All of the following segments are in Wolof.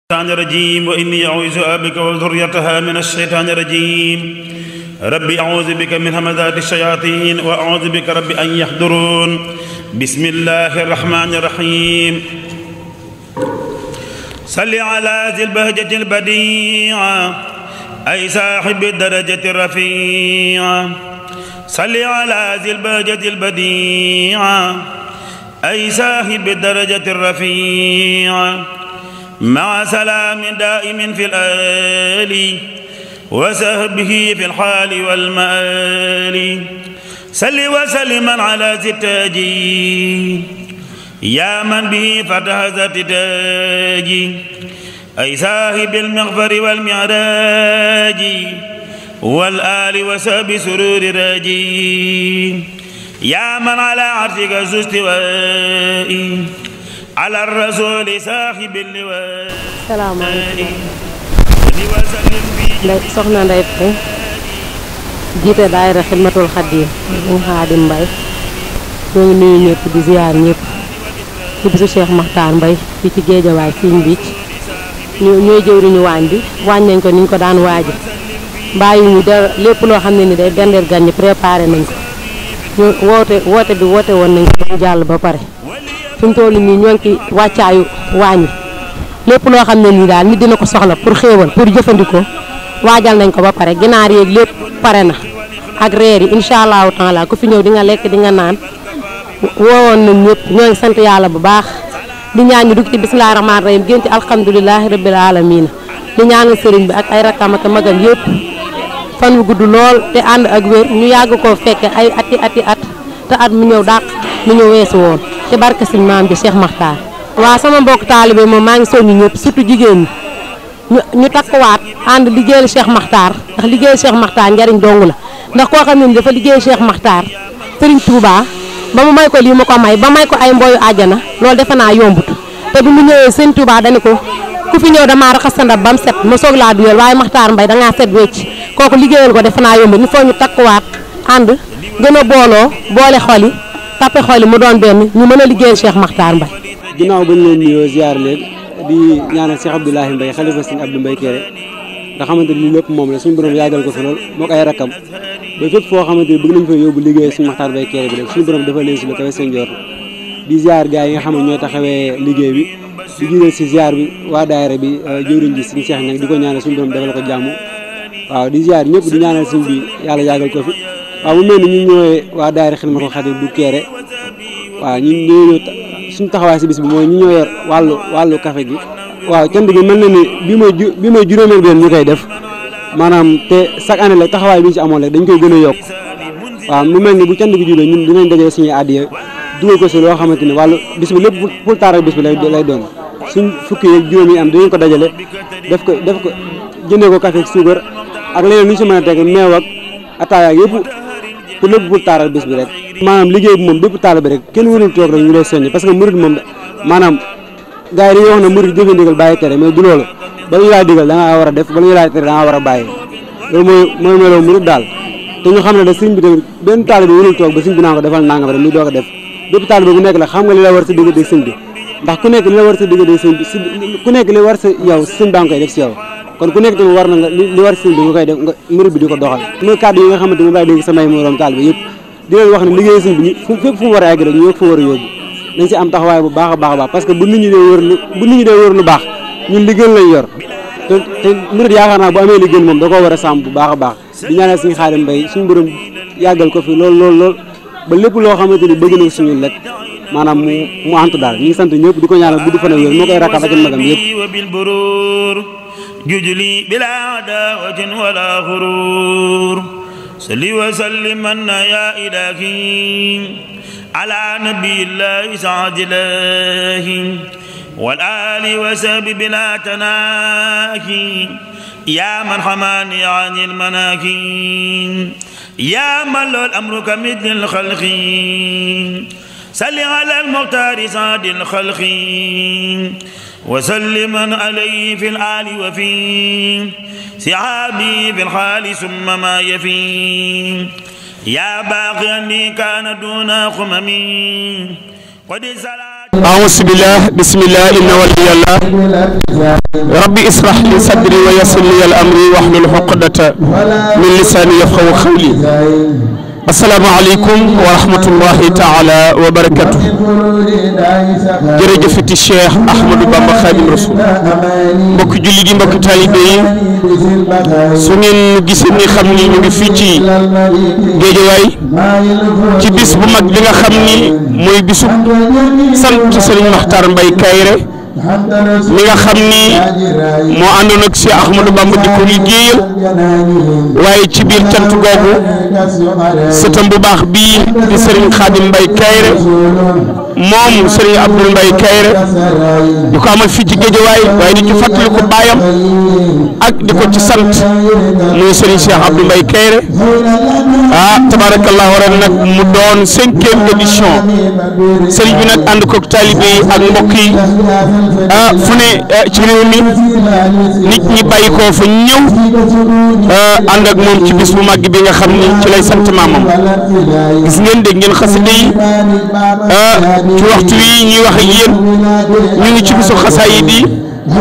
الشيطان الرجيم وإني أعوذ بك وذريتها من الشيطان الرجيم ربي أعوذ بك من همزات الشياطين وأعوذ بك ربي أن يحضرون بسم الله الرحمن الرحيم صل على ذي البهجة البديعة أي صاحب الدرجة الرفيعة صل على ذي البهجة البديعة أي صاحب الدرجة الرفيعة مع سلام دائم في الآل وسهبه في الحال والمآل سل وسلما على ستاجي يا من به فتح ذات تاجي أي صاحب المغفر والمعراج والآل وسهب سرور راجي يا من على عرشك ذو استوائي على الرسول صاحب اللواء salaamaaleykum وسلم في ndey soxna Ndeye Faye jiite daayira xidmatul xaddiim mu xaadim mbay ñoo ngi nuyu ñëpp di ziar ñëpp ci bisu Cheikh Makhtar Mbay fii ci géejawaay fiiñ biic ñu ñooy jëwriñu waañ bi waañ nañ ko niñ ko daan waaje bàyyi ñu dara lépp loo xam ne ni day bendeel gan ñi préparé nañ ko ñu woote woote bi woote woon nañ ko ba jàll ba pare fi mu toll nii ñoo ngi ci wàccaayu waañ wi lépp loo xam ne nii daal nit dina ko soxla pour xéewal pour jëfandikoo waajal nañ ko ba pare ginaar yeeg lépp pare na ak reer yi incha allahu taala ku fi ñëw di nga lekk di nga naan woowoon nañ ñëpp ñoo ngi sant yàlla bu baax di ñaan ñu dugg ci bisimilah rahmaani rahim génn ci alhamdulilahi rabbil alamina di ñaanal sëriñ bi ak ay rakkam ak magam yëpp fan wu gudd lool te ànd ak wér ñu yàgg koo fekke ay ati ati at te at mu ñëw dàq mu ñëw weesu woon ci barke suñ maam bi Cheikh Makhtar waaw sama mbokk taalibe moom maa ngi soññu ñëpp surtout jigéen ñi ñu ñu takkuwaat ànd liggéeyal Cheikh Makhtar ndax liggéeyal Cheikh Makhtar njariñ dong la ndax koo xam ne ni dafa liggéeyal Cheikh Makhtar Serigne Touba ba mu may ko lii mu ko may ba may ko ay mboyu àjjana loolu defe naa yombut te bi mu ñëwee Serigne Touba dañu ko ku fi ñëw damaa raxas sa ndab ba mu set ma soog laa duyal waaye Makhtar Mbay dangaa set wecc kooku liggéeyal ko defe naa yombut il faut ñu takkuwaat ànd gën a booloo boole xol yi tappe xol yi mu doon benn ñu mën a liggéeyal Cheikh Makhtar Mbay ginnaaw ba ñu leen nuyoo ziar leen di ñaanal Cheikh Abdoulahi Mbaye xalifa sëñ Abdou Mbaye Kéré nga xamante ni lépp moom la suñu borom yàggal ko fi lool moo ko ay rakkam ba fépp foo xamante ni bëgg nañ fa yóbbu liggéey suñu Makhtar Mbaye Kéré bi rek suñu borom dafa leen si la kawe seen jor di ziar gars yi nga xam ne ñooy taxawee liggéey bi di jiital si ziar bi waa daayira bi jëwriñ ji suñu Cheikh nag di ko ñaanal suñu borom defal ko jàmm waaw di ziar ñëpp di ñaanal suñ bi yàlla yàggal ko fi waaw mu mel ni ñu ñëwee waa daayira Xidmatul Xaadim bu Kéré waaw ñu ñëw suñu taxawaay si bis bi mooy ñu ñoo yor wàllu wàllu café gi waaw cant gi mel na ni bi mooy ju bi mooy juróomeel benn ñu koy def maanaam te chaque année la taxawaay bi ñu si amoon rek dañ koy gën a yokk waaw mu mel ni bu cant gi jubee ñun dinañ dajee suñuy addiya dugal ko si loo xamante ni wàllu bis bi lépp pour taaral bis bi lay lay doon suñ fukki yeeg juróom yi am dinañ ko dajale def ko def ko jëndee ko café suukar ak leneen lu ñu si mën a teg meew ak ataaya yëpp pour lépp pour taaral bis bi rek maanaam liggéey bi moom bépp taal bi rek kenn warul toog rek ñu lay soññ parce que murid moom maanaam gars yi dañuy wax ne murid jëfe ndigal bàyyi tere mais du loolu bala ñu laa digal da ngaa war a def bala ñu laa tere da ngaa war a bàyyi loolu mooy mooy meloo murid daal te ñu xam ne da sëñ bi tamit benn taal bi warul toog ba sëñ bi naa ko defal nangam rek muy doog a def bépp taal bi bu nekk la xam nga li la war sa diggante sëñ bi ndax ku nekk li la war sa diggante sëñ bi ku nekk li war sa yow sëñ baa nga koy def si yow kon ku nekk tamit war na nga li war sëñ bi nga koy def nga murid bi di ko doxal mooy kàddu yi nga xamante ni laay dégg samay moroom taal bi yëpp di leen wax ne liggéey sëñ bi ñu fu fépp fu mu war a egg rek ñu yëg fu war a yóbbu dañ si am taxawaay bu baax a baax a baax parce que bu nit ñi dee wër lu bu nit ñi dee wër lu baax ñun liggéey lañ yor te te murid yaakaar naa bu amee liggéey moom da koo war a sàmm bu baax a baax di ñaanal suñu Xaadim Mbay suñu borom yàggal ko fi lool lool lool ba lépp loo xamante ni bëgg na suñu lekk maanaam mu mu antu daal ñu ngi sant ñëpp di ko ñaanal guddi fan ak wér moo koy rakkam ak magam yëpp وبالبرور ججلي بلا عداوة ولا غرور صل وسلم يا إلهي على نبي الله سعد الله والآل وسب بلا تناكي يا من حماني عن المناكي يا من له الأمر كمثل الخلق صل على المختار سعد الخلق وسلما عليه في الآل وفي سحابي في الحال ثم ما يفي يا باقي أني كان دون خممي قد سلام أعوذ بالله بسم الله إن ولي الله ربي اسرح لي صدري ويسر لي الأمر واحلل عقدة من لساني يفقهوا قولي السلام عليكم ورحمة الله تعالى وبركاته jërëjëfati Cheikh Ahmadou Bamba Khadim Rasoul mbokki julli gi mbokki taalibe yi su ngeen gisee ni xam ni ñu ngi fii ci géejawaay ci bis bu mag bi nga xam ni mooy bisu sant Serigne Makhtar Mbaye Kayre mi nga xam ni moo àndoon ak Cheikh Ahmadou Bamba di ko liggéeyal waaye ci biir cant googu sëtam bu baax bii di Serigne Khadim Mbaye Kayre moom Serigne Abdoul Mbaye Kayre di ko amal fii ci géejawaay waaye di ci fàttali ko baayam ak di ko ci sant muy Serigne Cheikh Abdou Mbaye Kayre ah tabarakallahu ren nag mu doon cinquième édition Serigne bi nag ànd koog taalibe yi ak mbokk yi ah fu ne ci réew mi nit ñi bàyyi koo fa ñëw ànd ak moom ci bis bu màgg bi nga xam ni ci lay sant maamam gis ngeen dégg ngeen xasida yi ci waxtu wi ñuy wax ak yéen ñu ngi ci bisu xasaayid yi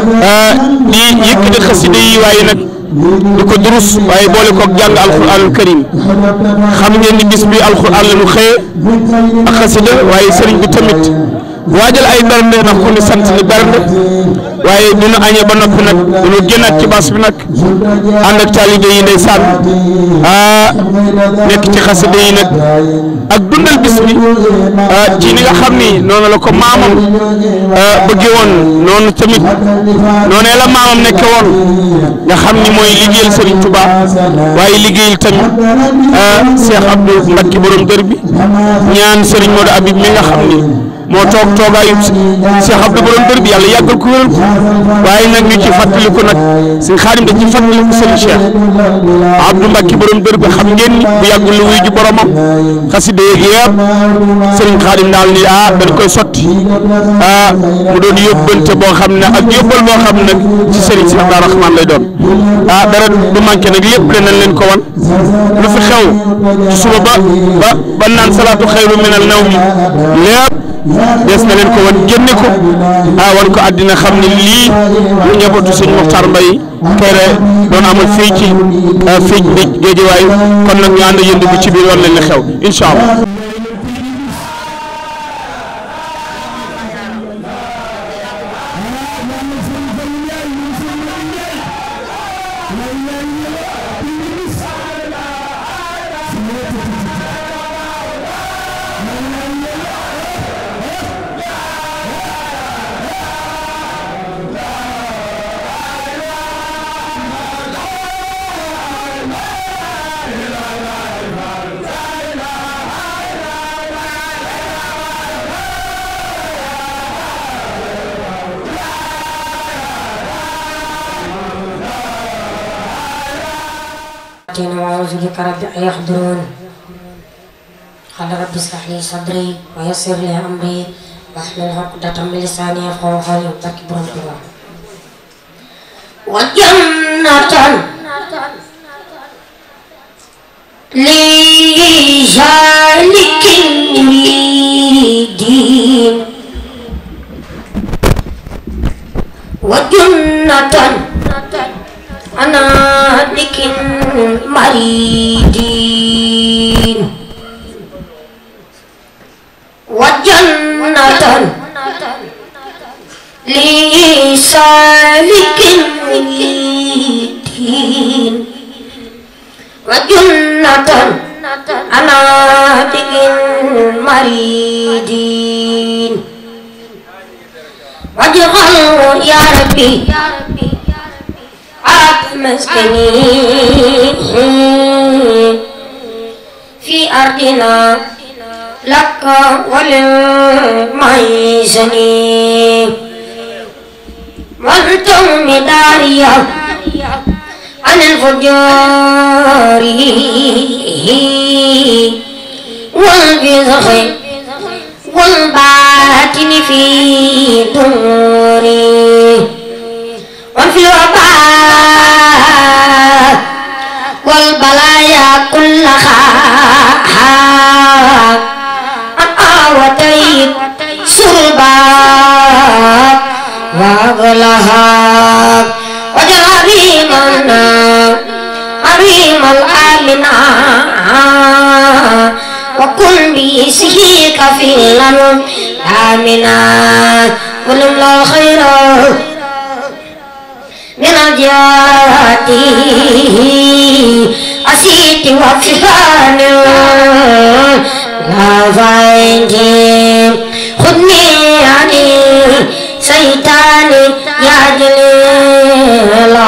di yëkkati xasida yi waaye nag di ko durus waaye boole koog jàng alquranul karim xam ngeen ni bis bi alquran la ñu xëyee ak xasida waaye sëriñ bi tamit waajal ay bernde ndax ku ni sant ni bernde waaye du ñu añee ba noppi nag du ñu génnaat ci bas bi nag ànd ak taalibe yi ndeysaan ah nekk ci xasida yi nag ak dundal bis bi ci ni nga xam ni noonu la ko maamam bëggee woon noonu tamit noonee la maamam nekke woon nga xam ni mooy liggéeyal Serigne Touba waaye liggéeyal tamit Cheikh Abdou Mbacke borom dër bi ñaan Serigne Modou Habib mi nga xam ni moo toog toogaayu Cheikh Abdou borom dër bi yàlla yàggal ko wéral ko waaye nag ñu ci fàttaliku nag suñ xaadim da ci fàttaliku Serigne Cheikh Abdou Mbacke borom dër bi xam ngeen ni bu yàggul lu wuy ji boromam xasida yeeg yëpp Serigne xaadim daal ni ah dañ koy sotti ah mu doon yóbbante boo xam ne ak yóbbal boo xam ne nag ci Serigne Cheikh Dar Rahman lay doon ah dara du manqué nag lépp danañ leen ko wan lu fi xew ci suba ba ba ba naan salaatu xayru minal nawmi lépp des na leen ko wan génne ko ah wan ko àddina xam ne lii lu njabootu sëñ Mokhtar Mbaye Kayre doon amal fii ci fii ci géejewaay kon nag ñu ànd yënd bu ci biir wan leen li xew incha allah. وأعوذ بك رب أن يحضرون قال رب اشرح لي صدري ويسر لي أمري واحلل عقدة من لساني يفقهوا قولي وتكبر الدعاء وجنة لذلك يريدين وجنة أنا لكن مريدين وجنة لسالك مريدين وجنة أنا لكن مريدين واجعله يا ربي عاد مسكني في أرضنا لك وللميزني وانتم داريا عن الفجار والبزخ والباطن في دوري وفي الوباء والبلايا كلها أن آوتيت سربا لها وجل عظيمنا عظيم الآمنا وكن بيسه كفيلا آمنا ولم لا خير من الجهات أسيت وفهان لا فاينجي خذني يعني سيطاني يا جليل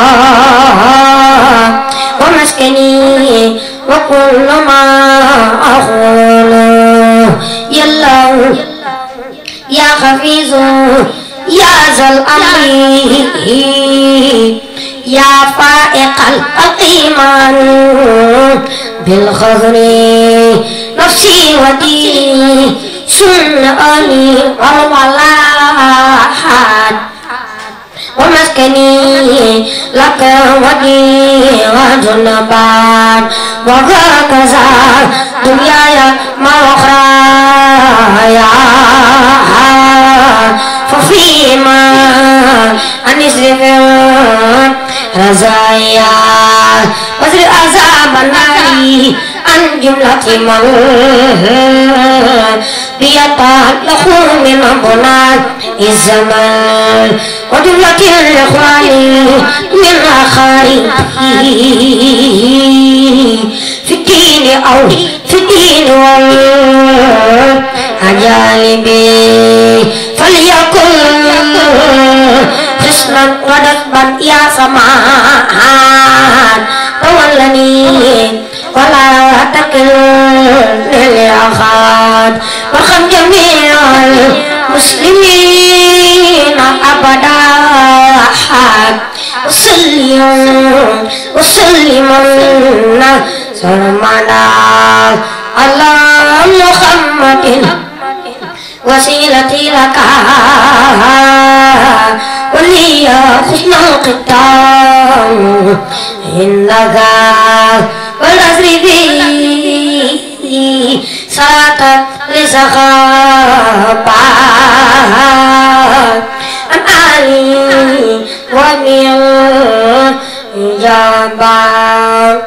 ومسكني وكل ما أقول يلا يا حفيظ يا ذا الأمر يا فائق الإيمان بالخضر نفسي وديني سنأني والولاحات ومسكني لك وديع جنبان وهكذا دنياي ما أخرايا ففيما أنسرف رزايا وزر عذاب النار عن جملة من بيتعلق من بنات الزمان وجملة الإخوان من أخاربه في الدين أو في الدين والأجانب فليكن حسنا ودفبا يا سمان تولني ولا تكلني لأحد وارحم جميع المسلمين أبدا وسلم وسلم سرمدا على محمد وسيلتي لك ولي حسن الختام إنك والأسر بي صلاة لسخابا عن آلي ومن جبار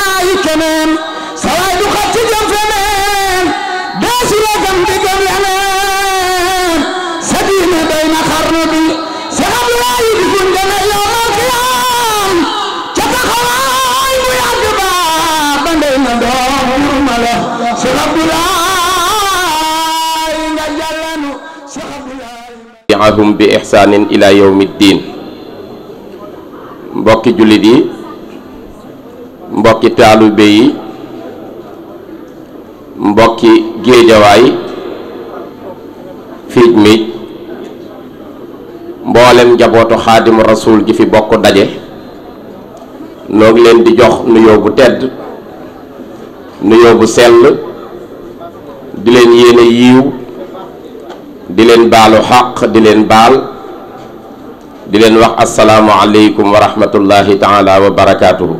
keneen sa waay du xat ci jëm feneen dee si la gëm di gëm yeneen tabi'ahum bi ihsaanin ila yawmi ddin mbokki jullit yi mbokki taalibe yi mbokki géejawaay fiij mi mboolem njabootu xaadimu rasuul gi fi bokk daje noo ngi leen di jox nuyoo bu tedd nuyoo bu sell di leen yéene yiiw di leen baalu xaq di leen baal di leen wax asalaamu aleykum wa rahmatullahi taala wa barakaatuhu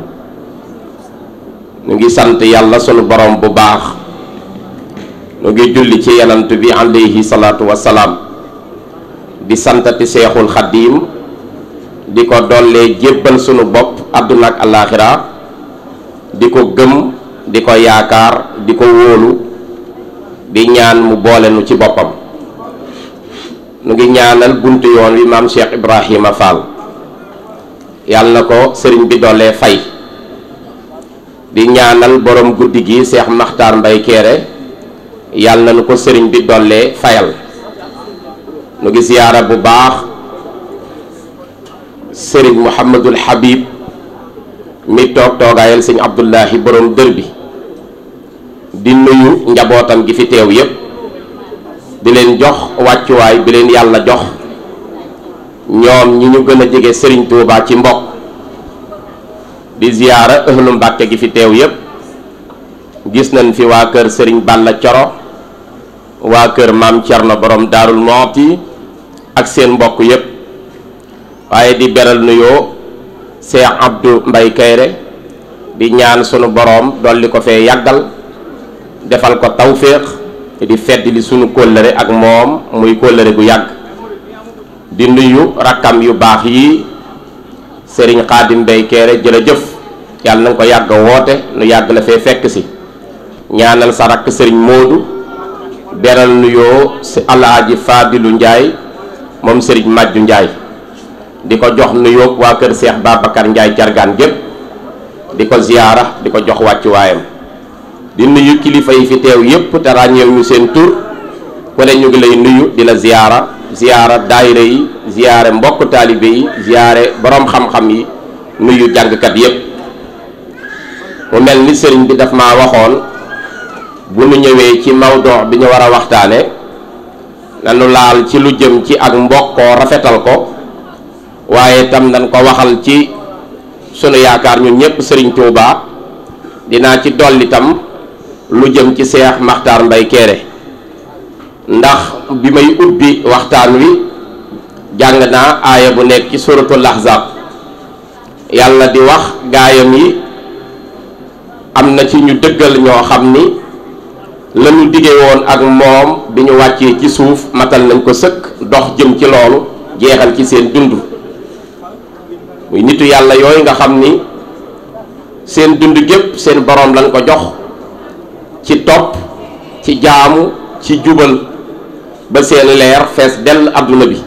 ñu ngi sant yàlla sunu borom bu baax ñu ngi julli ci yanant bi alayhi salaatu wasalaam di santati seexul xaddiim di ko dollee jébbal sunu bopp àdduna ak alaaxira di ko gëm di ko yaakaar di ko wóolu di ñaan mu boole nu ci boppam nu ngi ñaanal buntu yoon wi maam Cheikh Ibrahima Fall yàlla na ko sëriñ bi dollee fay di ñaanal borom guddi gi Cheikh Makhtar Mbay Kéré yàlla na nu ko sëriñ bi dollee fayal nu ngi ziyaara bu baax sëriñ Mouhamadul Habib mi toog toogaayal sëñ Abdullahi borom dër bi di nuyu njabootam gi fi teew yépp di leen jox wàccuwaay bi leen yàlla jox ñoom ñi ñu gën a jege sëriñ Touba ci mbokk di ziyaara ëhlu Mbàkke gi fi teew yépp gis nañ fi waa kër sëriñ Balla Coro waa kër maam Cerno borom Daarul Mooti ak seen mbokk yépp waaye di beral nuyoo Cheikh Abdou Mbay Kayre di ñaan sunu boroom dolli ko fee yàggal defal ko tawféex di fedd li sunu kóllëre ak moom muy kóllëre gu yàgg di nuyu rakkam yu baax yi sëriñ Xaadim Mbay Kayre jërëjëf yàlla na nga ko yàgg woote nu yàgg la fee fekk si ñaanal sa rakk sëriñ Moodu beral nuyoo si alaaji Fadilu Njaay moom sëriñ Màjju Njaay di ko jox nuyoo waa kër Seex Babacar Njaay jargaan gépp di ko ziyaara di ko jox wàccu waayam di nuyu kilifa yi fi teew yépp te ràññeew ñu seen tur ku ne ñu ngi lay nuyu di la ziyaara ziyaara daayira yi ziyaare mbokk taalibe yi ziyaare boroom xam-xam yi nuyu jàngkat yépp mu mel ni sëriñ bi daf ma waxoon bu nu ñëwee ci mawdoo bi ñu war a waxtaane nanu laal ci lu jëm ci ak mbokkoo rafetal ko waaye tam nañ ko waxal ci sunu yaakaar ñun ñëpp sëriñ Touba dinaa ci dolli tam lu jëm ci Seex Maxtaar Mbay Kéré ndax bi may ubbi waxtaan wi jàng naa aaya bu nekk ci suratul ahzab yàlla di wax gaayam yi am na ci ñu dëggal ñoo xam ni lañu dige woon ak moom bi ñu wàccee ci suuf matal nañ ko sëkk dox jëm ci loolu jeexal ci seen dund muy nitu yàlla yooyu nga xam ni seen dund gépp seen boroom lañ ko jox ci topp ci jaamu ci jubal ba seen leer fees dell adduna bi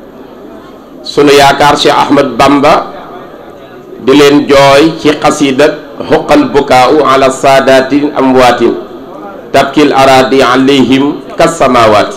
sunu yaakaar Cheikh Ahmad Bamba di leen jooy ci xasiida xuqal bukaau ala saadatin amwaatin tabkil aradi alayhim kasamawaati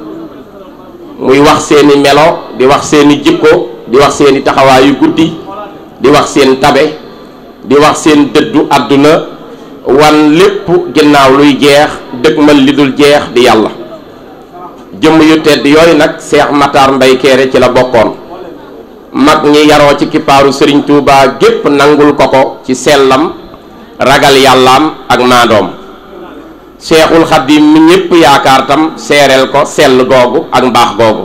muy wax seeni melo di wax seeni jikko di wax seeni taxawaayu guddi di wax seen tabe di wax seen dëddu àdduna wan lépp ginnaaw luy jeex dëgmal li dul jeex di yàlla jëmm yu tedd yooyu nag Seex Matar Mbay Kéré ci la bokkoon mag ñi yaroo ci kippaaru Sëriñ Tuubaa gépp nangul ko ko ci sellam ragal yàllaam ak maandoom Seexul Xaddim mi ñépp yaakaar tam seereel ko sell googu ak mbaax googu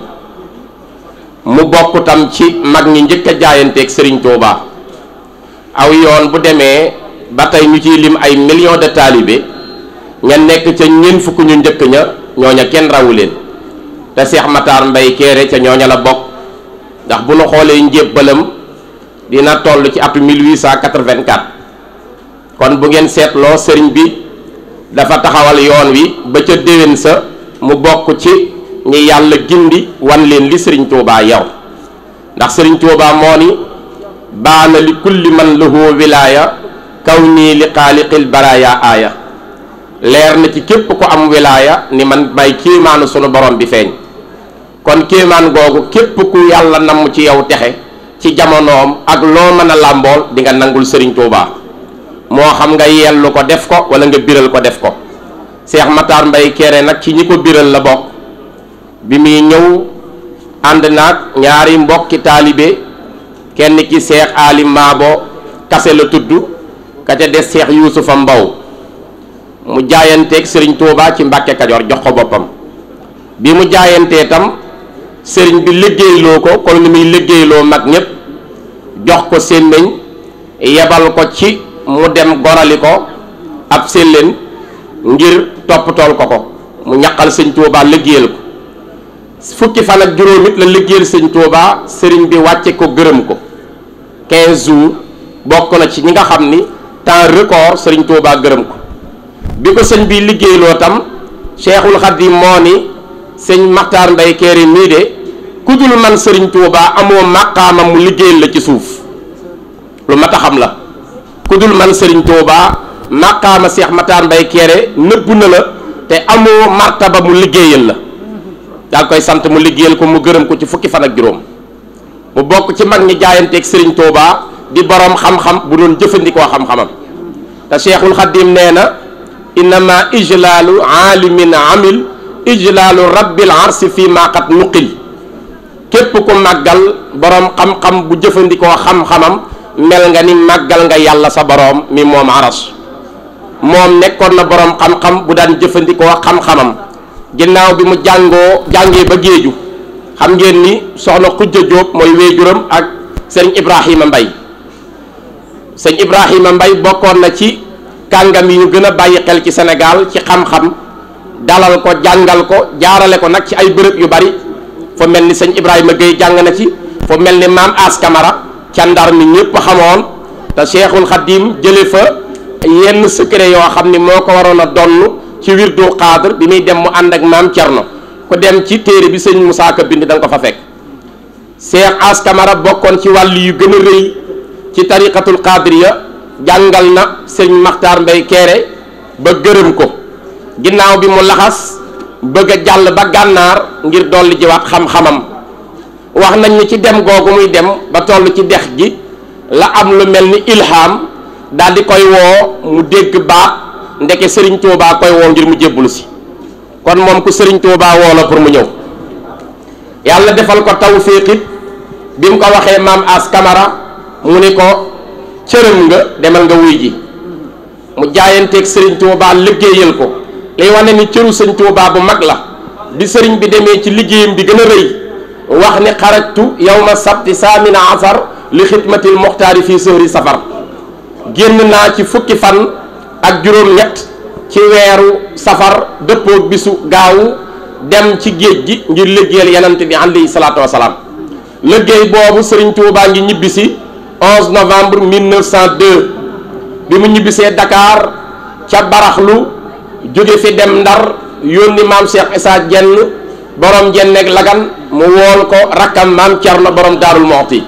mu bokk tam ci mag ñi njëkk a jaayanteeg Sëriñ Tuubaa aw yoon bu demee ba tey ñu ciy lim ay millions de talibé ña nekk ca ñeent fukk ñu njëkk ña ñooña kenn rawu leen te Seex Matar Mbay Kéré ca ñooña la bokk ndax bu nu xoolee njébbalam dina toll ci atu 1884 kon bu ngeen seetloo sëriñ bi dafa taxawal yoon wi ba ca déwén sa mu bokk ci ñi yàlla gindi wan leen li sëriñ Tuubaa yow ndax sëriñ Tuubaa moo ni baana li kulli man lahu wilaaya kaw nii li xaaliqil baraaya aaya leer na ci képp ku am wilaaya ni man may kiimaanu sunu borom bi feeñ kon kéemaan googu képp ku yàlla namm ci yow texe ci jamonoom ak loo mën a làmbool di nga nangul sëriñ Touba moo xam nga yellu ko def ko wala nga biral ko def ko Cheikh Matar Mbaye Kéré nag ci ñi ko biral la bokk bi muy ñëw ànd naag ñaari mbokki taalibe kenn ki Cheikh Ali Maabo kase la tudd ka ca des Cheikh Yuusufa Mbaw mu jaayanteeg sëriñ Touba ci Mbàkke Kajoor jox ko boppam bi mu jaayantee tam sëriñ bi liggéeyloo ko kon ni muy liggéeyloo mag ñépp jox ko sémmiñ yebal ko ci mu dem gorali ko ab séllén ngir toppatool ko ko mu ñaqal sëñ Touba liggéeyal ko fukki fan ak juróom it la liggéeyal sëñ Touba sëriñ bi wàcce ko gërëm ko 15 jours bokk na ci ñi nga xam ni temps record sëriñ Touba gërëm ko bi ko sëñ bi liggéeyloo tam Cheikhul Khadim moo ni sëñ Maxtaar Mbay Kéré mii de ku dul man sëriñ Touba amoo màqaama mu liggéeyal la ci suuf lu mat a xam la ku dul man sëriñ Touba màqaama Cheikh Maxtaar Mbay Kéré nëbbu na la te amoo martaba mu liggéeyal la daal koy sant mu liggéeyal ko mu gërëm ko ci fukki fan ak juróom mu bokk ci mag ñi jaayanteeg sëriñ Touba di borom xam-xam bu doon jëfandikoo xam-xamam te Cheikhul Khadim nee na innama ijlaalu aalimin amil ijlaalu rabbil arsi fii maqat nuqil képp ku màggal borom xam-xam bu jëfandikoo xam-xamam mel nga ni màggal nga yàlla sa borom mi moom aras moom nekkoon na borom xam-xam bu daan jëfandikoo xam-xamam ginnaaw bi mu jàngoo jàngee ba géeju xam ngeen ni soxna Xujja Jóob mooy wéejuram ak sëriñ Ibrahima Mbay sëñ Ibrahima Mbay bokkoon na ci kàngam yi ñu gën a bàyyi xel ci Sénégal ci xam-xam dalal ko jàngal ko jaarale ko nag ci ay bërëb yu bari fu mel ni sëñ Ibrahima Gueye jàng na ci fu mel ni maam As Camara ca Ndar mi ñëpp xamoon te Cheikhul Khadim jële fa yenn secret yoo xam ni moo ko waroon a donn ci wirdu xaadir bi muy dem mu ànd ak maam Cerno ku dem ci téere bi sëñ Moussa Ka bind da nga ko fa fekk Cheikh As Camara bokkoon ci wàll yu gën a rëy ci tariqatul qadiriya jàngal na sëñ Maxtaar Mbay Kéré ba gërëm ko ginnaaw bi mu laxas bëgg a jàll ba gànnaar ngir dolli jiwaat xam-xamam wax nañ ni ci dem googu muy dem ba toll ci dex gi la am lu mel ni ilham daal di koy woo mu dégg baat ndeke sëriñ Tuubaa koy woo ngir mu jébbulu si kon moom ku sëriñ Tuubaa woo la pour mu ñëw yàlla defal ko tawfiq it bi mu ko waxee maam as kamara mu ni ko cërëm nga demal nga wuy ji mu jaayanteeg sëriñ Tuubaa liggéeyal ko lay wane ni cëru sëriñ Tuubaa bu mag la bi sëriñ bi demee ci liggéeyam bi gën a rëy wax ni xarajtu yawma sabti saamina asar li xidmatil muxtaari fii sëhri safar génn naa ci fukki fan ak juróom-ñett ci weeru safar dëppoog bisu gaawu dem ci géej gi ngir liggéeyal yanante bi alayhi salaatu wasalaam liggéey boobu sëriñ Tuubaa ngi ñibbisi 11 novembre 1902 bi mu ñibbisee Dakar ca baraxlu jóge fi dem Ndar yónni maam Cheikh Issa Jenn borom jenneeg lagan mu wool ko rakkam maam Cerno borom daarul Moxti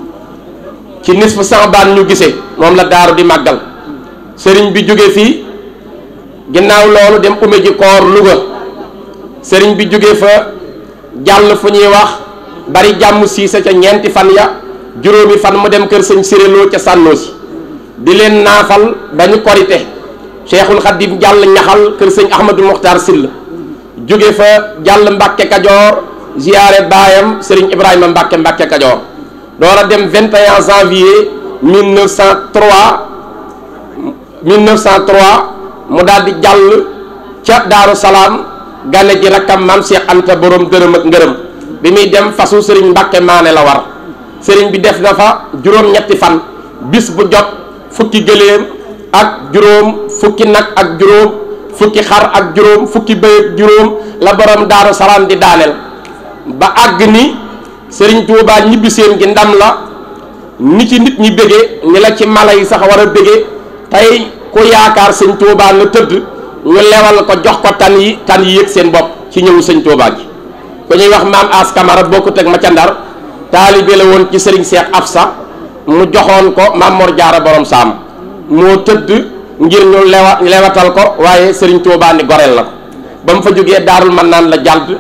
ci nisfu Saabaan ñu gisee moom la daaru di màggal sëriñ bi jóge fii ginnaaw loolu dem ume ji koor Louga sëriñ bi jóge fa jàll fu ñuy wax bari jàmm siise ca ñeenti fan ya juróomi fan mu dem kër sëñ siréloo ca sànnoosi di leen naafal ba ñu korite cheikhul xadim jàll ñaxal kër sëñ ahmadul muxtaar sill jóge fa jàll mbàkke kajoor ziyaare baayam sëriñ ibrahima mbàkke mbàkke kajoor door a dem 21 janvier 1903 1903 mu daal di jàll ca daaru salaam gane ji rakkam maam Cheikh Anta borom dërëm ak ngërëm bi muy dem fasu sëriñ mbàkke maane la war sëriñ bi def na fa juróom-ñetti fan bis bu jot fukki gëléem ak juróom fukki nag ak juróom fukki xar ak juróom fukki bëy ak juróom la borom daaru salaam di daaneel ba àgg ni sëriñ Tuubaa ñibbiseen gi ndam la ni ci nit ñi bëggee ni la ci mala yi sax war a bëggee tey ku yaakaar sëñ Tuubaa nga tëdd ñu lewal ko jox ko tan yi tan yi yëg seen bopp ci ñëwu sëñ Tuubaa gi ku ñuy wax maam as kamara bokkut ak ma ca ndar taalibe la woon ci sëriñ Seex Afsa mu joxoon ko maam Mor Jaara borom saam moo tëdd ngir ñu lewa lewatal ko waaye sëriñ Tuubaa ni goreel la ko ba mu fa jógee daarul man naan la jàdd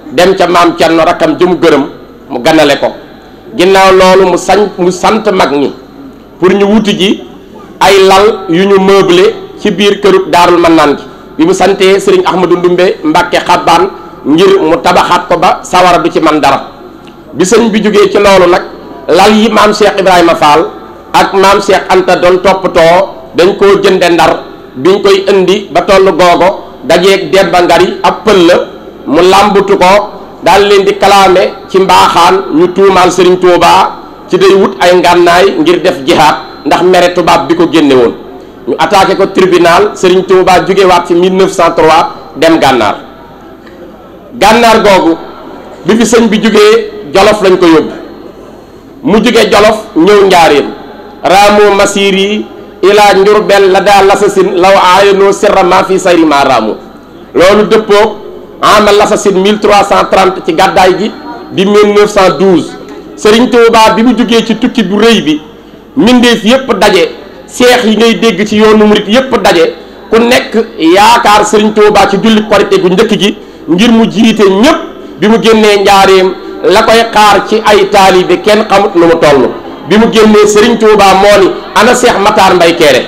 dem ca maam Cerno rakkam jëmu gërëm mu ganale ko ginnaaw loolu mu sañ mu sant mag ñi pour ñu wuti ji ay lal yu ñu meublé ci biir këru daarul mannaan gi bi mu santee sëriñ Ahmadou Ndumbe Mbàkke xabbaan ngir mu tabaxaat ko ba sawara du ci man dara bi sëñ bi jógee ci loolu nag lal yi maam Cheikh Ibrahima Fall ak maam Cheikh Anta doon toppatoo dañ koo jënde ndar biñ koy indi ba tollu googo dajeeg Demba Ngari ab pël la mu làmbutu ko daal leen di kalaame ci mbaaxaan ñu tuumaal Serigne Touba ci day wut ay ngànnaay ngir def jihaad ndax mere tubaab bi ko génne woon ñu attaqué ko tribunal Serigne Touba jógewaat fi 1903 dem gànnaar gànnaar googu bi fi sëñ bi jógee jolof lañ ko yóbbu mu jóge jolof ñëw njaareem raamu masir yi ilaa njurbel la daa lasasin law aayanoo sirra ma fi sayri ma raamu loolu dëppoo ama lasasin 1330 ci gàddaay gi di 1912 Sëriñ Tuubaa bi mu jógee ci tukki bu rëy bi mbindeef yépp daje seex yi ngay dégg ci yoonu murit yépp daje ku nekk yaakaar Sëriñ Tuubaa ci julli korite gu njëkk gi ngir mu jiite ñépp bi mu génnee njaareem la koy xaar ci ay taalibe kenn xamut nu mu toll bi mu génnee Serigne Touba moo ni ana Seex Matar Mbay Kéré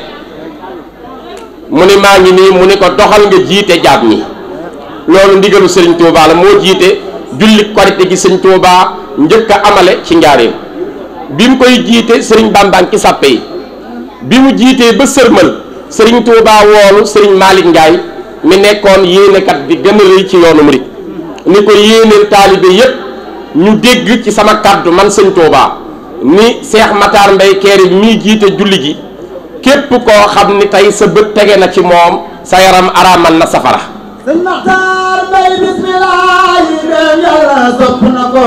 mu ni maa ngi nii mu ni ko doxal nga jiite jaab ñi loolu ndigalu Serigne Touba la moo jiite julli korite gi Serigne Touba njëkk a amale ci njaareem bi mu koy jiite Serigne Bambang ki sàppe yi bi mu jiitee ba sërmal Serigne Touba woolu Serigne Malick Ndiaye mi nekkoon yéenekat bi gën a rëy ci yoonu murit ni ko yéeneel taalibe yépp ñu dégg ci sama kàddu man sëñ Touba ni Seex Matar Mbay Kéré mii jiite julli gi képp koo xam ni tey sa bët tege na ci moom sa yaram araamal na safara sëñ Matar Mbay bismillah yi dem yàlla sopp na ko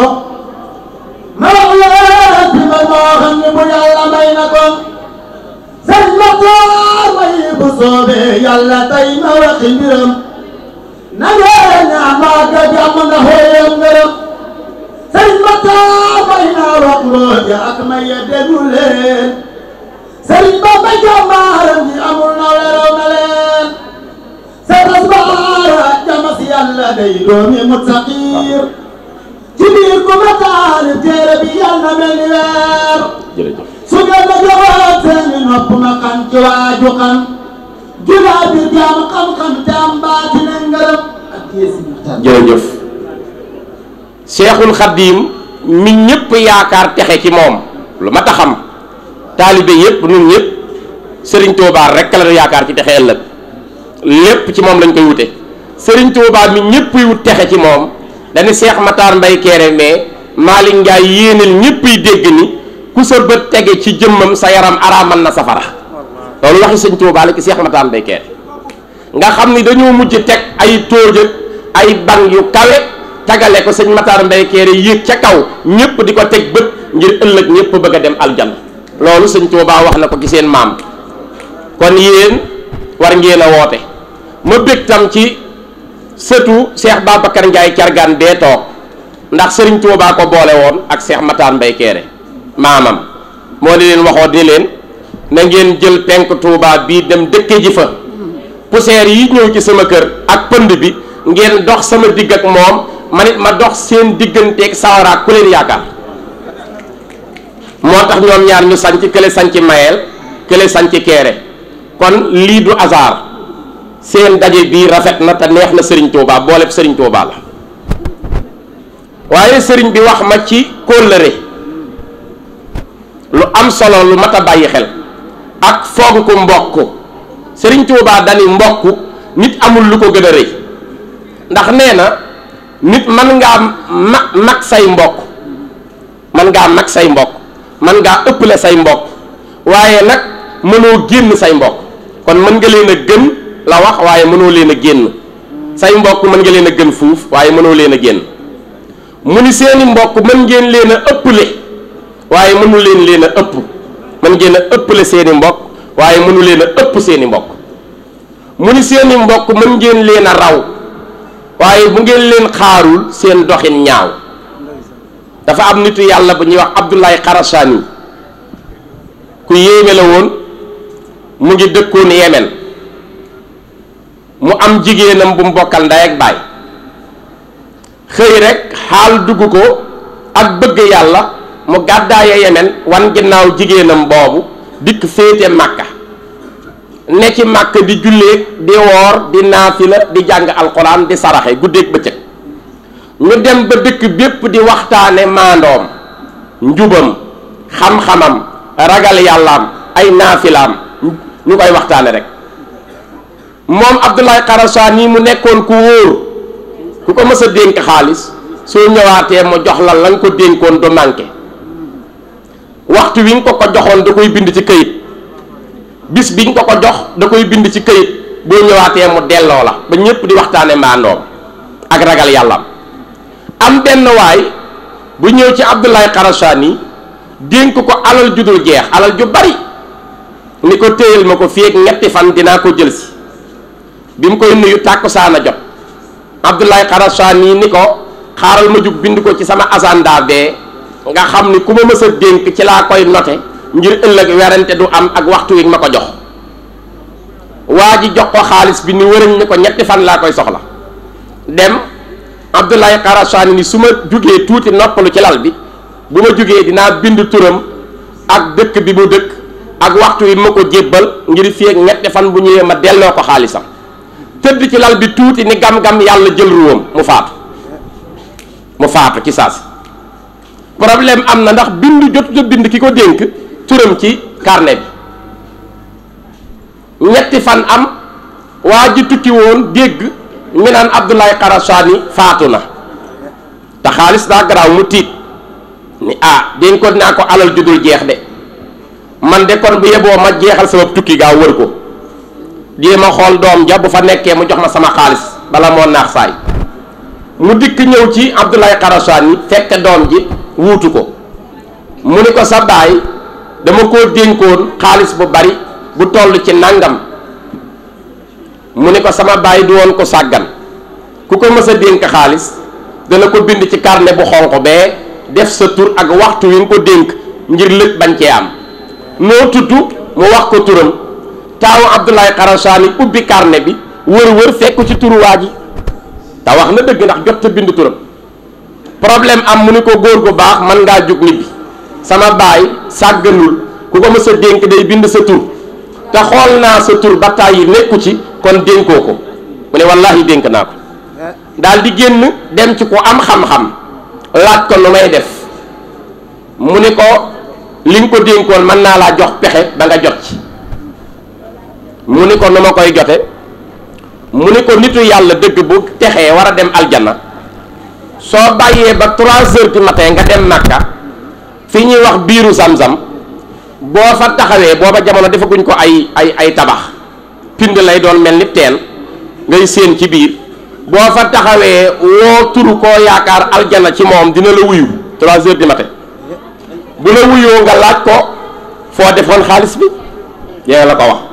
ma wax la ci man moo xam ni bu yàlla may na ko sëñ Matar Mbay bu soobee yàlla tey ma waxi mbiram na ngeen ñaan maa ga jàmm na xooyam ngërëm sëñ Matar Mbay naa wax loo ja ak may ya déglu leen sëriñ ba ba jàmbaaram ji amul na weraw na leen seetas baara jama si yàlla day doomi muttaqir ci biir ku ma taalif téere bi yàlla mel ni weer jërëjëf su ngeen ma joxoon seeni nopp ma xam ci waaju xam julaa bi jaam xam-xam te am baati ne ngërëm ak yéesi Matar jërëjëf Seexul Xaddiim mi ñëpp yaakaar texe ci moom lu ma ta xam taalibe yëpp ñun ñëpp Sëriñ Tuubaa rekk la yaakaar ci texe ëllëg lépp ci moom lañ koy wute Sëriñ Tuubaa mi ñëpp wut texe ci moom dañu Seex Matar Mbay Kéré mais Malick Ndiaye yéenal ñëpp yi dégg ni ku sa bët tege ci jëmmam sa yaram araamal na safara loolu waxi Sëriñ Tuubaa la ci Seex Matar Mbay Kéré nga xam ni dañoo mujj teg ay tóojëg ay bang yu kawe tagale ko sëñ Matar Mbay Kéré yéeg ca kaw ñëpp di ko teg bët ngir ëllëg ñëpp bëgg a dem aljanna loolu sëñ Tuubaa wax na ko ci seen maam kon yéen war ngeen a woote ma bég tam ci sëtu Cheikh Babacar Ndiaye cargaan bee toog ndax sëriñ Tuubaa ko boole woon ak Cheikh Matar Mbay Kéré maamam moo di leen waxoo di leen na ngeen jël penk Tuubaa bii dem dëkke ji fa poussière yi ñëw ci sama kër ak pënd bi ngeen dox sama digg ak moom man it ma dox seen digganteeg sawaraak ku leen yaakaar moo tax ñoom ñaar ñu sanc kële sanc mayeel kële sanc keere kon lii du hasard seen daje bii rafet na te neex na sëriñ Touba booleb sëriñ Touba la waaye sëriñ bi wax ma ci kóllëre lu am solo lu mat a bàyyi xel ak fonk mbokk sëriñ Touba dani mbokk nit amul lu ko gën a rëy ndax nee na nit man ngaa ma mag say mbokk man ngaa mag say mbokk man ngaa ëpple say mbokk waaye nag mënoo génn say mbokk kon mën nga leen a gën la wax waaye mënoo leen a génn say mbokk mën nga leen a gën fuuf waaye mënoo leen a génn mu ni seeni mbokk mën ngeen leen a ëpple waaye mënu leen leen a ëpp mën ngeen a ëpple seeni mbokk waaye mënu leen a ëpp seeni mbokk mu ni seeni mbokk mën ngeen leen a raw waaye bu ngeen leen xaarul seen doxin ñaaw dafa am nitu yàlla bu ñuy wax Abdoulaye Xarasani ku yéeme la woon mu ngi dëkkoon Yemen mu am jigéenam bu mu bokkal ndey ak baay xëy rek xaal dugg ko ak bëgg yàlla mu gàddaaye yemen wan ginnaaw jigéenam boobu dikk féete màkka ne ci màkk di julleeg di woor di naafila di jàng alxuraan di saraxe guddeeg bëccëg ñu dem ba dëkk bépp di waxtaane maandoom njubam xam-xamam ragal yàllaam ay naafilaam ñu koy waxtaane rek moom Abdoulaye Xarasani mu nekkoon ku wóor ku ko mës a dénk xaalis soo ñëwaatee mu jox la la nga ko dénkoon du manqué waxtu wi nga ko ko joxoon da koy bind ci këyit bis bi nga ko ko jox da koy bind ci këyit boo ñëwaatee mu delloo la ba ñépp di waxtaane maandoom ak ragal yàllaam am benn waay bu ñëw ci Abdoulaye Xarasani dénk ko alal ju dul jeex alal ju bari ni ko téyel ma ko fii ak ñetti fan dinaa ko jël si bi mu koy nuyu tàkkusaan a jot Abdoulaye Xarasani ni ko xaaral ma jug bind ko ci sama agenda bee nga xam ni ku ma mës a dénk ci laa koy note ngir ëllëg werante du am ak waxtu wi ma ko jox waa ji jox ko xaalis bi ni wërëñ ni ko ñetti fan laa koy soxla dem Abdoulaye Xarasani ni su ma jugee tuuti noppalu ci lal bi bu ma jugee dinaa bind turam ak dëkk bi mu dëkk ak waxtu wi ma ko jébbal ngir fii ak ñetti fan bu ñëwee ma delloo ko xaalisam tëdd ci lal bi tuuti ni gam-gam yàlla jël ruwam mu faatu mu faatu ci saasi problème am na ndax bind jotut a bind ki ko dénk turam ci carnet bi ñetti fan am waa ji tukki woon dégg ñu naan Abdoulaye Xarasani faatu na te xaalis daa garaaw mu tiit ni ah dénkoon naa ko alal ju dul jeex de man de kon bu yeboo ma jeexal sama tukki gaa wër ko jéem a xool doom ja bu fa nekkee mu jox ma sama xaalis bala moo naax saay mu dikk ñëw ci Abdoulaye Xarasani fekk doom ji wuutu ko mu ni ko sa baay dama koo dénkoon xaalis bu bari bu toll ci nangam mu ni ko sama baay du woon ko sàggan ku ko mës a dénk xaalis dana ko bind ci carnet bu xonq bee def sa tur ak waxtu wi nga ko dénk ngir lëj bañ cee am noo tudd mu wax ko turam taawu Abdoulaye Xarasani ubbi carnet bi wër-wër fekk ci turu waa ji te wax na dëgg ndax jot te bind turam problème am mu ni ko góor gu baax man ngaa jug nit bi sama baay sàgganul ku ko mës a dénk day bind sa tur te xool naa sa tur ba tàyyi nekku ci kon dénkoo ko mu ne wallaahi dénk naa ko daal di génn dem ci ku am xam-xam laaj ko nu may def mu ni ko li nga ko dénkoon mën naa laa jox pexe ba nga jot ci mu ni ko nu ma koy jote mu ni ko nitu yàlla dëgg bu texee war a dem aljana soo bàyyee ba trois heures du matin nga dem Makka fi ñuy wax biiru Zamzam boo fa taxawee booba jamono defaguñ ko ay ay ay tabax pind lay doon mel ni teen ngay séen ci biir boo fa taxawee woo turu koo yaakaar aljana ci moom dina la wuyu trois heures du matin bu la wuyoo nga laaj ko foo defoon xaalis bi yéen la ko wax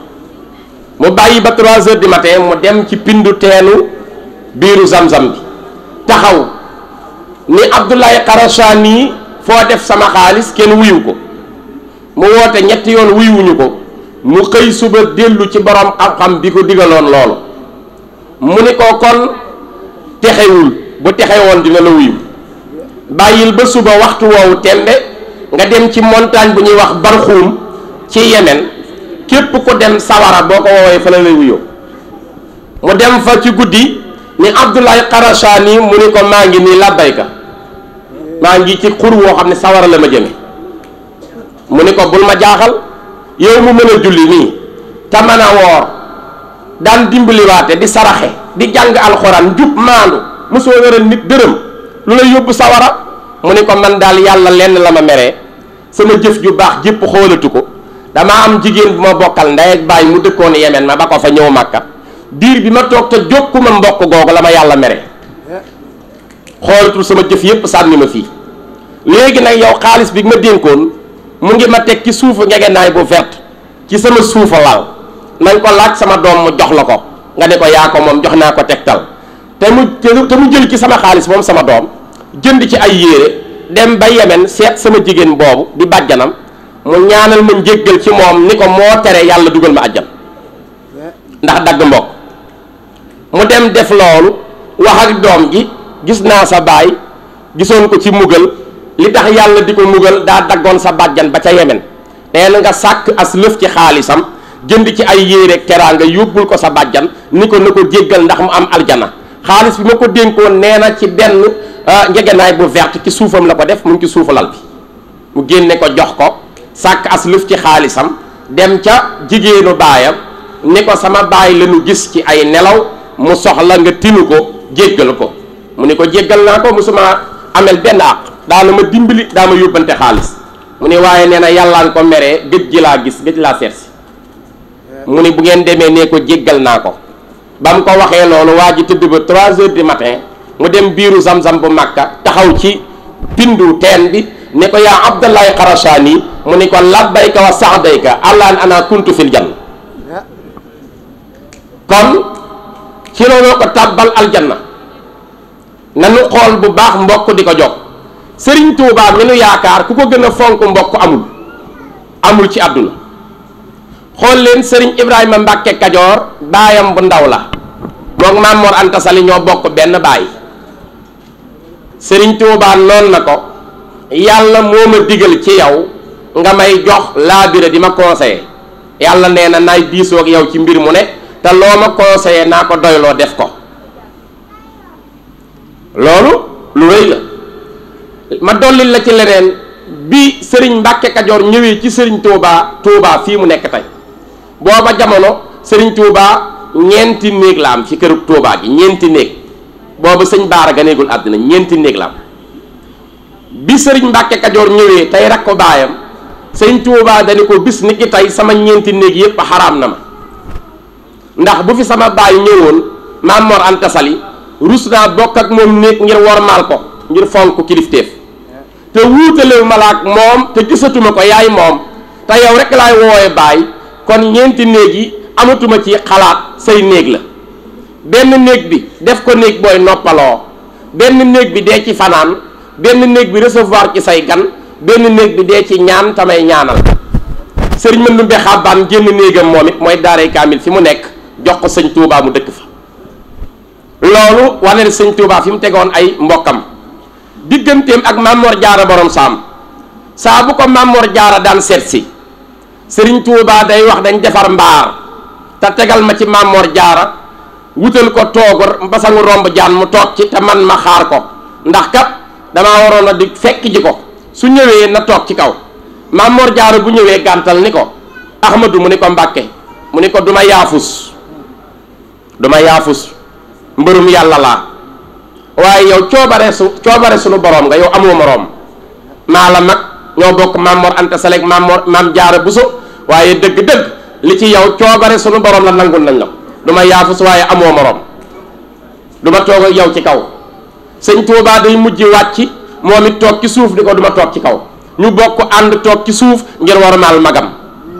mu bàyyi ba trois heures du matin mu dem ci pindu teenu biiru Zamzam bi taxaw ni Abdoulaye Xarasani foo def sama xaalis kenn wuyu ko mu woote ñetti yoon wuyuwuñu ko mu xëy suba dellu ci borom xam-xam bi ko digaloon loolu mu ni ko kon texewul bu texewoon dina la wuyu bàyyil ba suba waxtu woowu tembe nga dem ci montagne bu ñuy wax barxuum ci Yemen képp ku dem sawara boo ko woowee fa la lay wuyoo mu dem fa ci guddi ni Abdoulaye Xarasani mu ni ko maa ngi nii labbayka maa ngi ci xur woo xam ne sawara la ma jëme mu ni ko bul ma jaaxal yow mu mën a julli nii te mën a woor daan dimbaliwaate di saraxe di jàng alxuraan jub maandu mosoo wéral nit dërëm lu lay yóbbu sawara mu ni ko man daal yàlla lenn la ma meree sama jëf ju baax jépp xoolatu ko dama am jigéen bu ma bokkal ndey ak baay mu dëkkoon yemen ma ba ko fa ñëw màkka diir bi ma toog te jokkuma mbokk googu la ma yàlla mere xoolatul sama jëf yépp sànni ma fii léegi nag yow xaalis bi ma dénkoon mu ngi ma teg ci suufu ngegenaay bu vert ci sama suufa lal nañ ko laaj sama doom mu jox la ko nga ne ko yaa ko moom jox naa ko tegtal te mu te mu jël ci sama xaalis moom sama doom jënd ci ay yére dem ba yemen seet sama jigéen boobu di bàjjanam mu ñaanal ma njéggal ci moom ni ko moo tere yàlla dugal ma àjjan ndax dagg mbokk mu dem def loolu wax ak doom ji gis naa sa baay gisoon ko ci mugal li tax yàlla di ko mugal daa daggoon sa bàjjan ba ca yemen nee na nga sàkk as lëf ci xaalisam jënd ci ay yéere teraanga yóbbul ko sa bàjjan ni ko na ko jéggal ndax mu am aljana xaalis bi ma ko dénkoon nee na ci benn njegenaay bu verte ci suufam la ko def mu ngi ci suufu lal bi mu génne ko jox ko sàkk as lëf ci xaalisam dem ca jigéenu baayam ni ko sama baay lañu gis ci ay nelaw mu soxla nga tinu ko jéggal ko mu ni ko jéggal naa ko musuma amel benn àq daana ma dimbali daa ma yóbbante xaalis mu ni waaye nee na yàllaan ko meree gëj gi laa gis gëj laa seet si mu ni bu ngeen demee nee ko jéggal naa ko ba mu ko waxee loolu waa ji tëdd ba 3 heures du matin mu dem biiru zam-zam bu màkka taxaw ci pindu teen bi ne ko yaa abdallahi xarashaani mu ni ko labbayka wa saxdayka allaan ana kuntu fil janna kon ci looloo ko tàbbal aljanna nanu xool bu baax mbokk di ko jox sëriñ Tuubaa mi nu yaakaar ku ko gën a fonk mbokk amul amul ci àdduna xool leen sëriñ Ibrahima Mbàkke Kajoor baayam bu ndaw la moom Maam Mor Anta Sali ñoo bokk benn baay sëriñ Tuubaa noon na ko yàlla moo ma digal ci yow nga may jox laabire di ma conseiller yàlla nee na naay diisoo ak yow ci mbir mu ne te loo ma conseiller naa ko doyloo def ko loolu lu rëy la ma dolli la ci leneen bi sëriñ Mbàkke Kajoor ñëwee ci sëriñ Tuubaa Tuubaa fii mu nekk tey booba jamono sëriñ Tuubaa ñeenti néeg la am ci këru Tuubaa gi ñeenti néeg booba sëñ Baara ganeegul àddina ñeenti néeg la am bi sëriñ Mbàkke Kajoor ñëwee tey rak ko baayam sëriñ Tuubaa dañu ko bis ni ki tey sama ñeenti néeg yépp xaraam na ma ndax bu fi sama baay ñëwoon Maam Mor Anta Sali rus naa bokk ak moom néeg ngir wormaal ko ngir fonk kilifteef te wuutalewu ma la ak moom te gisatuma ko yaay moom te yow rek laay woowe baay kon ñeenti néeg yi amatuma ci xalaat say néeg la benn néeg bi def ko néeg booy noppaloo benn néeg bi dee ci fanaan benn néeg bi recevoir ci say gan benn néeg bi dee ci ñaan tamay ñaanal sëriñ mën numbe xàbbaan génn néegam moom it mooy daaray kaamil fi mu nekk jox ko sëñ Tuubaa mu dëkk fa loolu wane ne sëñ Tuubaa fi mu tegoon ay mbokkam digganteem ak Mamor Jaara borom saam saa bu ko Mamor Jaara daan seet si sëriñ Tuubaa day wax dañ defar mbaar te tegal ma ci Mamor Jaara wutal ko toogu basangu romb jaan mu toog ci te man ma xaar ko ndax kat damaa waroon a di fekk ji ko su ñëwee na toog ci kaw Mamor Jaara bu ñëwee gàntal ni ko Ahmadu mu ni ko Mbàkke mu ni ko duma yaafus duma yaafus mbërum yàlla laa waaye yow coobare su coobare sunu borom nga yow amoo moroom maa la mag ñoo bokk Maam Mor Anta Sali ak Maam Mor Maam Jaara Buso waaye dëgg-dëgg li ci yow coobare sunu borom la nangul nañ la du ma yaafus waaye amoo moroom du ma toog ak yow ci kaw sëñ Tuubaa day mujj wàcc moom it toog ci suuf di ko du ma toog ci kaw ñu bokk ànd toog ci suuf ngir warmaal magam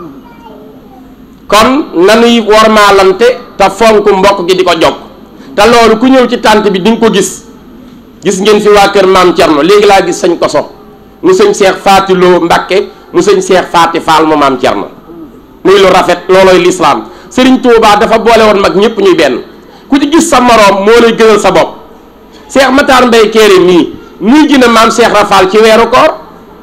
kon nanuy warmaalante te fonk mbokk gi di ko jokk te loolu ku ñëw ci tànt bi di nga ko gis gis ngeen fi waa kër maam Cerno léegi laa gis sëñ koso mu sëñ seex faati loo Mbàkke mu sëñ seex faati faal mu maam Cerno muy lu rafet loolooy lislaam sëriñ Tuubaa dafa boole woon mag ñëpp ñuy benn ku ci gis sa moroom moo lay gënal sa bopp seex Matar Mbay Kéere mii muy gën a maam seex rafaal ci weeru koor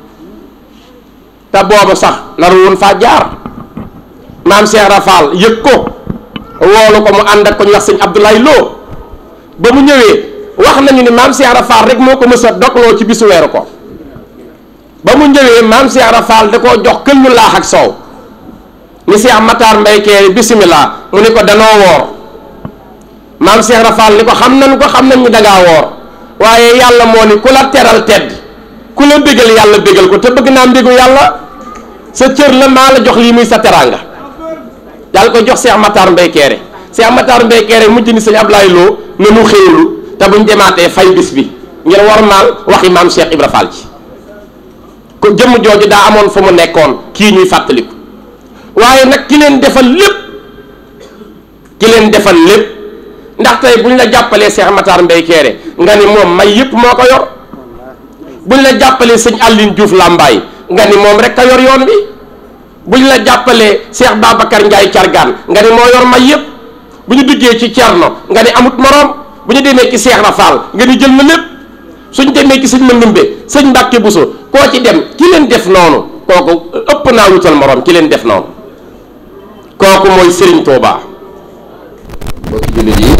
te booba sax naru woon faa jaar maam seex rafaal yëg ko woolu ko mu ànd ak ko ñu wax sëñ Abdoulaye Lo ba mu ñëwee wax nañu ni maam Cheikh Rafal rek moo ko mës a dogloo ci bisu weeru ko ba mu ñëwee maam Cheikh Rafal da koo jox këllu laax ak soow ni Cheikh Matar Mbay Keere bisimilah mu ni ko danoo woor maam Cheikh Rafal ni ko xam nañu ko xam nañ ni dangaa woor waaye yàlla moo ni ku la teral tedd ku la bégal yàlla bégal ko te bëgg naa mbégu yàlla sa cër la maa la jox lii muy sa teraanga daal ko jox Cheikh Matar Mbay Keere Cheikh Matar Mbay Keere mujj ni sëñ Ablaye Lo ne mu xéewlu te buñ demaatee fay bis bi ngir warmaal waxi maam Cheikh Ibra Fall ci ko jëmm jooju daa amoon fa mu nekkoon kii ñuy fàttaliku waaye nag ki leen defal lépp ki leen defal lépp ndax tey buñ la jàppalee Cheikh Matar Mbay Keere nga ni moom may yépp moo ko yor buñ la jàppalee sëñ Aline Diouf Lambaay nga ni moom rek a yor yoon bi buñ la jàppalee Cheikh Babacar Ndiaye Cargaan nga ni moo yor may yépp bu ñu duggee ci Cerno nga ni amut moroom bu ñu demee ci Seex Rafaal nga ni jël na lépp suñ demee ci sëñ Mandumbe sëñ Mbàkke Buso koo ci dem ki leen def noonu kooku ëpp naa wutal morom ki leen def noonu kooku mooy Sëriñ Tuubaa mbokki jullit yi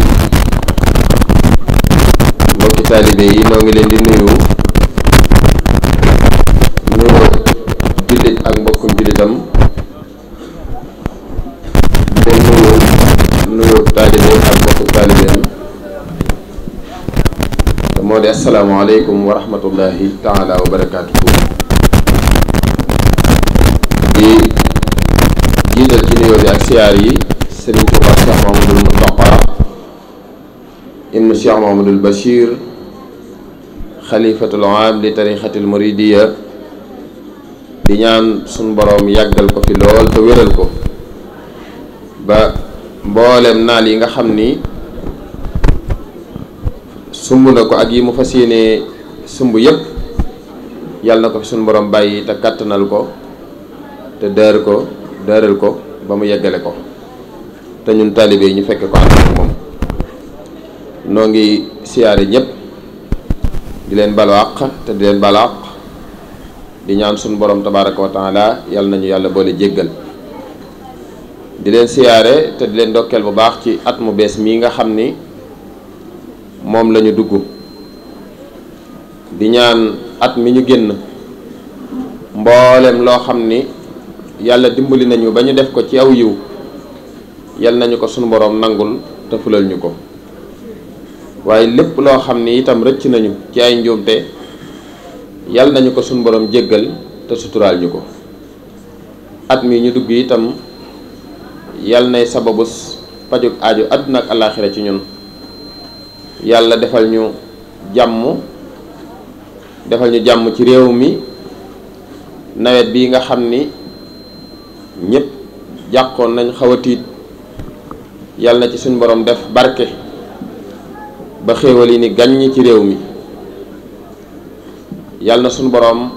mbokki taalibe yi noo ngi leen di nuyu nuyu jullit ak mbokkum jullitam di leen nuyu nuyu taalibe ak mbokku taalibeem te moo di asalaamaaleykum wa rahmatullahi taala wa barakaatuhu di jiital ci nuyoo bi ak siyaar yi Sëriñ Tuubaa Cheikh Mahamadul Muntaqa ibnu Cheikh Mahamadul Bachir xalifatul aam li tarixatil muridiya di ñaan suñ boroom yàggal ko fi lool te wéral ko ba mboolem naal yi nga xam ni sumb na ko ak yi mu fas yéenee sumb yépp yàlla na ko fi suñ boroom bàyyi te kàttanal ko te dër ko dëral ko ba mu yeggale ko te ñun taalibe yi ñu fekke ko ànd ak moom noo ngi siyaare ñépp di leen balu àq te di leen balu àq di ñaan suñu borom tabaraka wa taala yàlla nañu yàlla boole jéggal di leen siyaare te di leen ndokkeel bu baax ci at mu bees mii nga xam ni moom lañu dugg di ñaan at mi ñu génn mboolem loo xam ni yàlla dimbali nañu ba ñu def ko ci aw yiw yal nañu ko sunu boroom nangul te fulal ñu ko waaye lépp loo xam ni itam rëcc nañu ci ay njuumte yal nañu ko sunu boroom jéggal te suturaal ñu ko at mi ñu dugg itam yal nay sababus pajuk aaju àdduna ak àllaaxira ci ñun yàlla defal ñu jàmm defal ñu jàmm ci réew mi nawet bi nga xam ni ñëpp jàqoon nañ xaw a tiit yàlla na ci suñ borom def barke ba xéewal yi ni gàññ ci réew mi yàlla na suñ borom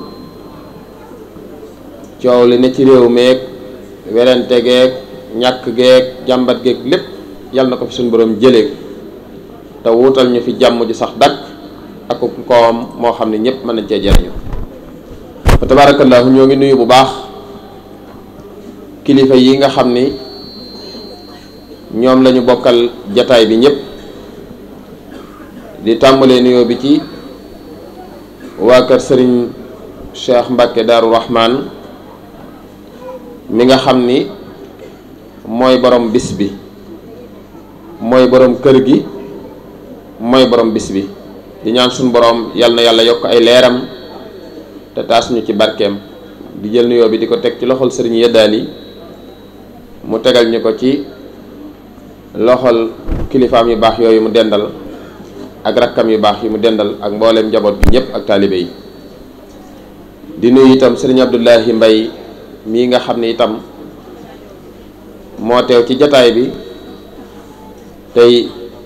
coow li ne ci réew meeg werante geeg ñàkk geeg jàmbat geeg lépp yàlla na ko fi suñ borom jëlee te wuutal ñu fi jàmm ju sax dakk ak koom moo xam ne ñëpp mën nañ cee jariñu fa tabaarakallaahu ñoo ngi nuyu bu baax kilifa yi nga xam ni ñoom lañu bokkal jataay bi ñëpp di tàmbalee nuyoo bi ci waa kër sëriñ Cheikh Mbacke Daaru Rahman mi nga xam ni mooy borom bis bi mooy borom kër gi mooy borom bis bi di ñaan suñu borom yal na yàlla yokk ay leeram te taas ñu ci barkeem di jël nuyoo bi di ko teg ci loxol sëriñ Yeddaali mu tegal ñu ko ci loxol kilifaam yu baax yooyu mu dendal ak rakkam yu baax yi mu dendal ak mbooleem njaboot bi ñëpp ak taalibe yi di nuyu itam sëriñ Abdullahi Mbay mii nga xam ne itam moo teew ci jataay bi tey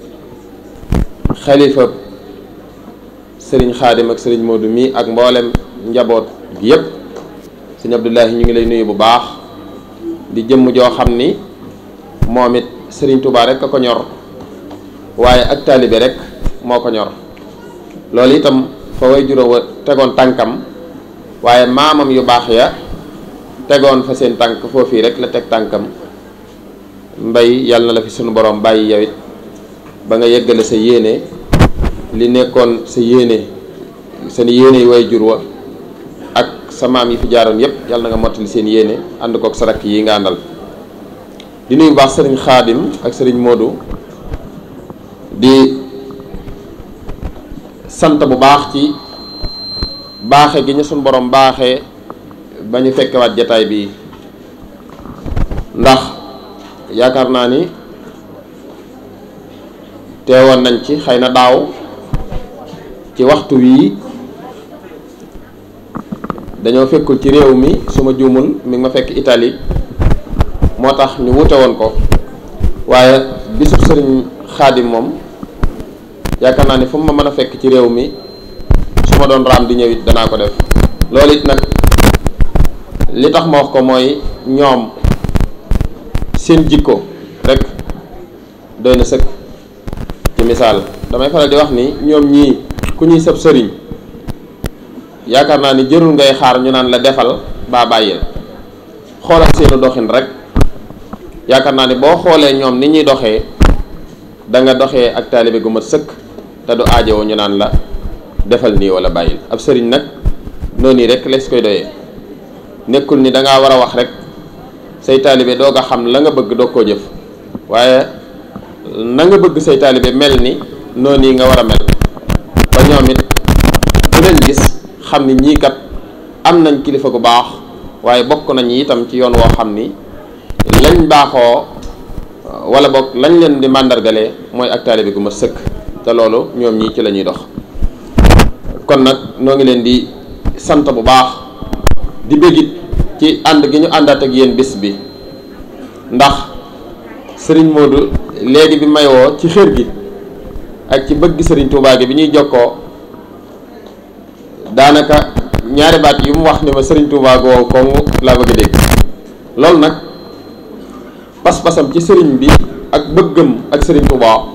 xalifa sëriñ Xaadim ak sëriñ Moodu mii ak mboolem njaboot gi yëpp sëriñ Abdullahi ñu ngi lay nuyu bu baax di jëmm joo xam ni moom it sëriñ Touba rek a ko ñor waaye ak taalibe rek moo ko ñor loolu itam fa way juróom wa tegoon tànkam waaye maamam yu baax ya tegoon fa seen tànk foofii rek la teg tànkam mbay yàlla na la fi sunu borom bàyyi yow it ba nga yeggale sa yéene li nekkoon sa yéene seen yéene yi way jur wa ak sa maam yi fi jaaroon yépp yàlla na nga mottali seen yéene ànd kook sa rakk yi nga àndal di nuyu baax sëriñ xaadim ak sëriñ Modou di sant bu baax ci baaxe gi ñu suñ borom baaxee ba ñu fekkewaat jataay bi ndax yaakaar naa ni teewoon nañ ci xëy na daaw ci waxtu wii dañoo fekkul ci réew mi su ma juumul mi ngi ma fekk Italie moo tax ñu wute woon ko waaye bisub sëriñ xaadim moom yaakaar naa ni fu mu ma mën a fekk ci réew mi su ma doon raam di ñëw it danaa ko def loolu it nag li tax ma wax ko mooy ñoom seen jikko rek doy na sëkk ci misaal damay faral di wax ni ñoom ñii ku ñuy sëb sëriñ yaakaar naa ni jërul ngay xaar ñu naan la defal baa bàyyil xoolal seenu doxin rek yaakaar naa ni boo xoolee ñoom ni ñuy doxee da nga doxee ak taalibe gu mat sëkk te du aajowoo ñu naan la defal nii wala bàyyil ab sëriñ nag noonu yi rek lees koy doyee nekkul ni da ngaa war a wax rek say taalibe doog a xam la nga bëgg doog koo jëf waaye na nga bëgg say taalibe mel ni noonu yi nga war a mel ba ñoom it bu leen gis xam ni ñii kat am nañ kilifa gu baax waaye bokk nañ itam ci yoon woo xam ni lañ baaxoo wala boog lañ leen di màndargalee mooy ak taalibe gu ma sëkk te loolu ñoom ñii ci la ñuy dox kon nag noo ngi leen di sant bu baax di bégit ci ànd gi ñu àndaat ak yéen bis bi ndax sëriñ Modou léegi bi may woo ci xër gi ak ci bëgg sëriñ Touba gi bi ñuy jokkoo daanaka ñaari baat yu mu wax ni ma sëriñ Touba gu wow koŋ laa bëgg a dégg loolu nag pas-pasam ci sëriñ bi ak bëggam ak sëriñ Touba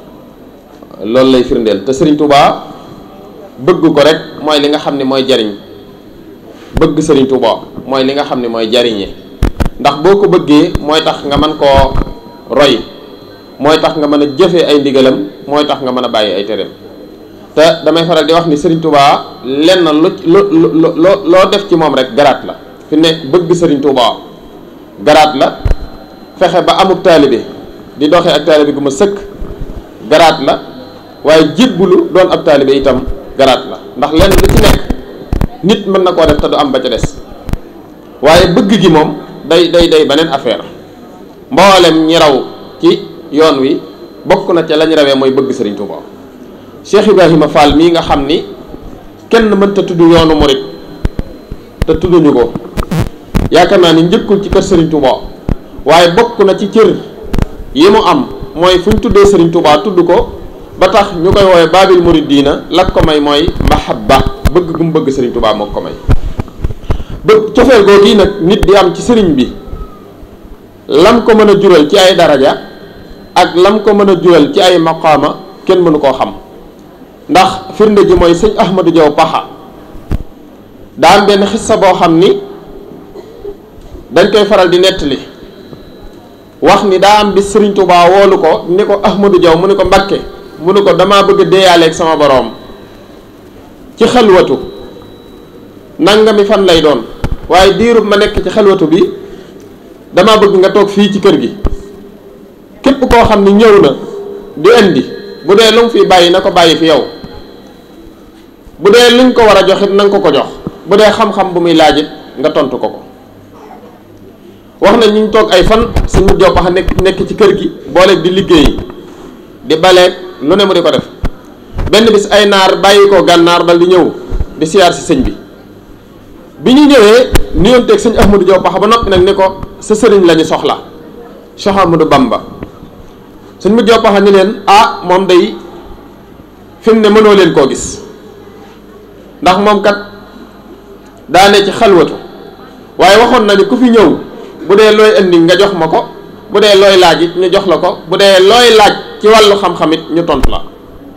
loolu lay firndeel te sëriñ Touba bëgg ko rek mooy li nga xam ne mooy jariñ bëgg sëriñ Touba mooy li nga xam ne mooy jariñe ndax boo ko bëggee mooy tax nga mën koo roy mooy tax nga mën a jëfee ay ndigalam mooy tax nga mën a bàyyi ay tereem te damay faral di wax ni sëriñ Touba lenn lu lu loo loo def ci moom rek garaat la fi ne bëgg sëriñ Touba garaat la fexe ba amub taalibe di doxee ak taalibe gu ma sëkk garaat la waaye jébbulu doon ab taalibe itam garaat la ndax lenn lu ci nekk nit mën na koo def te du am ba ca des waaye bëgg gi moom day day day beneen affaire mboolem ñi raw ci yoon wi bokk na ca lañ rawee mooy bëgg sëriñ Touba Cheikh Ibrahima Fall mii nga xam ni kenn mënta tudd yoonu murit te tudduñu ko yaakaar naa ni njëkkul ci kër sëriñ Touba waaye bokk na ci cër yi mu am mooy fu ñu tuddee sëriñ Touba tudd ko ba tax ñu koy woowee baabil muriddiina la ko may mooy mahabba bëgg gu mu bëgg sëriñ Touba moo ko may bëgg cofeel googu nag nit di am ci sëriñ bi lam ko mën a jural ci ay daraja ak lam ko mën a jural ci ay maqaama kenn mënu koo xam ndax firnde ji mooy sëñ Ahmadou Diaw Paxa daa am benn xissa boo xam ni dañ koy faral di nettali wax ni daa am bis sëriñ Touba woolu ko ni ko Ahmadou Diaw mu ni ko Mbakke mu ni ko damaa bëgg a deeyaaleeg sama boroom ci xelwatu nangami fan lay doon waaye diirub ma nekk ci xelwatu bi dama bëgg nga toog fii ci kër gi képp koo xam ni ñëw na di indi bu dee lu mu fi bàyyi na ko bàyyi fi yow bu dee luñ ko war a joxit na nga ko ko jox bu dee xam-xam bu muy laajit nga tontu ko ko wax na ñu toog ay fan suñu joppax nekk nekk ci kër gi booleeg di liggéey di baleeg lu ne mu di ko def benn bis ay naar bàyyi ko gànnaar dal di ñëw di siyaar si sëñ bi bi ñu ñëwee nuyonteeg sëñ Ahmadou Diaw Paxa ba noppi nag ni ko sa sëriñ la ñu soxla Cheikh Ahmadou Bamba sëñ mu Diaw Paxa ni leen ah moom day fi mu ne mënoo leen koo gis ndax moom kat daane ci xalwatu waaye waxoon nañu ku fi ñëw bu dee looy indi nga jox ma ko bu dee looy laaj it ñu jox la ko bu dee looy laaj ci wàllu xam-xam it ñu tontu la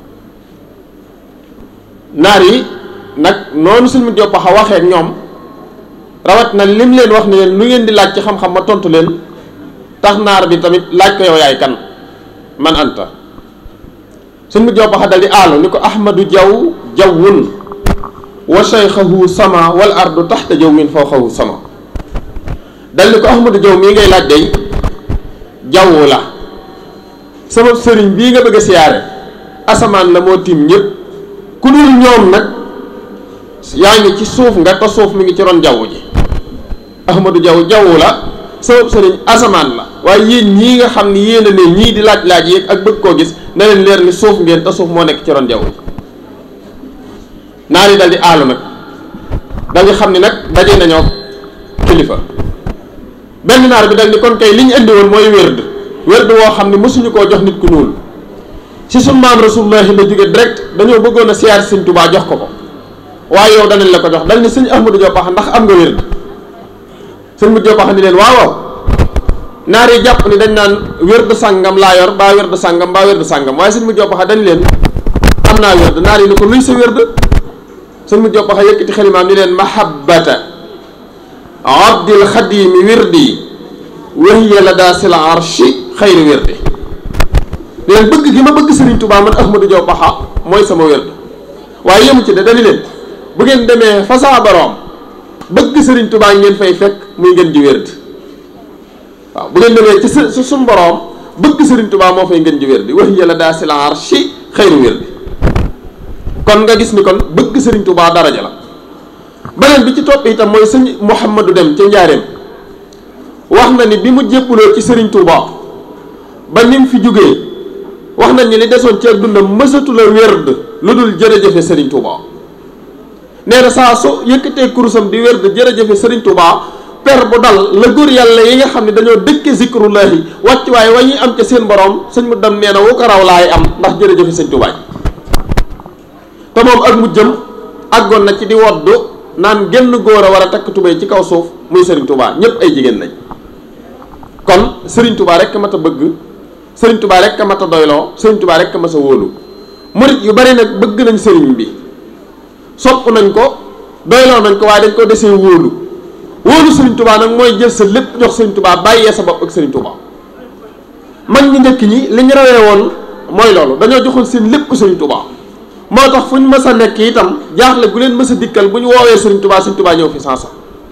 naar yi nag noonu sëñ mu Diaw Paxa waxee ak ñoom rawat na lim leen wax ni leen lu ngeen di laaj ci xam-xam ma tontu leen tax naar bi tamit laaj ko yow yaay kan man anta sëñ mu Diaw Paxa dal di aalu ni ko ahmadu jaw jawwun wa shaykhahu sama wal ardu taxta jawwin fawqahu sama dal ni ko ahmadu jaw mii ngay laaj day jaww la sama sëriñ bii nga bëgg a siyaare asamaan la moo tiim ñëpp ku dul ñoom nag yaa ngi ci suuf nga te suuf mi ngi ci ron jaww ji ahmadu jaw jaww la sama sëriñ asamaan la waaye yéen ñii nga xam ni yéen a ne ñii di laaj laaj yeeg ak bëgg koo gis na leen leer ni suuf ngeen te suuf moo nekk ci ron jaww ji naar yi dal di aalu nag dal di xam ni nag daje nañoo kilifa benn naar bi dal ni kon kay li ñu indi woon mooy wérd wérd woo xam ni mësuñu koo jox nit ku ñuul ci sunu maam rasulullahi la jóge direct dañoo bëggoon a siyaar sëñ Tuubaa jox ko ko waaye yow danañ la ko jox dal ni sëñ Ahmadou Diaw Paxa ndax am nga wérd sëñ mu Diaw Paxa ni leen waaw waaw naar yi jàpp ni dañ naan wérd sàngam laa yor baa wérd sàngam baa wérd sàngam waaye sëñ mu jox baxa dañ leen am naa wérd naar yi ni ko luy sa wérd sëñ mu jox baxa yëkkati xalimaam ni leen mahabbata abdil xadimi wirdi wahiya la daa sil arshi xayri wirdi leen bëgg gi ma bëgg Serigne Touba man Ahmadou Diaw Paxa mooy sama wérd waaye yemu ci de dañu leen bu ngeen demee fa saa boroom bëgg Serigne Touba ngeen fay fekk muy ngeen ji wérd waaw bu ngeen demee ci su suñ boroom bëgg Serigne Touba moo fay ngeen ji wérd wahiya la daa sil arshi xayri wirdi kon nga gis ni kon bëgg Serigne Touba daraja la beneen bi ci topp itam mooy sëñ Mouhamadou Dem ca Njaareem wax na ni bi mu jébbuloo ci Serigne Touba ba ni mu fi jógee wax nañ ni li desoon ci ak dundam mësatu la wérd lu dul jërëjëfe Serigne Touba nee na saa su yëkkatee kurusam di wérd jërëjëfe Serigne Touba per bu dal la góor yàlla yi nga xam ne dañoo dëkke zikrullahi wàcc waaye wa ñuy am ca seen borom sëñ mu dem nee na wu ko raw laay am ndax jërëjëfe Serigne Touba ji te moom ak mu jëm àggoon na ci di woddu naan genn góor a war a takk tubéy ci kaw suuf muy Serigne Touba ñëpp ay jigéen lañ kon Serigne Touba rek mat a bëgg Serigne Touba rek mat a doyloo Serigne Touba rek mat a wóolu murit yu bari nag bëgg nañ Serigne bi sopp nañ ko doyloo nañ ko waaye dañ ko desee wóolu wóolu Serigne Touba nag mooy jël sa lépp jox Serigne Touba bàyyee sa bopp ak Serigne Touba mag ñi njëkk ñi li ñu rawee woon mooy loolu dañoo joxoon seen lépp Serigne Touba. moo tax fu ñu mës a nekk itam jaaxle gu leen mës a dikkal bu ñu woowee Serigne Touba Serigne Touba ñëw fi sansa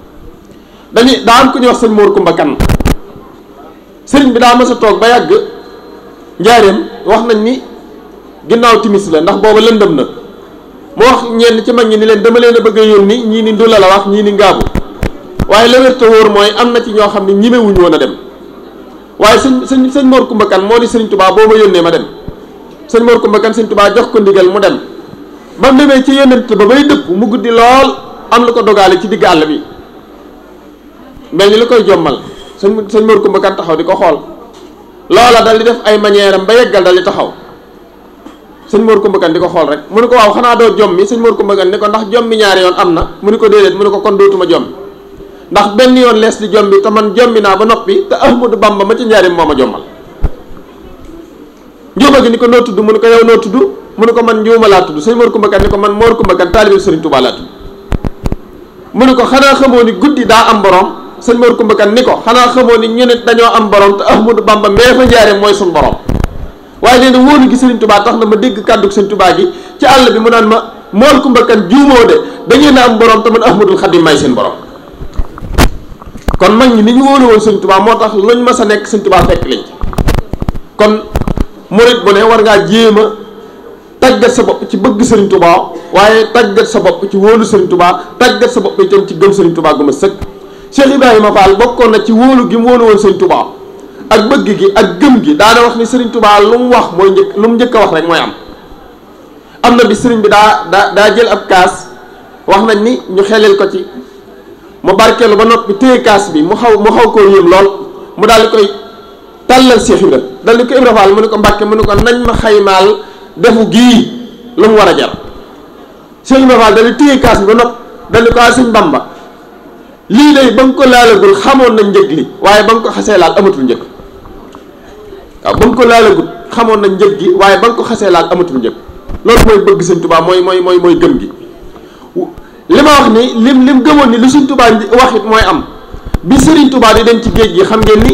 dañuy daa am ku ñuy wax sëñ Mor Kumba Kan Serigne bi daa mës a toog ba yàgg njaareem wax nañ ni ginnaaw timis la ndax booba lëndëm na mu wax ñenn ci mag ñi ni leen dama leen a bëgg a yónni ñii ni ndula la wax ñii ni ngaabu waaye la wér te wóor mooy am na ci ñoo xam ne ñimewuñu woon a dem waaye sëñ sëñ sëñ Mor Kumba Kan moo ni Serigne Touba boo ma yónnee ma dem sëñ Mor Kumba Kan sëñ Touba jox ko ndigal mu dem ba mu demee ci yónnent ba bay dëpp mu guddi lool am lu ko dogaale ci digg àll bi mel ni lu koy jommal sëñ sëñ Mor Kumba Kan taxaw di ko xool loola dal di def ay manière am ba yeggal dal di taxaw sëñ Mor Kumba Kan di ko xool rek mu ne ko waaw xanaa doo jommi sëñ Mor Kumba Kan ni ko ndax jommi ñaari yoon am na mu ne ko déedéet mu ne ko kon dootuma jommi ndax benn yoon lees di jommi te man jommi naa ba noppi te Ahmadu Bamba ma ci njaarim moo ma jommal njuuma gi ni ko noo tudd mu ne ko yow noo tudd mu ne ko man njuuma laa tudd sëñ Mor Kumba Kan ni ko man Mor Kumba Kan taalibe Sëriñ Tuubaa laa tudd mu ne ko xanaa xamoo ni guddi daa am borom sëñ Mor Kumba Kan ni ko xanaa xamoo ni ñu nit dañoo am borom te Ahmadu Bamba mee fa njaarim mooy suñ borom waaye nee na wóolu gi Sëriñ Tuubaa tax na ma dégg kàddu Sëriñ Tuubaa gi ci àll bi mu naan ma Mor Kumba Kan juumoo de dañuy na am borom te man Ahmadul Xadim may seen borom kon mag ñi ni ñu wóolu woon Sëriñ Tuubaa moo tax luñ mas a nekk Sëriñ Tuubaa fekk lañ ci kon murit bu ne war ngaa jéem a tàggat sa bopp ci bëgg Sëriñ Tuubaa waaye tàggat sa bopp ci wóolu Sëriñ Tuubaa tàggat sa bopp itam ci gëm Sëriñ Tuubaa gu ma sëkk Cheikh Ibrahima Fall bokkoon na ci wóolu gi mu wóolu woon Sëriñ Tuubaa ak bëgg gi ak gëm gi daana wax ni Sëriñ Tuubaa lu mu wax mooy njëkk lu mu njëkk a wax rek mooy am am na bi sëriñ bi daa daa daa jël ab kaas wax nañ ni ñu xelel ko ci mu barkeelu ba noppi téye kaas bi mu xaw mu xaw koo yéem lool mu daal di koy tàllal Cheikh Ibra dal di ko Ibra Fall mu ne ko Mbàkke mu ne ko nañ ma xaymaal defu gii lu mu war a jar Cheikh Ibra Fall dal di téye kaas bi ba noppi dal di ko a sëñ Bamba lii lay ba nga ko laalagul xamoon na njëg li waaye ba nga ko xasee laal amatul njëg waaw ba nga ko laalagul xamoon na njëg gi waaye ba nga ko xasee laal amatul njëg loolu mooy bëgg sëñ Tuubaa mooy mooy mooy mooy gëm gi li ma wax ni lim lim gëmoon ni lu sëñ Tuubaa wax it mooy am bi sëriñ Tuubaa di dem ci géej gi xam ngeen ni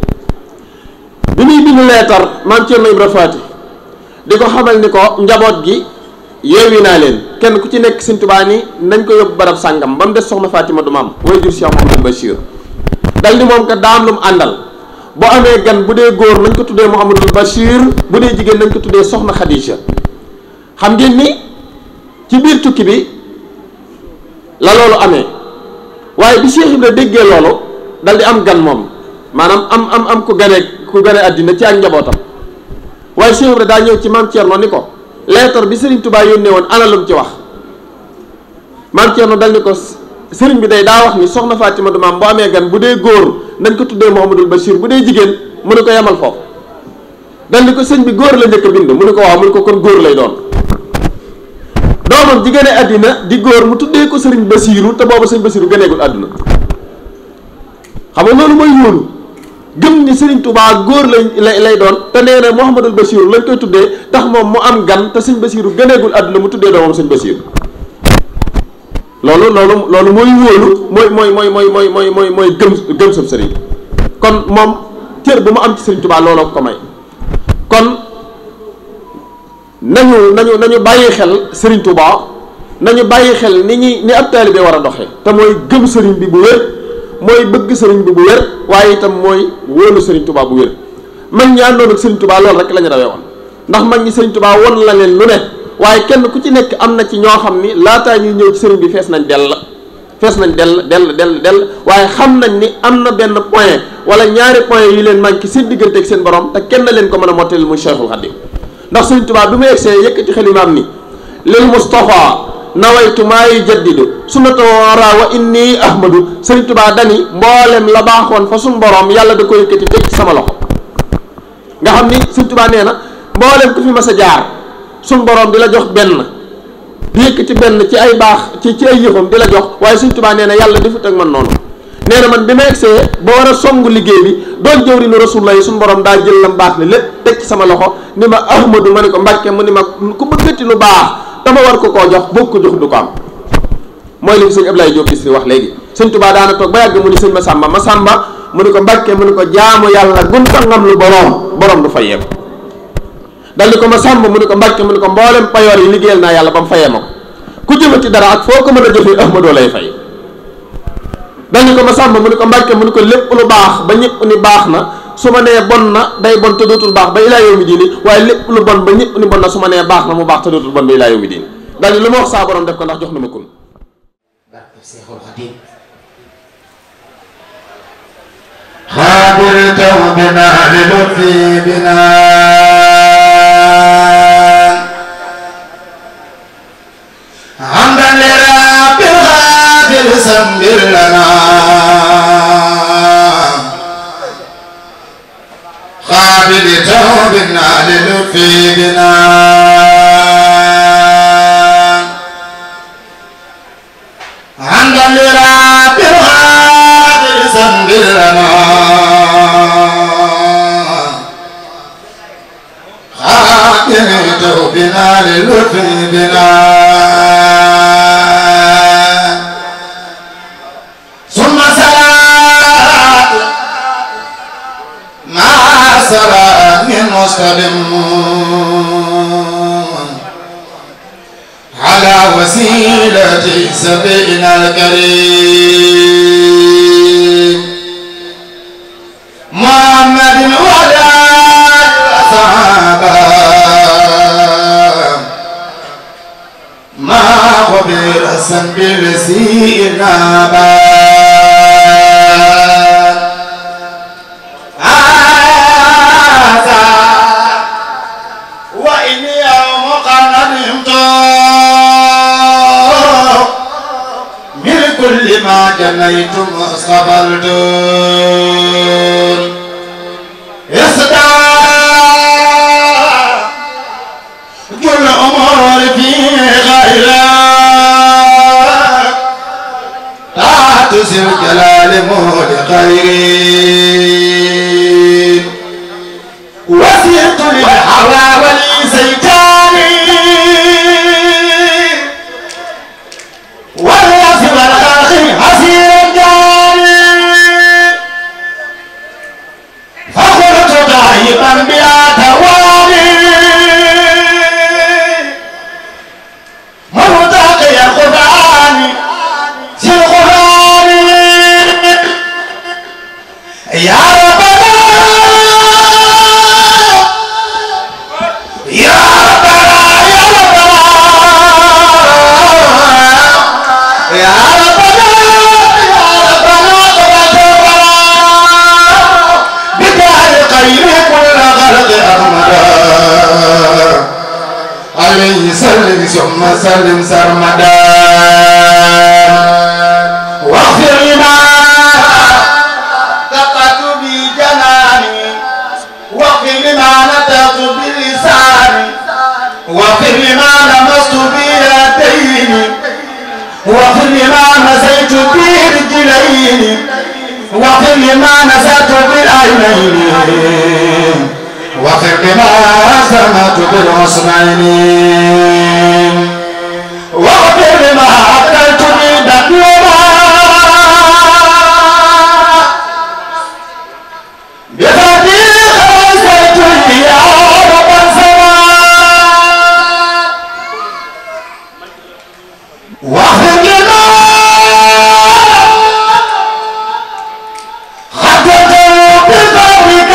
bi muy bind leetar maam Cerno Ibra Faati di ko xamal ni ko njaboot gi yeewi naa leen kenn ku ci nekk sëñ Tuubaa ni nañ ko yóbbu barab sàngam ba mu des soxna Fatima du maam way jur Cheikh Mouhamadou Bachir dal ni moom kat daa am lu mu àndal boo amee gan bu dee góor nañ ko tuddee Mouhamadou Bachir bu dee jigéen nañ ko tuddee soxna Khadija xam ngeen ni ci biir tukki bi la loolu amee waaye bi Cheikh Ibra déggee loolu dal di am gan moom maanaam am am am ku gane ku gane àddina ci ak njabootam waaye Cheikh Ibra daa ñëw ci maam Thierno ni ko leetar bi Serigne Touba yónnee woon ana lu mu ci wax maam Thierno dal ni ko Serigne bi day daa wax ni soxna Fatima du maam bu amee gan bu dee góor nañ ko tuddee Mouhamadul Bachir bu dee jigéen mu ne ko yemal foofu dal ni ko sëñ bi góor la njëkk a bind mu ne ko waaw mu ne ko kon góor lay doon doomam ji gane àddina di góor mu tuddee ko sëriñ Basiiru te boobu sëñ Basiiru gëneegul àdduna xam nga loolu mooy wóolu gëm ni Serigne Touba góor lañ lay lay doon te nee na Mouhamadul Bachir lañ koy tuddee tax moom mu am gan te sëñ Bachir gëneegul àdduna mu tuddee doomam sëñ Bachir loolu loolu loolu mooy wóolu mooy mooy mooy mooy mooy mooy mooy mooy gëm gëm sab sëriñ kon moom cër bu mu am ci Serigne Touba looloo ko may kon nañu nañu nañu bàyyi xel Serigne Touba nañu bàyyi xel ni ñuy ni ab taalibe war a doxee te mooy gëm sëriñ bi bu wér mooy bëgg sëriñ bi bu wér waaye itam mooy wóolu sëriñ Touba bu wér mag ñi àndoon ak sëriñ Touba loolu rek la ñu rawee woon ndax mag ñi sëriñ Touba won la leen lu ne waaye kenn ku ci nekk am na ci ñoo xam ni laataa ñuy ñëw ci sëriñ bi fees nañ dell fees nañ dell dell dell dell waaye xam nañ ni am na benn point wala ñaari point yu leen manqué seen diggante ak seen borom te kenn leen ko mën a mottali muy Cheikhul Khadim ndax sëriñ Touba bi mu egsee yëkkati xalimaam ni lil Mustafa nawaytu maa yujaddidu sunnata wara wa inni ahmadu sëriñ Touba dani mboolem la baaxoon fa suñ borom yàlla da ko yëkkati teg ci sama loxo nga xam ni sëriñ Touba nee na mboolem ku fi mas a jaar suñ borom di la jox benn di yëkkati benn ci ay baax ci ci ay yëfam di la jox waaye sëriñ Touba nee na yàlla defut ak man noonu nee na man bi ma egsee ba war a songu liggéey bi doon jëwriñu rasulullah yi suñ borom daa jël lam baax ne lépp teg ci sama loxo ni ma ahmadu ma ne ko mbàkke mu ni ma ku bëggati lu baax dama war ko koo jox boo ko jox du ko am mooy li sëñ Ablaye Diop Bichri wax léegi sëñ Touba daana toog ba yàgg mu ni sëñ ma sàmba ma sàmba mu ni ko mbàkke mu ni ko jaamu yàlla gun fa ngam lu boroom boroom du fayee ko dal ni ko ma sàmba mu ni ko mbàkke mu ni ko mboolem payoor yi liggéeyal naa yàlla ba mu fayee ma ko ku jëmati dara ak foo ko mën a jëfee ahmadoo lay fay dal ni ko ma sàmba mu ni ko mbàkke mu ni ko lépp lu baax ba ñëpp ni baax na su ma nee bon na day bon te dootul baax ba ilaa yow mi diini waaye lépp lu bon ba ñëpp ni bon na su ma nee baax na mu baax te dootul bon ba ilaa yow mi diini daal ni lu ma wax saa borom def ko ndax jox na ma kun خابرته بنا للطفي بنا حمدا لرب الغافر سبر لنا خابرته بنا للطفي بنا حمدا لرب الغافر سبر لنا خابرته بنا للطفي بنا ثم صلاة مع سلام مستلم على وسيلة سبينا الكريم محمد وعلى الصحابة ما خبر الذنب لسينا وإني يوم قد من كل ما جنيتم واصطبرتم يصدى كل أمور في غيرك لا تسر جلال مول خير وسيط للحوى ولسيتاني والناس والخلق حسير الجاني فخرت ضايقا بلا تواني مرتقي القرآن في القرآن يا ربنا يا ربنا يا ربنا يا ربنا يا ربنا بدار خير كل خلق أحمدا عليه سلم ثم سلم سرمدا واغفر لما تقت بجناني واغفر لما نطقت بلساني واغفر لما لمست بيدين واغفر لما مسيت برجلين واغفر لما نسيت بالعينين العينين وفق ما سمعت بالحسنين واغفر ما عدلت من دنيا بفتيح زيت يا رب السماء واغفر لنا خطة بفضلك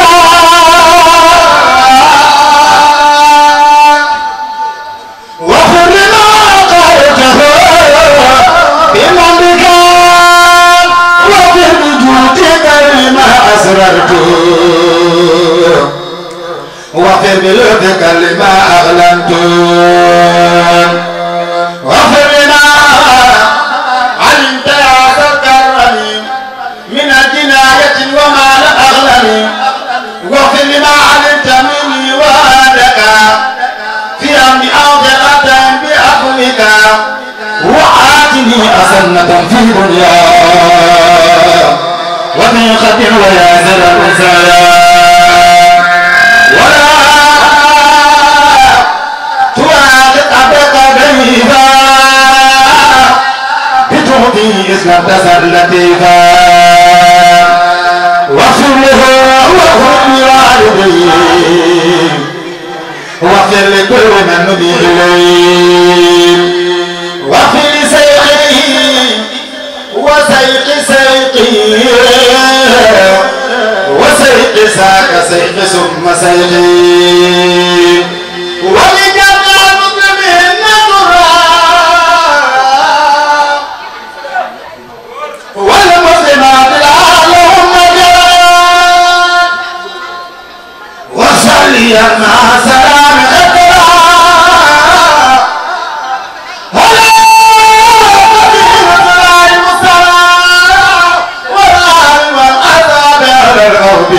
واغفر لنا قرته بمنك واغفر بجودك لما أسررت واغفر بلطفك لما أغلنت واغفر لنا علمت يا صدق الرحيم من الجناية وما لا أغلني واغفر لما علمت مني وعدك في أمر أوجقة بعفوك وآتني أسنة في دنيا وفي خطر وياسر الرسايا ولا تواخذ أبقى ضيفا بتعطي اسم تسر لطيفا واغفر له واغفر لوالديه واغفر لكل من نبي إليه واغفر لسيقه وسيق سيقه وسيق ساك سيق ثم سيقه ولجميع المسلمين نذرا والمسلمات اللهم جل وصلي مع سلام اقرا على نبي الله المصطفى والآل والأصحاب على الأرض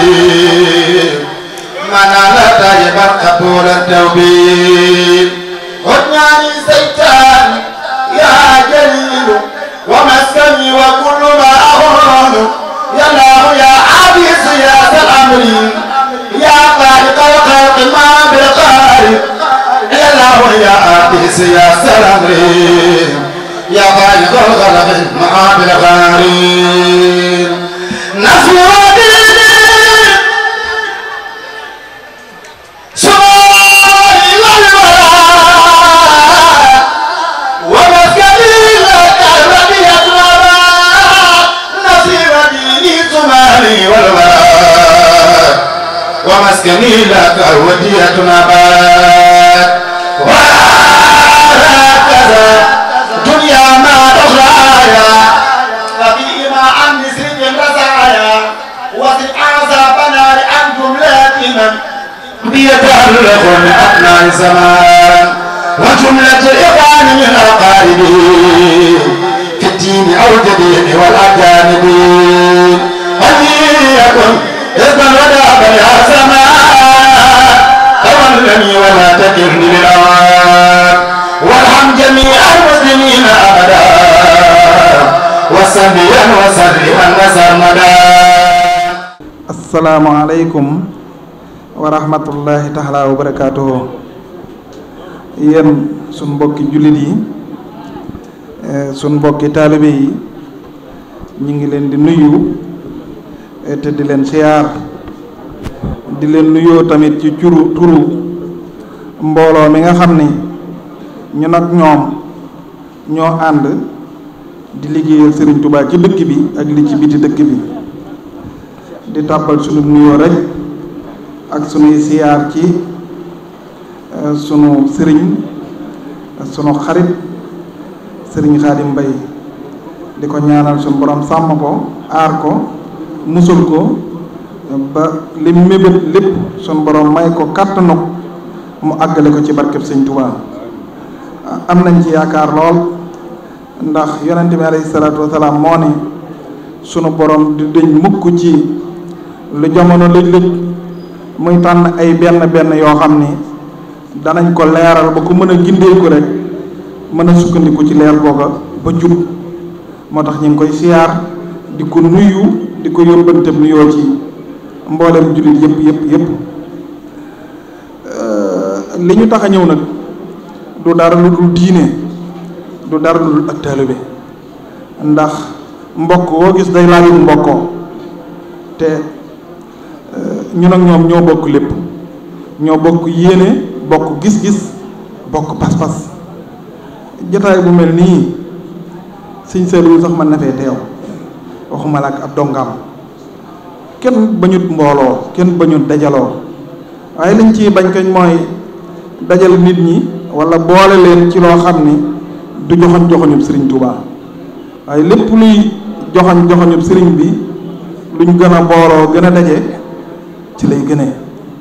من على طيبا قبول التوبين خذني سيطان يا جليل ومسكني وكل ما أهون يا الله يا عبيس يا سلام يا خالق الخلق ما بالخالق يا الله يا عبيس يا سلام يا خالق الخلق ما بالخالق نصر ديني سبحان والولاء ومسكني لك الذي يطلب نصير ديني سماني والولاء ومسكني لك ودية نبات وهكذا دنيا ما أخرايا ففيما عن نسر رزايا وزد عذابنا لأن جملة من بيتألق من أبناء الزمان وجملة الإخوان من أقاربه في الدين أو الجديد والأجانب وليكن إذن ودابا يا زمان تولني ولا تكلني للأوان وارحم جميع المسلمين أبدا وسليا وسلما وسرمدا asalaamaaleykum wa rahmatullahi taala wa barakaatuhu yéen sun mbokki jullit yi eh, sun mbokki taalibe yi ñu ngi leen di nuyu eh, te di leen siyaar di leen nuyoo tamit ci curu turu mbooloo mi nga xam ni ñun ak ñoom ñoo ànd di liggéeyal Sëriñ Tubaa ci dëkk bi ak li ci biti dëkk bi di tàbbal sunu nuyoo rek ak sunuy siyaar ci eh, sunu sëriñ sunu xarit sëriñ Xaadim Mbay di ko ñaanal sunu borom sàmm ko aar ko musul ko ba li mébét lépp sunu borom may ko kàttanu mu àggale ko ci barkeb sëñ Tuubaa am nañ ci yaakaar lool ndax yonente bi alayhi salaatu wasalaam moo ne sunu borom di dëñ mukk ci lu jamono lëj-lëj muy tànn ay benn benn yoo xam ni danañ ko leeral ba ku mën a gindeeku rek mën a sukkandiku ci leer googa ba jub moo tax ñu ngi koy siyaar di ko nuyu di ko yóbbanteem nuyoo ci mboolem jullit yëpp yëpp yëpp li ñu tax a ñëw nag du dara lu dul diine du dara lu dul ak taalibe ndax mbokk woo gis day laajut mbokkoo te ñun ak ñoom ñoo bokk lépp ñoo bokk yéene bokk gis-gis bokk pas-pas jataay bu mel nii sëñ Saliou sax mën na fee teew waxuma la ak ab dongaam kenn bañut mbooloo kenn bañut dajaloo waaye liñ ciy bañ kañ mooy dajal nit ñi wala boole leen ci loo xam ni du joxoñ joxoñub sëriñ Touba waaye lépp luy joxoñ joxoñub sëriñ bi luñ gën a booloo gën a daje ci lay gënee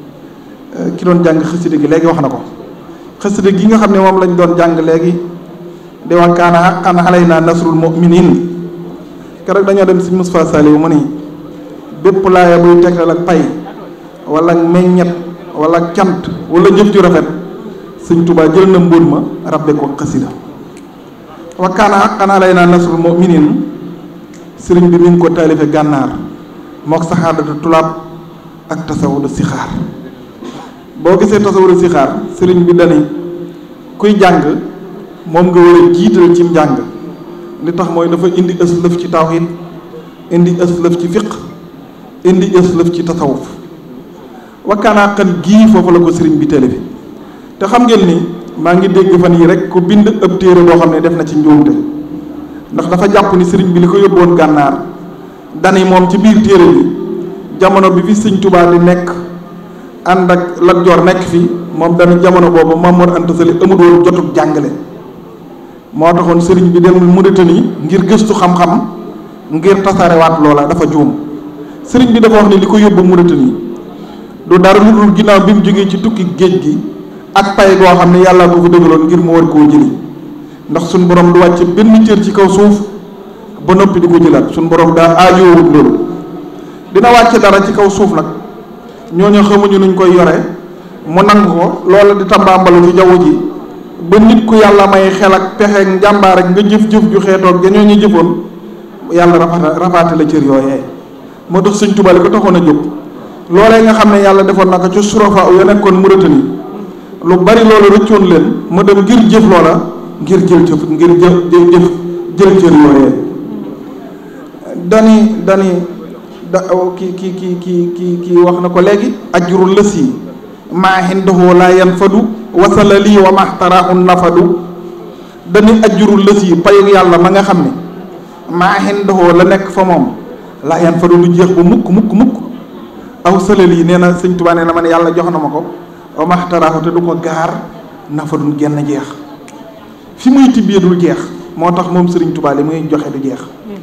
ki doon jàng xasida gi léegi wax na ko xasida gi nga xam ne moom lañ doon jàng léegi di wax kaana haqqan alaynaa nasrul mu'minin keroog dañoo dem si Moustapha Saliou mu ni bépp laaya buy tegtal ak pay wala meññet wala cant wala jëf ju rafet sëñ Tuubaa jël na mbóot ma rabbe ko xasida wa kaana haqqan alaynaa nasrul mu'minin sëriñ bi mi ngi ko taalife gànnaar mook saxaadatu tulaab ak tasawudu sixaar boo gisee tasawudu sixaar sëriñ bi dani kuy jàng moom nga war a jiital cim njàng li tax mooy dafa indi ëslëf ci tawhid indi ëslëf ci fiq indi ëslëf ci tasawuf wakkaanaa xan gii foofu la ko sëriñ bi télé bi te xam ngeen ni maa ngi dégg fan yi rek ku bind ëpp téere boo xam ne def na ci njuumte ndax dafa jàpp ni sëriñ bi li ko yóbboon gànnaar dani moom ci biir téere bi jamono bi fi sëñ Tuubaa di nekk ànd ak Lat Joor nekk fi moom dani jamono boobu Mamoor Anta Sali amul woon jotug jàngale moo taxoon sëriñ bi dem Mauritanie ngir gëstu xam-xam ngir tasaarewaat loola dafa juum sëriñ bi dafa wax ni li ko yóbbu Mauritanie du dara lu dul ginnaaw bi mu jógee ci tukki géej gi ak pay goo xam ne yàlla ko fa dëgaloon ngir mu war koo jëli ndax suñ borom du wàcce benn cër ci kaw suuf ba noppi di ko jëlaat suñ borom daa aajoowut loolu dina wàcce dara ci kaw suuf nag ñooñu xamuñu nuñ koy yore mu nangu ko loola di tambaambalu ci jaww ji ba nit ku yàlla may xel ak pexe njàmbaar ak nga jëf-jëf ju xeetoog dañoo ñu jëfoon yàlla rafaata rafaate la cër yooyee moo tax sëñ Tuubaa li ko taxoon a jóg loolee nga xam ne yàlla defoon na ko ci surafa ya nekkoon Mauritanie lu bari loolu rëccoon leen mu dem ngir jëf loola ngir jël jëf ngir jëf jëf jël cër yooyee dani dani da ki ki ki ki ki ki wax na ko léegi ajru lës yi maa hindahu laa yanfadu wasala lii wa maxtaraahu nafadu dañuy ajjurul lës yi payu yàlla ma nga xam ne maa hindahu la nekk fa moom laa yanfadu lu jeex bu mukk mukk mukk aw salal yi nee na sëñ Tuubaa nee na man yàlla jox na ma ko wa maxtaraahu te du ko gaar nafadun genn jeex fi muy tibbee dul jeex moo tax moom sëriñ Tuubaa li muy joxe du jeex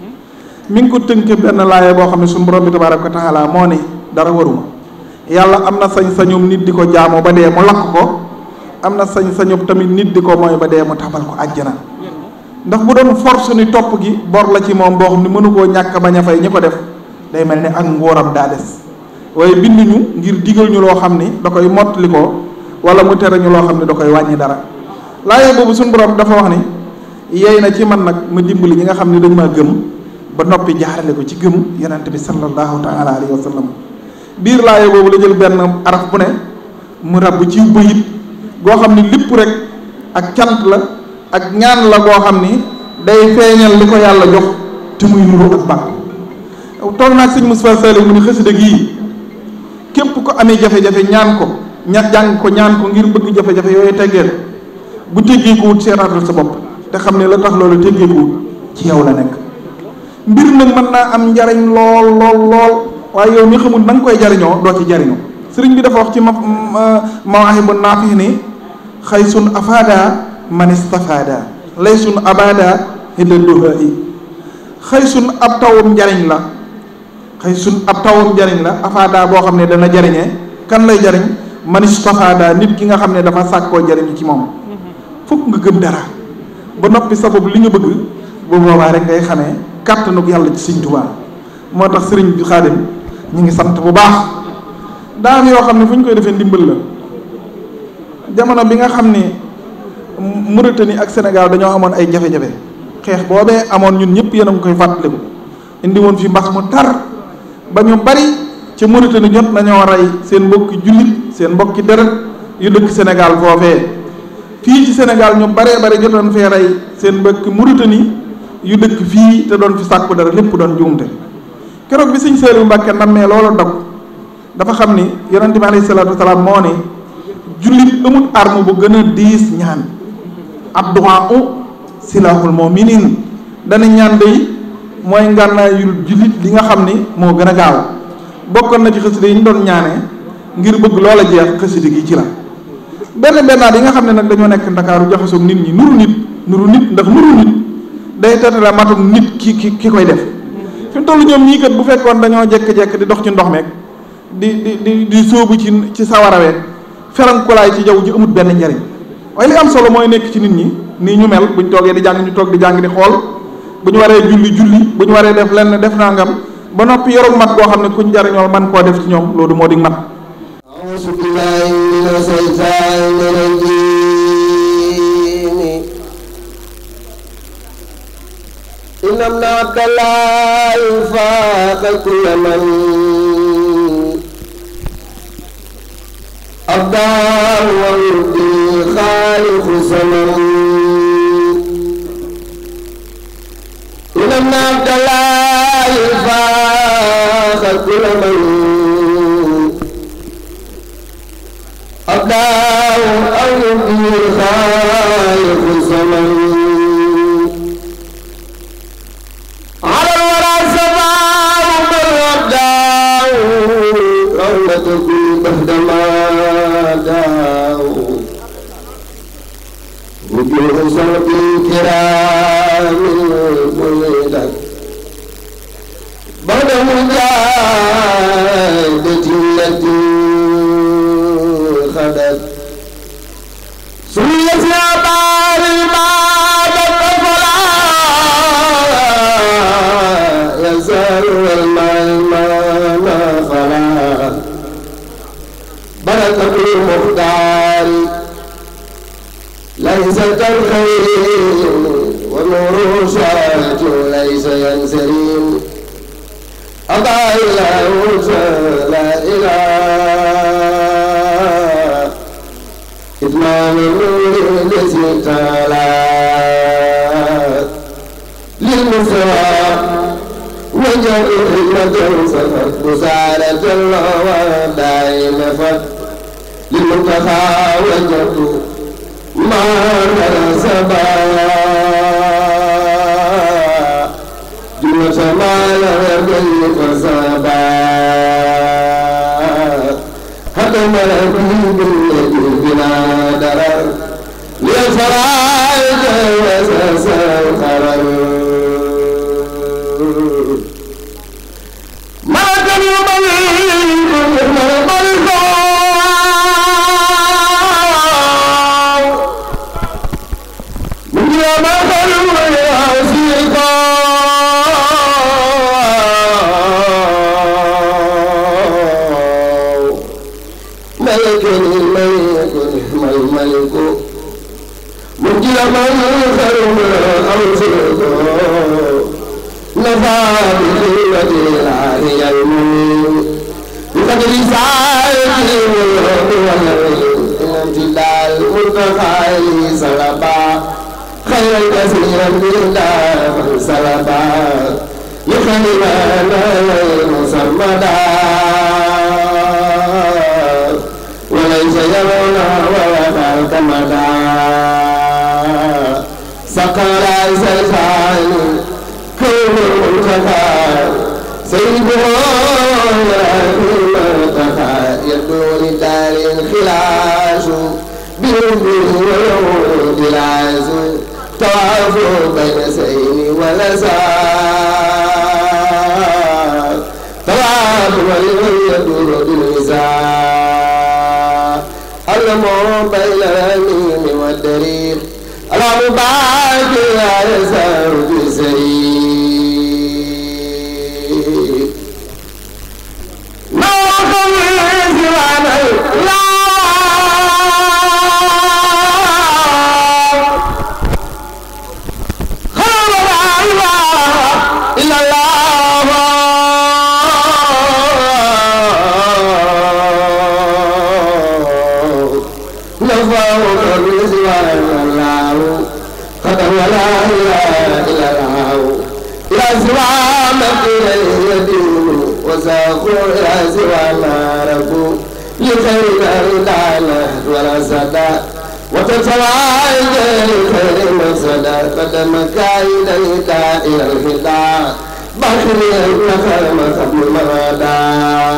mi ngi ko tënke benn laaya boo xam ne suñu borom bi tabaaraka wa taala moo ne dara waruma yàlla am na sañ-sañum nit di ko jaamoo ba dee mu lakk ko am na sañ-sañum tamit nit di ko mooy ba dee mu tabal ko àjjana ndax bu doon force ni topp gi bor la ci moom boo xam ne mënu koo ñàkk bañ a fay ñi ko def day mel ni ak ngóoram daa des waaye binduñu ngir digal ñu loo xam ni da koy mottali ko wala mu tere ñu loo xam ne da koy wàññi dara laaya boobu suñu borom dafa wax ni yey na ci man nag ma dimbali ñi nga xam ne dañ maa gëm ba noppi jaarale ko ci gëm yonent bi sallallahu taala alayhi wa sallam biir laaya boobu la jël benn araf bu ne mu rabb ci bayit goo xam ni lépp rek ak cant la ak ñaan la goo xam ni day feeñal li ko yàlla jox te muy nuru ak bàkk toog naag sëñ Moustapha Saliou mu ni xasida gii képp ko amee jafe-jafe ñaan ko ña jàng ko ñaan ko ngir bëgg jafe-jafe yooyu teggeel bu teggee ko wut seetaatal sa bopp te xam ne la tax loolu teggee ko wut ci yow la nekk mbir nag mën naa am njariñ lool lool lool waaye yow mi xamul na nga koy jariñoo doo ci jariñoo sëriñ bi dafa wax ci ma mawaahibu naafi ni xay sun afaada man istafaada lay sun abada hidda duha i xëy sun ab tawum njariñ la xëy sun ab tawum njariñ la afaada boo xam ne dana jariñee kan lay jariñ man istafaada nit ki nga xam ne dafa sàkkoo jariñu ci moom fokk nga gëm dara ba noppi sabab li nga bëgg bu boobaa rek ngay xamee kàttanug yàlla ci Sëriñ Tuubaa moo tax sëriñ bi Xaadim ñu ngi sant bu baax daa am yoo xam ne fu ñu koy defee ndimbal la jamono bi nga xam ne Mauritanie ak Sénégal dañoo amoon ay jafe-jafe xeex boobee amoon ñun ñëpp yéen a ngi koy fàttaliku indi woon fi mbas mu tar ba ñu bari ci Mauritanie jot nañoo rey seen mbokki jullit seen mbokki deret yu dëkk Sénégal foofee fii ci Sénégal ñu baree bare jotoon fee rey seen mbokki Mauritanie yu dëkk fii te doon fi sàkku dara lépp doon juumte keroog bi sëñ Saliou Mbacke nammee loolu dog dafa xam ni yonente bi alayhi salaatu wasalaam moo ni jullit amul arme bu gën a diis ñaan addu'a u silahul mu'minin dana ñaan day mooy ngànnaayul jullit li nga xam ni moo gën a gaaw bokkoon na ci xasida yi ñu doon ñaanee ngir bëgg loola jeex xasida gi ci la benn bennaat yi nga xam ne nag dañoo nekk ndakaaru jaxasoog nit ñi nuru nit nuru nit ndax nuru nit day tatala matum nit ki ki ki koy def fi mu toll ñoom ñii kat bu fekkoon dañoo jekk-jekk di dox ci ndox meeg di di di di sóobu ci ci sawaraweeg ferankulaay ci jaww ji amut benn njariñ waaye li am solo mooy nekk ci nit ñi nii ñu mel buñ toogee di jàng ñu toog di jàng di xool bu ñu waree julli julli bu ñu waree def lenn def nangam ba noppi yorog mat goo xam ne kuñ jariñoo man koo def ci ñoom loolu moo di mat أعوذ بالله من الشيطان الرجيم إن ابن عبد الله فاق كل من أبداه ويبدي خالق زمن إن ابن عبد الله فاق كل من أبداه أو يبدي خالق الزمن على الورى سماه من أبداه رحمة كل بعد ما داه وجوه صوت الكرام ولدت بعد مجاهدة التي خدت سويت يا بار الباب فلا يزال الماء ما فلا بركة المختار ليس كالخير ونور شاة ليس ينسرين أضع إله لا إله إتمام النور الذي تعالى للمسوى وجه خدمة سفت مسالة الله دائم فت للمنتخى وجهت ما نسبا جملة ما لا يبين فسبا ختم به بالذي بلا درر للفرائض وسس القرر ملك الملك الملك من يوم خلق يعصيك ملك الملك نعم الملك مجل من خرم أوصيك نفى بقوة العالي المؤمن بقدر ساعته والامتداد المنتهى سلبا خيرا كثيرا بالله سلبا يخلنا مسمدا وليس يرونا ولا كمدا سقر سلطان كون المنتهى سيده المنتهى يدور دار الخلاش بالبر والعود العزو طواف بين سين ولزار طواف والعود يدور بالمزار المو بين اليمين والدرير الأبواب لا يزال بسرير ما خلص وانا لا خلق الله إلا الله سوى مكين يدين وساقوا إلى سوى ما ربوا لخير الدعنا ولا صدى وتتوعد لخير مصدى قدم كائد الهدى إلى الهدى بخري النخل مخبل مرادى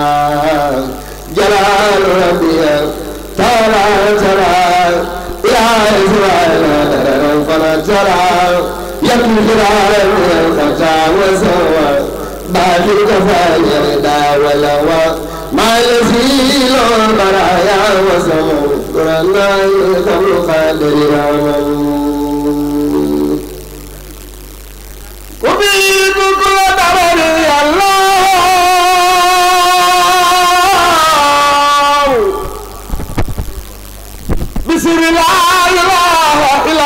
جلال ربي تعالى تعالى يا إسرائيل دررا فلا ترى يكن خلال من الخطا وسوى باقي كفاية ردا ولوى ما يزيل البرايا وسمو قرنا يخم قادر رحمن وبيد كل دبر الله بسم لا إله إلا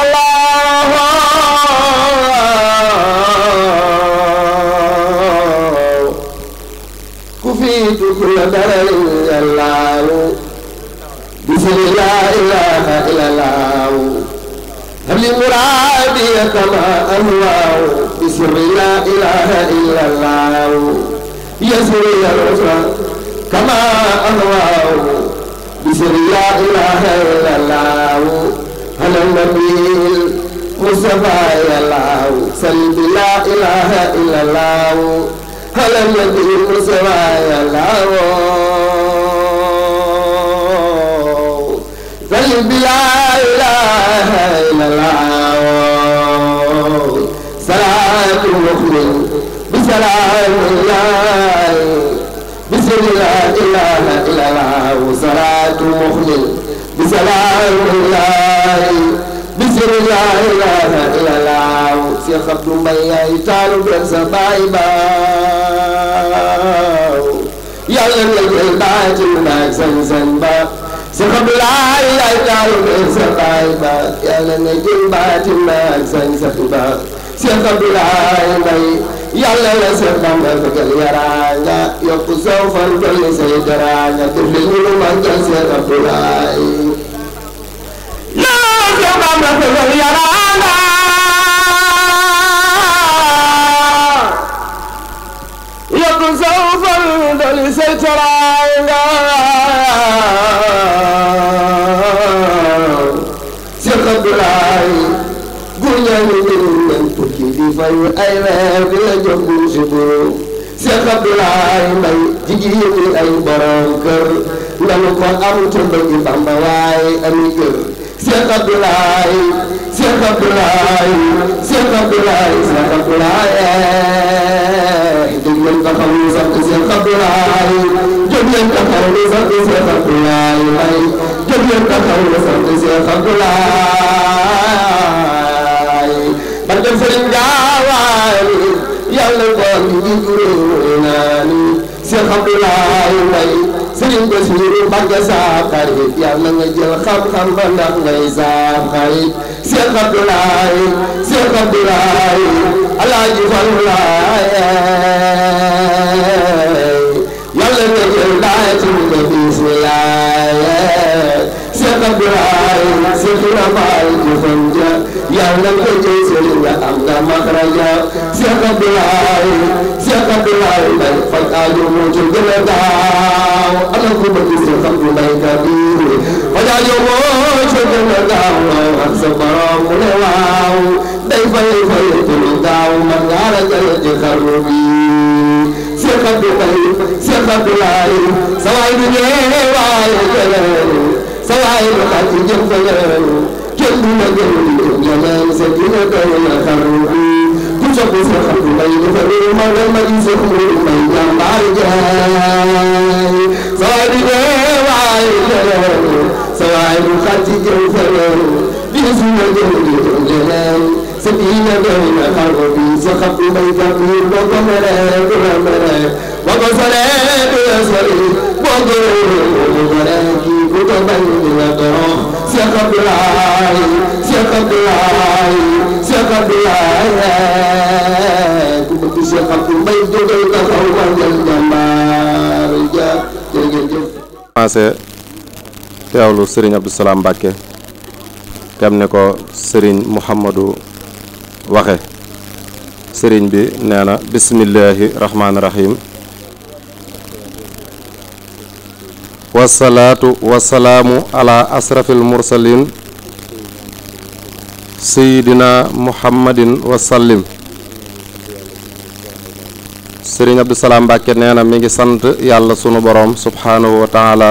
الله كفيت كل درر الله بسم لا إله إلا الله هب لي مرادي كما أهواه بسم لا إله إلا الله يسر الرسل كما أهواه بسم لا إله إلا الله على النبي المصطفى يا الله سلم لا إله إلا الله على النبي المصطفى يا الله سلم لا إله إلا الله صلاة مؤمن بسلام الله بسم لا إله إلا الله صلاة مخلص بسلام الله بسم لا إله إلا الله شيخ عبد الله يتعلم بن سبايبا يلا نجل باجي ما سنسن با شيخ عبد الله يتعلم بن سبايبا يلا نجل باجي ما سنسن با Cheikh Abdoulaye Mbaye yàlla la Cheikh Bamba bëggal yaraanga yokk saw fan dolli say daraanga def li ñu màggal Cheikh Abdoulaye yàlla la Cheikh Bamba bëggal yaraanga yokk saw fan dolli say daraanga Cheikh Abdoulaye guñaani ñun tukki di fayu ay weer di la jox bu subu Cheikh Abdoulaye Mbaye jigéen ñi ay borom kër nanu ko am te bëgg Bamba waaye ami kër Cheikh Abdoulaye Cheikh Abdoulaye Cheikh Abdoulaye Cheikh Abdoulaye jóg leen taxaw ñu sant Cheikh Abdoulaye jóg leen taxaw ñu sant Cheikh Abdoulaye Mbaye jóg leen taxaw ñu sant Cheikh Abdoulaye barke Sëriñ Gaawaani yàlla ngoon gi juróom naa ni Cheikh Abdoulaye Mbaye Sëriñ Basiru Mbàkke saa xarit yàlla nga jël xam-xam ba ndax ngay saa xarit Cheikh Abdoulaye Cheikh Abdoulaye Alaaji Fallu Laaye yàlla nga jël daati nga bismilaaye Cheikh Abdoulaye Cheikh Rafaal jëfam ja yàlla nga jël sëriñ nga am nga maxraja Cheikh Abdoulaye Cheikh Abdoulaye Mbaye faj aajo moo ci gën a gaaw ana ko bëgg Cheikh Abdoulaye Kabir faj aajo moo ci gën a gaaw ak sa borom mu ne waaw day fay fay te lu gaaw man ngaa la jël ci xarnu bi Cheikh Abdoulaye Cheikh Abdoulaye sa waay du ñëwee waaye jëlee sa waay lu xaj ci jëm fa jëlee kenn du la gën di jëm yeneen sa dina doy na xarnu bi ku sopp Cheikh Abdoulaye dafa réew ma nga ma di Cheikh Mourou Mbaye jàmbaar jaay sa waay du ñëwee waaye jëlee sa waay lu xaj ci jëm fa jëlee di la gën di jëm yeneen sa dina doy na xarnu bi Cheikh Abdoulaye Kabir boo ko meree du la meree boo ko soree du la sori boo ko réeree du la kii ku ko bañ di la torox Cheikh Abdoulaye Cheikh Abdoulaye Cheikh Abdoulaye ku bëgg Cheikh Abdou Mbaye jógal taxaw màggal jàmbaar ja jërëjëf commencé teewlu Serigne Abdou Salam Mbacke tem ne ko Serigne Mouhamadou waxe sëriñ bi nee na bismillaahi rahmaani rahim wasalaatu wasalaamu ala asrafil mursalin sayidina muhammadin wasallim sëriñ Abdou Salaam Mbàkke nee na mi ngi sant yàlla sunu boroom subhaanahu wa taala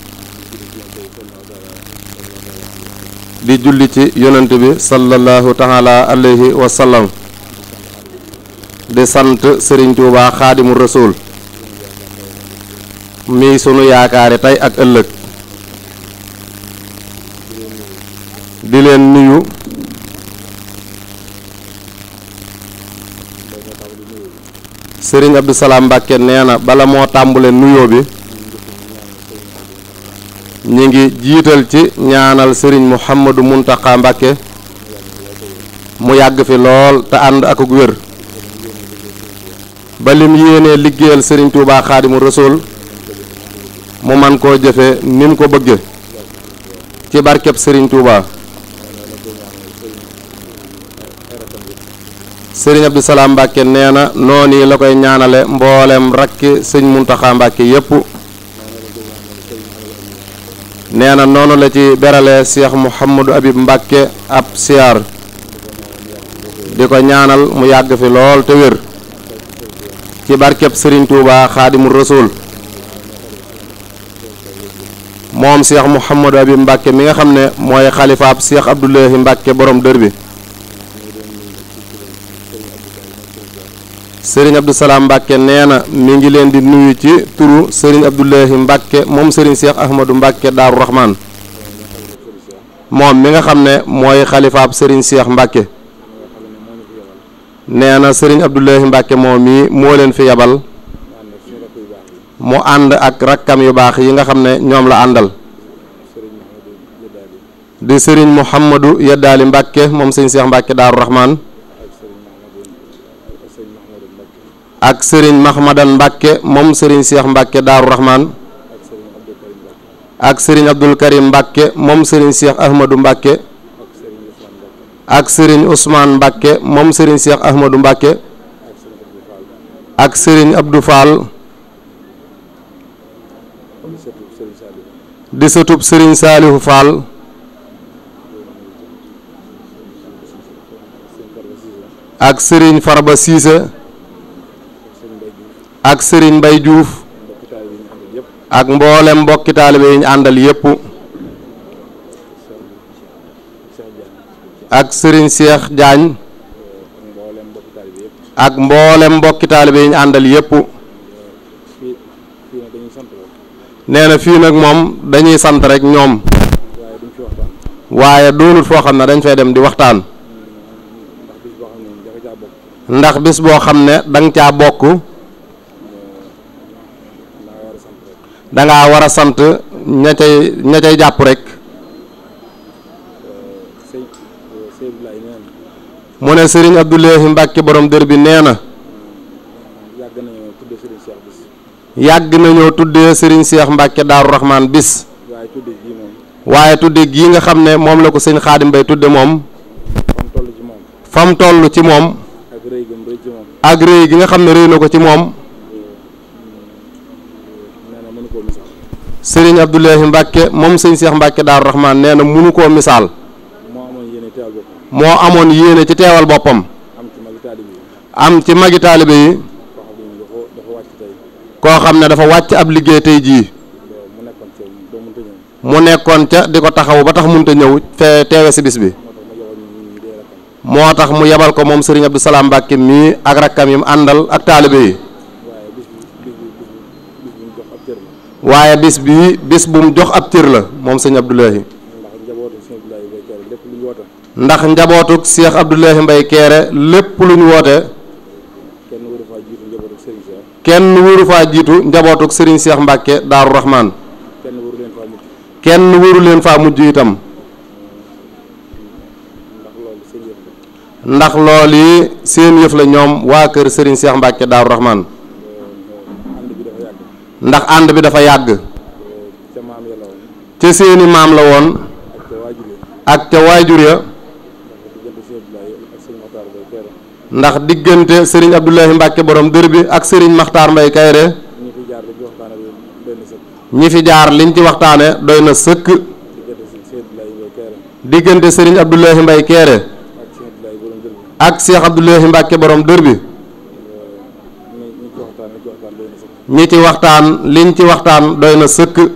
di julli ci yonent bi sallallahu taala alayhi wa sallam di sant sëriñ Tuubaa xaadimu rasuul mi sunu yaakaari tey ak ëllëg di leen nuyu sëriñ Abdou Salaam Mbàkke nee na bala moo tàmbule nuyoo bi ñi ngi jiital ci ñaanal sëriñ Mouhamadou Mountakha Mbàkke mu yàgg fi lool te ànd ak ak wér ba lim yéenee liggéeyal sëriñ Touba Xaadimu Rasuul mu man koo jëfe ni mu ko bëgge ci barkeb sëriñ Touba sëriñ Abdou Salaam Mbàkke nee na noonu la koy ñaanale mboolem rakki sëñ Muntaxa Mbàkke yépp nee na noonu la ci berale Cheikh Mouhamadou Habib Mbàkke ab siyaar di ko ñaanal mu yàgg fi lool te wér ci barkeb sëriñ Touba Xaadimu Rasuul moom Cheikh Mouhamadou Habib Mbàkke mi nga xam ne mooy xalifaab Cheikh Abdoulahi Mbàkke borom dër bi sëriñ Abdou Salaam Mbàkke nee na mi ngi leen di nuyu ci turu sëriñ Abdoulahi Mbàkke moom sëriñ Cheikh Ahmadou Mbàkke Daaru Rahman moom mi nga xam ne mooy xalifaab sëriñ Cheikh Mbàkke nee na sëriñ Abdoulahi Mbàkke moom mii moo leen fi yabal mu ànd ak rakkam yu baax yi nga xam ne ñoom la àndal di sëriñ Mouhamadou Yeddaali Mbàkke moom sëriñ Cheikh Mbàkke Daaru Rahman ak sëriñ Mahmadan Mbàkke moom sëriñ Cheikh Mbàkke Daaru Rahman ak sëriñ Abdul Karim Mbàkke moom sëriñ Cheikh Ahmadou Mbàkke ak sëriñ Ousmane Mbàkke moom sëriñ Cheikh Ahmadou Mbàkke ak sëriñ Abdou Fall di sëtub sëriñ Saalihu Fall ak sëriñ Farba Siise ak sëriñ Mbay Juuf ak mboolem mbokki taalibe yi ñu àndal yépp ak sëriñ Cheikh Jaañ ak mboolem mbokki taalibe yi ñu àndal yépp nee na fii nag moom dañuy sant rek ñoom waaye doonut foo xam ne dañ fay dem di waxtaan ndax bis boo xam ne danga caa bokk danga war a sant ña cay ña cay jàpp rek mu ne sëriñ Abdoulahi Mbàkke borom dër bi nee na yàgg nañoo tuddee sëriñ Cheikh Mbàkke Daaru Rahman bis waaye tudde gii nga xam ne moom la ko sëñ Xaadim Bay tudde moom fam toll ci moom ak rëy gi nga xam ne rëy na ko ci moom sëriñ Abdoulahi Mbàkke moom sëñ Cheikh Mbàkke Daaru Rahman nee na munu koo misaal moo amoon yéene ci teewal boppam am ci magi taalibe yi koo xam ne dafa wàcc ab liggéey tey jii mu nekkoon ca di ko taxaw ba tax munta ñëw fee teewe si bis bi moo tax mu yebal ko moom sëriñ Abdou Salaam Mbàkke mii ak rakkam yi mu àndal ak taalibe yi waaye bis bii bis bu mu jox ab cër la moom sëñ Abdoulahi ndax njabootuk Cheikh Abdoulahi Mbay Keere lépp lu ñu woote kenn wuru faa jiitu njabootuk sëriñ Cheikh Mbàkke Daaru Rahman kenn wuru leen faa mujj itam ndax loolu yi seen yëf la ñoom waa kër sëriñ Cheikh Mbàkke Daaru Rahman ndax ànd bi dafa yàgg ca seeni maam la woon ak ca waajur ya ndax diggante sëriñ Abdoulahi Mbacke borom dër bi ak sëriñ Makhtar Mbaye Kayre ñi fi jaar dañuy waxtaane benn sëkk ñi fi jaar liñ ci waxtaane doy na sëkk diggante si Seydou Laye Mbaye Kayre diggante sëriñ Abdoulahi Mbaye Kayre ak Cheikh Abdoulaye borom dër bi ak Cheikh Abdoulahi Mbacke borom dër bi ñi ñi ci waxtaan liñ ci waxtaan doy na sëkk ñi ci waxtaan liñ ci waxtaan doy na sëkk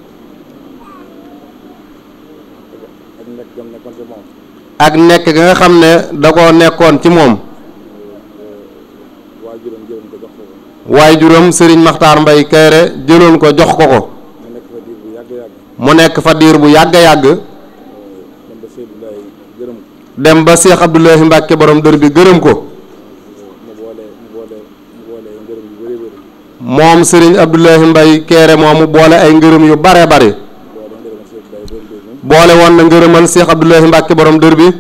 ak nekk gam nekkoon ci moom ak nekk ga nga xam ne da koo nekkoon ci moom waajuram jëloon ko jox ko ko waaye juróom sëriñ Makhtar Mbaye Kayre jëloon ko jox ko ko mu nekk fa diir bu yàgg yàgg mu nekk fa diir bu yàgg a yàgg dem ba Seydou Laye gërëm ko dem ba Cheikh Abdoulahi Mbacke borom dër bi gërëm ko mu boole mu boole mu boole ngërëm yu bëri bëri moom sëriñ Abdoulahi Mbaye Kayre moomu boole ay ngërëm yu bare bare boole ngërëmal Seydou Laye borom dër bi boole woon na ngërëmal Cheikh Abdoulahi Mbacke borom dër bi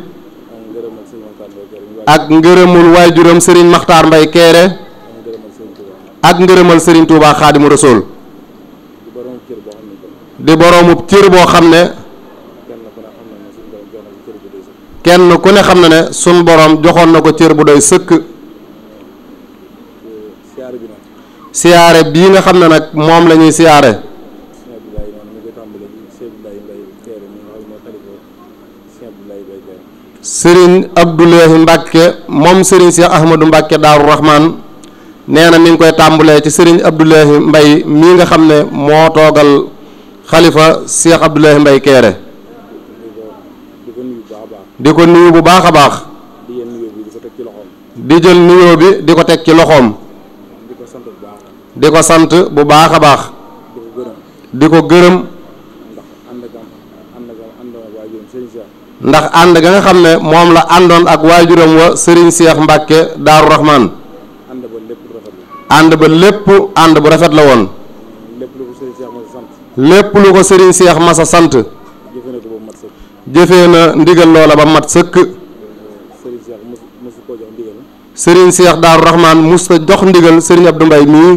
ak ngërëmal Sëriñ Makhtar Mbaye Kayre mi wàcc ak ngërëmul waajuram sëriñ Makhtar Mbaye Kayre ak ngërëmal Sëriñ Touba ak ngërëmal sëriñ Touba Xaadimu Rasuul di borom cër boo xam ne di boroomu cër boo xam ne kenn ku ne xam na ne suñu borom jox na ko cër bu doy sëkk kenn ku ne xam na ne sun borom joxoon na ko cër bu doy sëkk siyaare bi nag siyaare bii nga xam ne nag moom la ñuy siyaare Sëriñ Abdoulaye noonu mi ngi koy tàmbalee ci Sëriñ Abdoulaye Mbaye Kayre mi nga xam ne moo xalifa Sëriñ Abdoulaye Baye Kayre sëriñ Abdoulahi Mbacke moom sëriñ Cheikh Ahmadou Mbacke Daaru Rahman nee na mi ngi koy tàmbalee ci sëriñ Abdoulahi Mbaye mii nga xam ne moo toogal xalifa Cheikh Abdoulahi Mbaye Kayre di ko nuyu bu baax a baax di ko nuyu bu baax a baax di yéen nuyoo bi di ko teg ci loxoom di jël nuyoo bi di ko teg ci loxoom di ko sant bu baax di ko sant bu baax a baax di ko gërëm di ko gërëm ndax ànd gam ànd gam waa yoon Sëriñ Cheikh ndax ànd ga nga xam ne moom la àndoon ak waajuram wa sëriñ Cheikh Mbacke Daaru Rahman ànd ba lépp rafet la ànd ba lépp ànd bu rafet la woon lépp lu ko Sëriñ Cheikh ma sant lépp lu ko sëriñ Cheikh Massa sant jëfe na ko ba mat sëkk jëfee na ndigal loola ba mat sëkk Sëriñ Cheikh mos mosu koo jox ndigal sëriñ Cheikh Daaru Rahman musta jox ndigal sëriñ Abdou Mbaye mii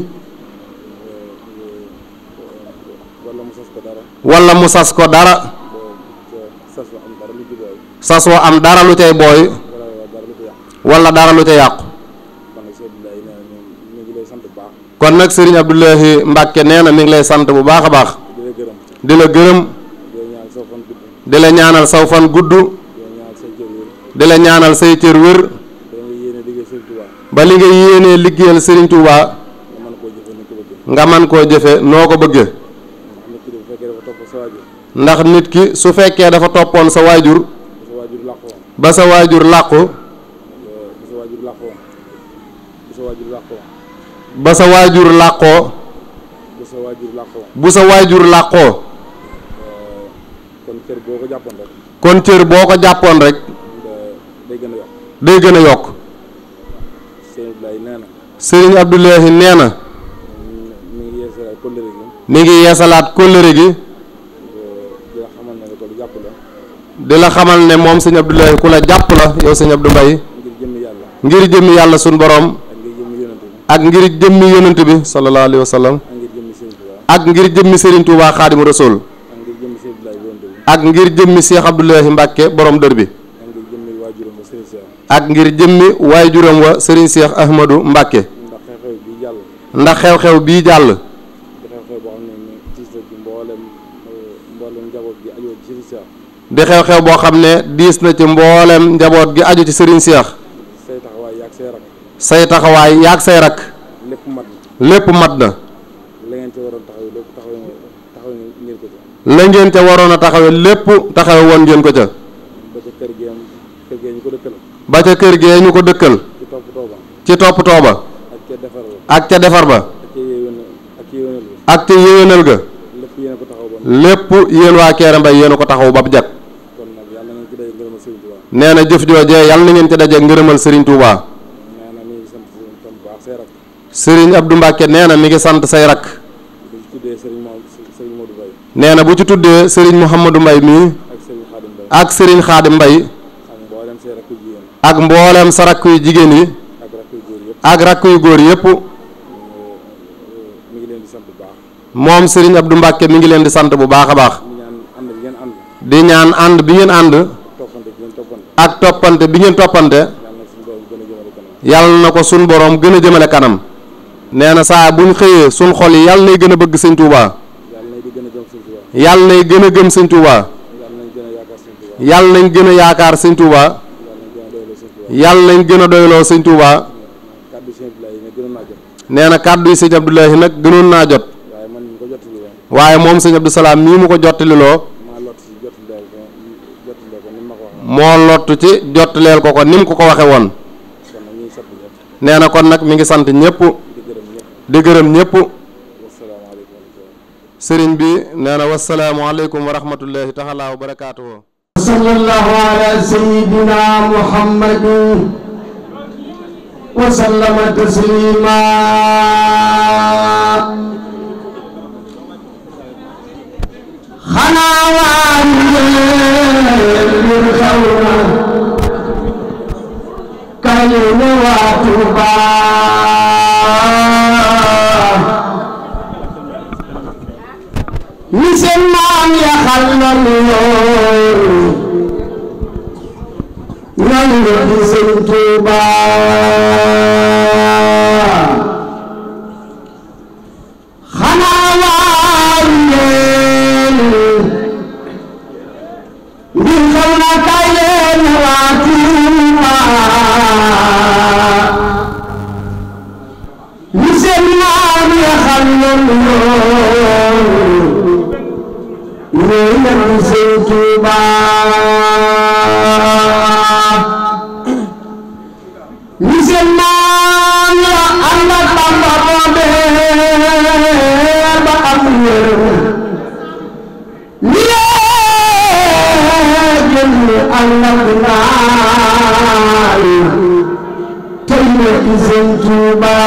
wala mu sas ko dara wala mu sas ko dara ba sas wa am dara lu ci booy sas wa am dara lu cay booy wala dara lu ci yàq wala dara lu ca yàqu kon nag Sëriñ Abdoulaye nee na ñu ñu ngi lay sant bu baax kon nag sëriñ Abdoulahi Mbacke nee na mi ngi lay sant bu baax a baax di la gërëm di la gërëm di la ñaan soo fan gudd di la ñaanal saw fan gudd di la ñaan say cër wér di la ñaanal say cër wér da nga yéene liggéey Sëriñ Tuubaa ba li nga yéenee liggéeyal sëriñ Touba nga mën koo jëfe ni ko bëggee nga man koo jëfe noo ko bëggee nit ki bu fekkee dafa topp sa waajur ndax nit ki su fekkee dafa toppoon sa waajur sa waajur làqoon ba sa waajur làqu bu sa waajur làqoon bu sa waajur làqoon ba sa waajur làqoo bu sa waajur làqoon bu sa waajur làqoo kon cër boo ko jàppoon rek kon cër boo ko jàppoon rek day gën a yokk day gën a yokk Sëriñ Abdoulaye nee na sëriñ Abdoulahi nee na mi ngi yeesalaat kóllëre gi mi ngi yeesalaat kóllëre gi di la xamal ne ko lu jàpp la di la xamal ne moom sëñ Abdoulahi ku la jàpp la yow sëñ Abdou Mbaye ngir jëmmi yàlla ngir jëmmi yàlla suñ borom ak ngir jëmmi yonante bi ak ngir jëmmi yonent bi sallallahu alayhi wa sallam ak ngir jëmmi Sëriñ Tuubaa ak ngir jëmmi Serigne Touba Xaadimu Rasuul ak ngir jëmmi Sëriñ Abdoulaye borom dëgg ak ngir jëmmi Cheikh Abdoulahi Mbacke borom dër bi ak ngir jëmmi waajuram ba Sëriñ Cheikh ak ngir jëmmi waajuram wa Serigne Cheikh Ahmadou Mbacke ndax xew-xew bi jàll ndax xew-xew bii jàll di xew-xew boo xam ne ni tiis la ci mboolem njaboot gi aju ci Sëriñ Cheikh di xew-xew boo xam ne diis na ci mboolem njaboot gi aju ci Serigne Cheikh say taxawaay yaag say rak say taxawaay yaag say rak lépp mat na lépp mat na la ngeen ci waroon taxaw lépp taxaw taxaw ngeen ko ci la ngeen ca waroon a taxawe lépp taxawe woon ngeen ko ca ba ca kër gi am kër gi ñu ko dëkkal ba ca kër gee ñu ko dëkkal ci topp tooba ci toppatoo ba ak ca defar ba ak ca defar ba ak ca yéwén ak ca yéwénal bi ak ca yéwénal ga lépp yéen a ko taxaw ba lépp yéen waa Kéré Mbaye yéen a ko taxaw ba bu jag kon nag yàlla ngeen ci day ngërëmal Sëriñ Tuubaa nee na jëf joojee yàlla na ngeen ci daje ngërëmal Serigne Touba nee na mi ngi sant Sëriñ tam bu baax say rak Serigne Abdou Mbacke nee na mi ngi sant say rak bu ci tuddee Sëriñ Mo Sëriñ Modou Baye nee na bu ci tuddee Serigne Mouhamadou Mbaye mii ak Sëriñ Xaadim Baye ak Serigne Khadim Mbaye ak mboolem say rakku jigéen ak mboolem sa rakk yu jigéen yi ak rakku góor yëpp ak rakk yu góor yépp mi ngi leen di sant bu baax moom Serigne Abdou Mbacke mi ngi leen di sant bu baax a baax mi ñaan ànd bi ngeen ànd di ñaan ànd bi ngeen ànd toppante bi ngeen toppante ak toppante bi ngeen toppante yàlla na suñu borom gën a jëmale kanam yàlla na ko sun borom gën a jëmale kanam nee na saa buñ xëyee sun xol yi yàlla nay gën a bëgg sëñ Touba yàlla nay gën a gëm sëñ Touba yàlla nañ gën a yaakaar sëñ Touba yàlla nañ gën a doyloo sëñ Touba nee na kàddu yi sëñ Abdoulahi nag gënoon naa jot waaye moom sëñ Abdou Salaam mii mu ko jottaliloo moo lottu ci jottaleel ko ko ni mu ko ko waxe woon nee na kon nag mi ngi sant ñëpp di gërëm ñëpp sëriñ bi nee na wasalaamualeykum wa rahmatullahi taala wa barakaatuhu صلى الله على سيدنا محمد وسلم تسليما خنا من خورا كلم واتوبا مسلمان يا خلل nan la di sëñ Tuuba xanaa waay leen ngir xam na kay leen waa Tuuba li seen maam ya xam nan yoon ñooy la di sëñ Tuuba musulman la ànd ak Bamba boobee ba am wér ni génn ànd ak naay tey na ci seen Tuuba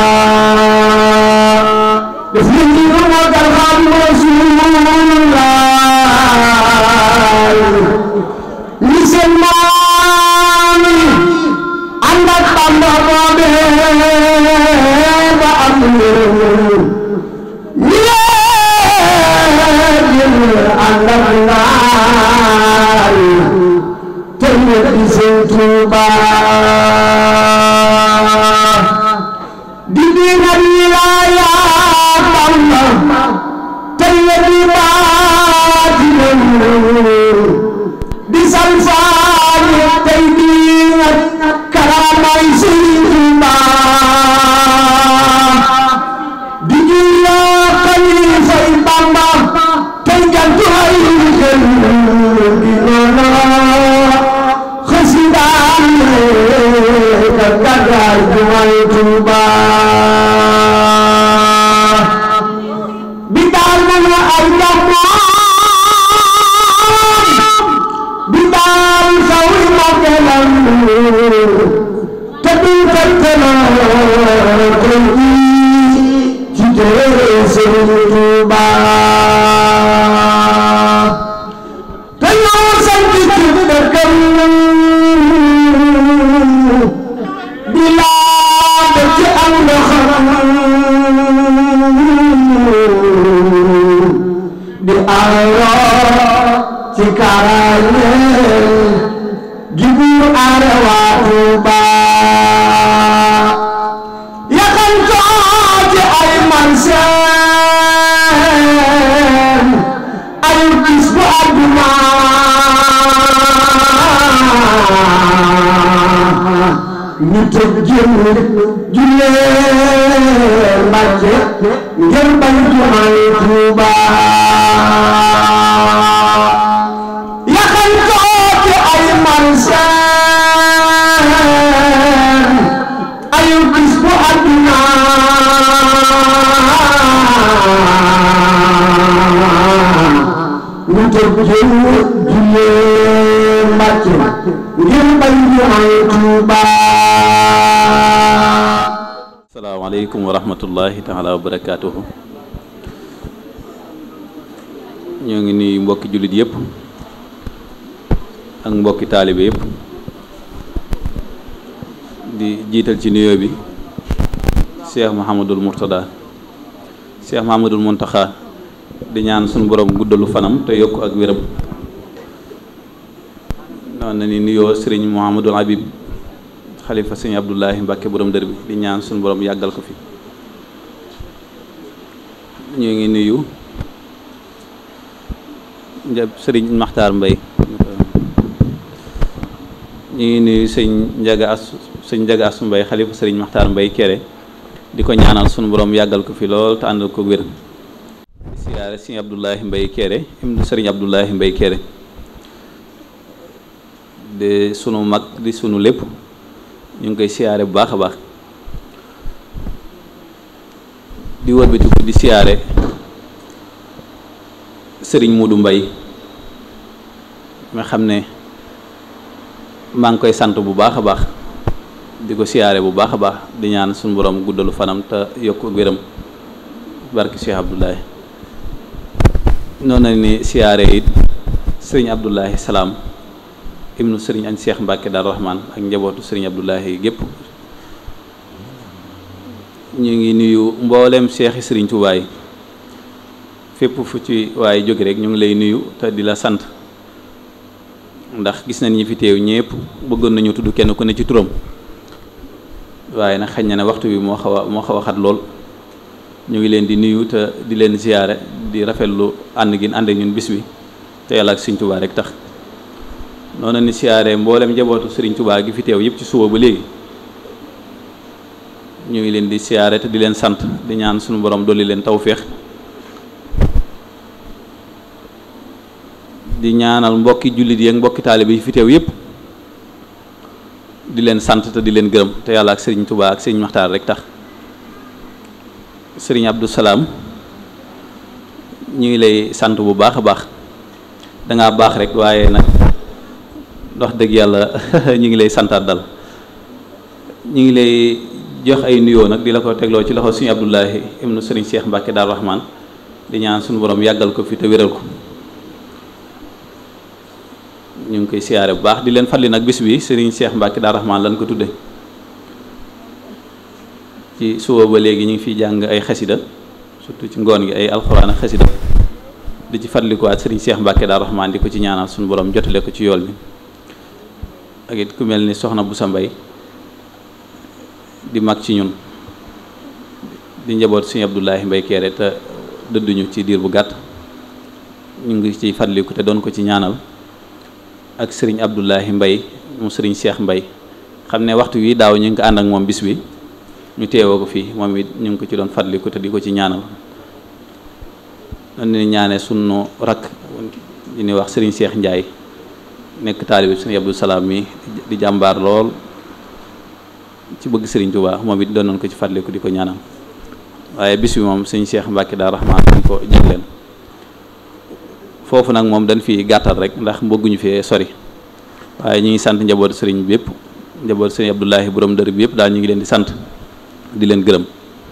def na ci lu magal xam Rasulullah musulman ànd ak Bamba boobee ba am ngërëm ñu leen ànd ak naay te ñu di seen Tuuba di diina wilaaya Bamba te ñu di baatinam di salfaani tey diina karaamay Sëriñ Tuuba di julloo xalifay Bamba tey jantu ay xel di noona xasidaan ka gàddaay jumaay Tuuba bi daal na la ay bi daal sawi magelam te du fekkela koy ci téere Sëriñ Tuuba te ñoo sant ci dëkkam di laa de ci am ndoxam di aaroo ci kaaraange gi buur aare waa Tuuba yaxal ko ci ay manseen ay bis bu àdduna ñu tëj jëm jullee Mbàkke ngir bañ jumaay Tuuba yaxal ko ci ay manseen ay bis bu àdduna ñu tëj jëm jullee Mbàkke ngir bañ jumaay Tuuba asalaamaaleykum wa rahmatullahi taala wa barakaatuhu ñoo ngi nuyu mbokki jullit yëpp ak mbokki taalibe yëpp di jiital ci nuyoo bi Cheikh Mouhamadul Mourtada Cheikh Mouhamadul Mountakha di ñaan suñu borom guddalu fanam te yokk ak wéram noonu na ni nuyoo Serigne Mouhamadul Habib xalifa sëñ Abdoulahi Mbàkke borom dër bi di ñaan suñu borom yàggal ko fi ñu ngi nuyu njab sëriñ Maxtaar Mbay ñu ngi nuyu sëñ Njaga As sëñ Njaga Asu Mbay xalifa sëriñ Maxtaar Mbay kere di ko ñaanal suñu borom yàggal ko fi lool te àndal ko wér di siyaare sëñ Abdoulahi Mbay kere ibnu sëriñ Abdoulahi Mbay kere de sunu mag di sunu lépp ñu ngi koy siyaare bu baax a baax di wëlbatiku di siyaare sëriñ Muudu Mbay nga xam ne maa ngi koy sant bu baax a baax di ko siyaare bu baax a baax di ñaan suñu borom guddalu fanam te yokk wéram barki Cheikh Abdoulaye noonu ni siyaare it sëriñ Abdoulaye Salaam ibnu sëriñ añ Cheikh Mbacke Dar Rahman ak njabootu sëriñ Abdoulaye gépp ñu ngi nuyu mboolem seexi sëriñ Touba yi fépp fu ci waaye jóge rek ñu ngi lay nuyu te di la sant ndax gis nañ ñi fi teew ñëpp bëggoon nañu tudd kenn ku ne ci turam waaye nag xañ na ne waxtu bi moo xaw a moo xaw a xat lool ñu ngi leen di nuyu te di leen ziyaare di rafetlu ànd gi ànd ak ñun bis bi te yàlla ak sëriñ Touba rek tax noonu ni siyaare mboolem njabootu sëriñ Touba gi fi teew yëpp ci suba ba léegi ñu ngi leen di siyaare te di leen sant di ñaan suñu borom dolli leen tawféex di ñaanal mbokki jullit yi ak mbokki taalibe yi fi teew yëpp di leen sant te di leen gërëm te yàlla ak sëriñ Touba ak sëriñ Maxtaar rek tax sëriñ Abdou Salaam ñu ngi lay sant bu baax a baax dangaa baax rek waaye nag wax dëgg yàlla ñu ngi lay santaat dal ñu ngi lay jox ay nuyoo nag di la ko tegloo ci loxo suñu Abdoulahi ibnu sëriñ Cheikh Mbacke Dar Rahman di ñaan suñu borom yàggal ko fi te wéral ko ñu ngi koy siyaare bu baax di leen fàttali nag bis bi sëriñ Cheikh Mbacke Dar Rahman lan ko tudde ci suba ba léegi ñu ngi fiy jàng ay xasida surtout ci ngoon gi ay alxuraan ak xasida di ci fàttalikuwaat sëriñ Cheikh Mbacke Dar Rahman di ko ci ñaanal suñu borom jotale ko ci yool bi ak it ku mel ni soxna bu sa mbay di mag ci ñun di njaboot suñu Abdoulahi Mbay Kéré te dëdduñu ci diir bu gàtt ñu ngi ciy fàttaliku te doon ko ci ñaanal ak sëriñ Abdoulahi Mbay mu sëriñ Cheikh Mbay xam ne waxtu wi daaw ñu ngi ko ànd ak moom bis bi ñu teewoo ko fii moom it ñu ngi ko ci doon fàttaliku te di ko ci ñaanal dañu ñaane sunu rakk di ñuy wax sëriñ Cheikh Ndiaye nekk taalibi sëriñ Abdou Salaam mi di jàmbaar lool ci bëgg sëriñ Touba moom it doon nañ ko ci fàttaliku di ko ñaanal waaye bis bi moom sëriñ Cheikh Mbacke Dar Rahman dañ ko jagleen foofu nag moom dañ fi gàttal rek ndax bëgguñu fee sori waaye ñu ngi sant njabootu sëriñ bi yëpp njabootu sëriñ Abdoulahi borom dër bi yëpp daal ñu ngi leen di sant di leen gërëm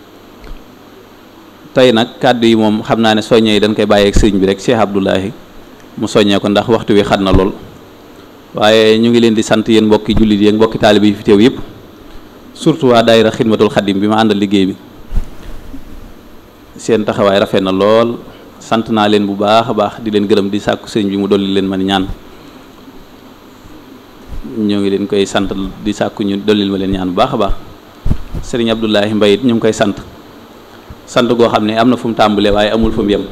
tey nag kàddu yi moom xam naa ne soññee yi dañ koy bàyyeeg sëriñ bi rek Cheikh Abdoulahi mu soññee ko ndax waxtu wi xat na lool waaye ñu ngi leen di sant yéen mbokki jullit yi ak mbokki taalibe yi fi teew yëpp surtout waa daayira xidmatul xadim bi ma àndal liggéey bi seen taxawaay rafet na lool sant naa leen bu baax a baax di leen gërëm di sàkku sëriñ bi mu dolli leen man ñaan ñoo ngi leen koy sant di sàkku ñu dollil ma leen ñaan bu baax a baax sëriñ Abdoulahi Mbaye it ñu ngi koy sant sant goo xam ne am na fu mu tàmbalee waaye amul fu mu yem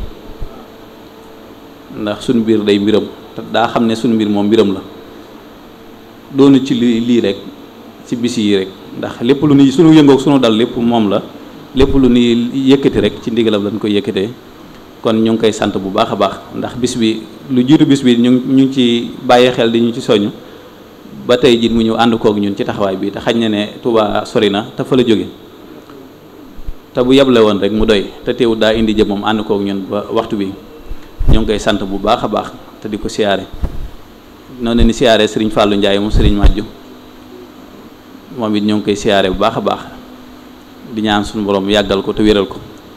ndax suñu mbir day mbiram te daa xam ne suñu mbir moom mbiram la doonu ci li lii rek ci bis yi rek ndax lépp lu ni sunu yëngoog sunu dal lépp moom la lépp lu ni yëkkati rek ci ndigalam lañ koy yëkkatee kon ñu ngi koy sant bu baax a baax ndax bis bi lu jiitu bis bi ñu ñu ngi ci bàyyi xel di ñu ci soñu ba tey jii mu ñëw ànd koog ñun ci taxawaay bi te xañ na ne Touba sori na te fa la jóge te bu yeble woon rek mu doy te teewul daa indi jëm moom ànd koog ñun ba waxtu bi ñu ngi koy sant bu baax a baax te di ko siyaare noonu ni siyaare Serigne Fallou Ndiaye mu Serigne Madju moom it ñoo ngi koy siyaare bu baax a baax di ñaan suñu borom yàggal ko te wéral ko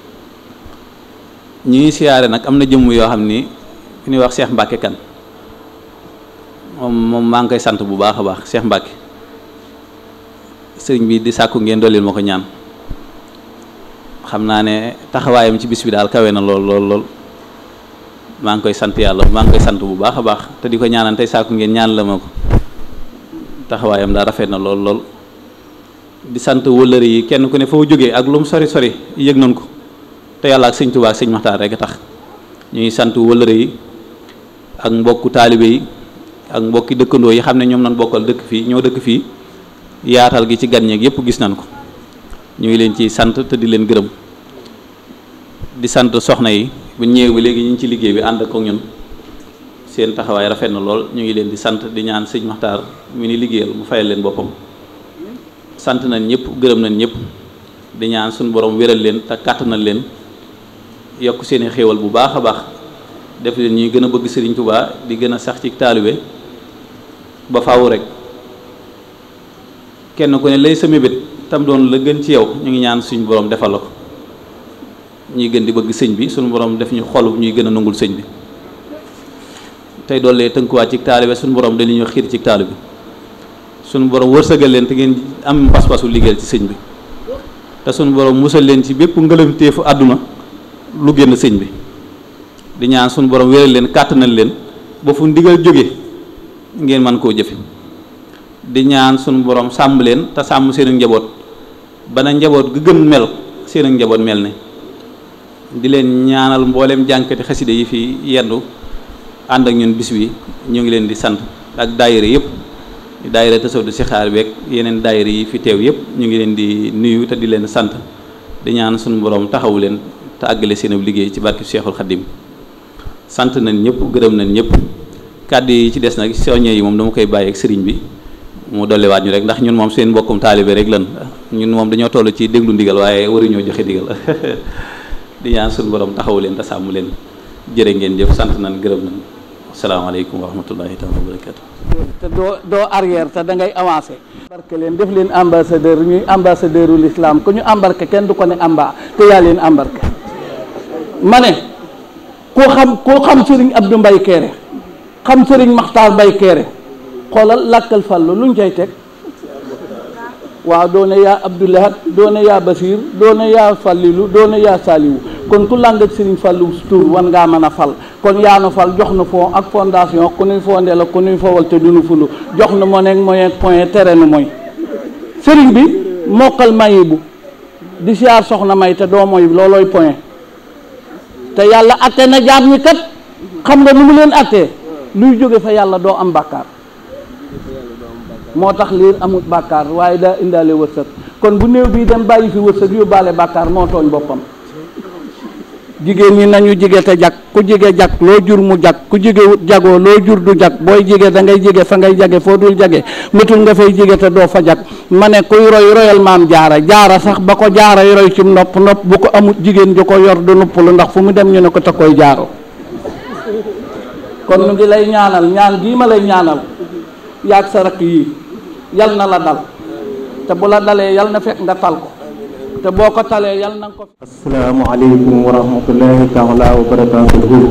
ñi ngi siyaare nag am na jëmm yoo xam ni fi ñuy wax Cheikh Mbacke kan moom moom maa ngi koy sant bu baax a baax Cheikh Mbacke sëriñ bi di sàkku ngeen dollil ma ko ñaan xam naa ne taxawaayam ci bis bi daal kawe na lool lool lool maa ngi koy sant yàlla maa ngi koy sant bu baax a baax te di ko ñaanal tey sàkku ngeen ñaan la ma ko taxawaayam daal rafet na lool lool di sant wëllëre yi kenn ku ne foo jógee ak lu mu sori sori yëg nañ ko te yàlla ak sëñ Tuubaa ak sëñ Maxtaar rek a tax ñuy sant wëllëre yi ak mbokku taalibe yi ak mbokki dëkkandoo yi xam ne ñoom nañ bokkal dëkk fii ñoo dëkk fii yaatal gi ci gan ñeeg yëpp gis nañ ko ñu ngi leen ciy sant te di leen gërëm di sant soxna yi bu ñëwee ba léegi ñu ngi ci liggéey bi ànd ak ñun seen taxawaay rafet na lool ñu ngi leen di sant di ñaan sëñ Maxtaar mi ni liggéeyal mu fayal leen boppam sant nañ ñëpp gërëm nañ ñëpp di ñaan suñu borom wéral leen te kàttanal leen yokk seeni xéewal bu baax a baax def leen ñuy gën a bëgg Sëriñ Tuubaa di gën a sax ci taalibe ba faaw rek kenn ku ne lay sa mébét tam doon la gën ci yow ñu ngi ñaan suñu borom defal la ko ñuy gën di bëgg sëñ bi suñu borom def ñu xol ñuy gën a nangul sëñ bi tey doole tënkuwaat ci taalibe suñu borom dañu ñu xiir ci taalibe suñu borom wërsëgal leen te ngeen am pas-pasu liggéeyal ci sëñ bi te suñu borom musal leen ci bépp ngëlamteefu àdduna lu génn sëñ bi di ñaan suñu borom wéral leen kàttanal leen ba fu ndigal jóge ngeen mën koo jëfe di ñaan suñu borom sàmm leen te sàmm seen njaboot bana njaboot gu gën mel seen njaboot mel ne di leen ñaanal mboolem jànkati xaside yi fi yendu ànd ak ñun bis bi ñu ngi leen di sant ak daayira yëpp daayira tasawdu si xaar beeg yeneen daayira yi fi teew yëpp ñu ngi leen di nuyu te di leen sant di ñaan suñu borom taxawu leen te àggale seen ab liggéey ci barki Cheikhul Khadim sant nañ ñëpp gërëm nañ ñëpp kàddu yi ci des nag soññe yi moom dama koy bàyyi ak sëriñ bi mu dolliwaat ñu rek ndax ñun moom seen mbokkum taalibe rek lan ñun moom dañoo toll ci déglu ndigal waaye waruñoo joxe ndigal di ñaan suñu borom taxawu leen te sàmm leen jërë ngeen jëf sant nañ gërëm nañ asalaamaaleykum wa rahmatullahi taala wa barakatu te doo doo arrière te da ngay avancé embarqué leen def leen ambassadeur ñuy ambassadeur u l'islam ku ñu embarqué kenn du ko ne amba te yaa leen embarqué ma ne ku xam ku xam sëriñ Abdou Mbaye Kéré xam sëriñ Maxtaar Mbaye Kéré xoolal làkkal fàllu luñ cay teg waaw doone yaa Abdoulahat doone yaa Basir doone yaa Fallilu doone yaa Saliwu kon ku làng ak sëriñ Fallu tur wan ngaa mën a fal kon yaa nu fal jox nu fond ak fondation ku nuy fondé la ku nuy fowal te du nu fulu jox nu moneeg moyen point tere nu mooy sëriñ bi mokkal mayi bu di siyaar soxna may te doo mooy loolooy point te yàlla atte na jaam ñi kat xam nga nu mu leen attee luy jóge fa yàlla doo am bàkkaar moo tax liir amul bàkkaar waaye daa indaale wërsëg kon bu néew bii dem bàyyi fi wërsëg yóbbaale bàkkaar moo tooñ boppam jigéen ñi nañu jige te jag ku jige jag loo jur mu jag ku jige wut jagoo loo jur du jag booy jige da ngay jige fa ngay jage foo dul jage métul nga fay jige te doo fa jag ma ne kuy roy royal maam jaara jaara sax ba ko jaara roy ci nopp nopp bu ko amut jigéen ju ko yor du nuppalu ndax fu mu dem ñu ne ko te koy jaaro kon ñu ngi lay ñaanal ñaan gii ma lay ñaanal yaag sa rakk yii yal na la dal te bu la dalee yal na fekk nga tal ko te boo ko talee yal na nga ko asalaamaaleykum wa rahmatullahi taala wa barakatuhu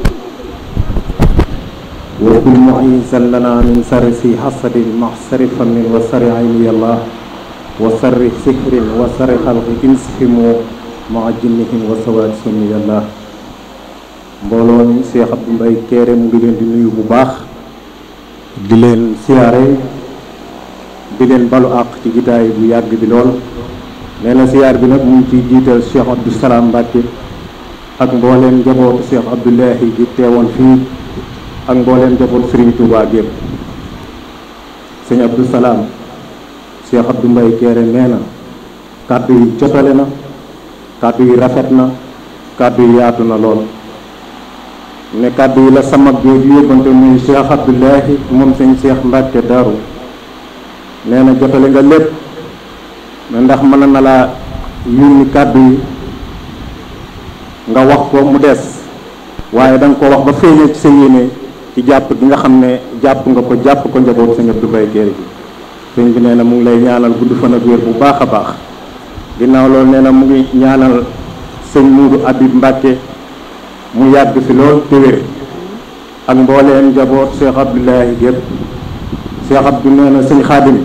wa kul muisan lana min sarri si hasadin mahsari famin wa sarri ayni yallah wa sarri sihrin wa sarri xalqi inshimu maa jinnihim wa sawaat sunni yallah mbooloo mi Cheikh Abdou Mbaye Kéré mu ngi leen di nuyu bu baax di leen siyaare di leen balu àq ci gitaay bu yàgg bi lool nee na siyaar bi nag mu ngi ciy jiital Cheikh Abdou Salam Mbacke ak mbooleem njabootu Cheikh Abdoulahi gi teewoon fii ak mbooleem njabootu Serigne Touba gépp sëñ Abdou Salam Cheikh Abdou Mbaye Kéré nee na kàddu yi jotale na kàddu yi rafet na kàddu yi yaatu na lool ne kàddu yi la sama jooju yóbbante muy Cheikh Abdoulahi moom sëñ Cheikh Mbacke Darou nee na jotale nga lépp ne ndax mën na laa yónni kàddu yi nga wax ko mu des waaye da nga ko wax ba feeñee ci sa yéene ci jàpp gi nga xam ne jàpp nga ko jàpp ko njaboot sëñ Abdou Mbaye Kéré gi sëñ bi nee na mu ngi lay ñaanal gudd fan ak wér bu baax a baax ginnaaw loolu nee na mu ngi ñaanal sëñ Muudu Abib Mbàkke mu yàgg fi lool te wér ak mbooleem njaboot Cheikh Abdoulahi gépp Cheikh Abdou nee na sëñ Xaadim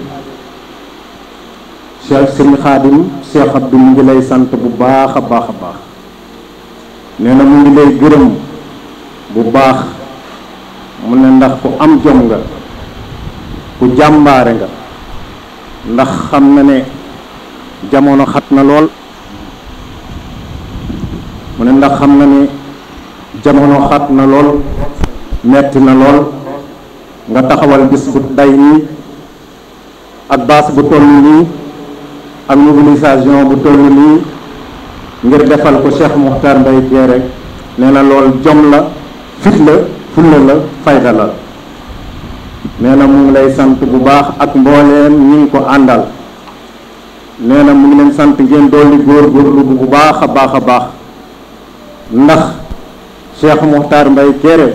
Cheikh sëñ Xaadim Cheikh Abdou mu ngi lay sant bu baax a baax a baax nee na mu ngi lay gërëm bu baax mu ne ndax ku am jom nga ku jàmbaare nga ndax xam na ne jamono xat na lool mu ne ndax xam na ni jamono xat na lool metti na lool nga taxawal bis bu day nii ak baas bu toll nii ak mobilisation bu toll nii ngir defal ko Cheikh Moukhtar Mbaye Kéré nee na lool jom la fit la fulla la fayda la nee na mu ngi lay sant bu baax ak mbooleem ñi ngi ko àndal nee na mu ngi leen sant ngeen dolli góorgóorlu bu baax a baax a baax ndax Cheikh Moukhtar Mbaye Kéré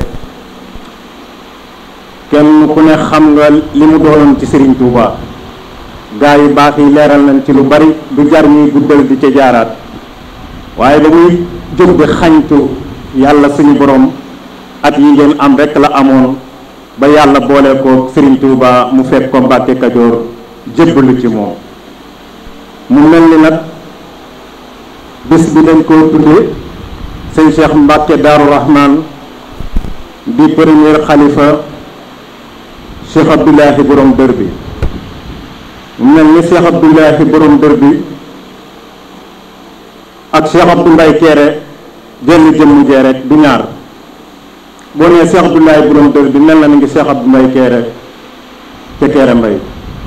kenn ku ne xam nga li mu doonoon ci Serigne Touba gaa yu baax yi leeral nañ ci lu bari du jar ñuy guddal di ca jaaraat waaye ba muy jóg di xañtu yàlla suñu borom at yi ngeen am rekk la amoon ba yàlla boole ko Serigne Touba mu fekk ko Mbàkke Kajoor jébbalu ci moom mu mel ni nag bis bi dañ koo tudde sëñ Cheikh Mbàkke Daaru Rahman di premier xalifa Cheikh Abdoulahi borom dër bi mu mel ni Cheikh Abdoulahi borom dër bi ak Cheikh Abdou Mbaye Kéré jenn jëmm jee rek du ñaar boo nee Cheikh Abdoulahi borom dër bi mel na ni ngi Cheikh Abdou Mbaye Kéré ca Kéré Mbaye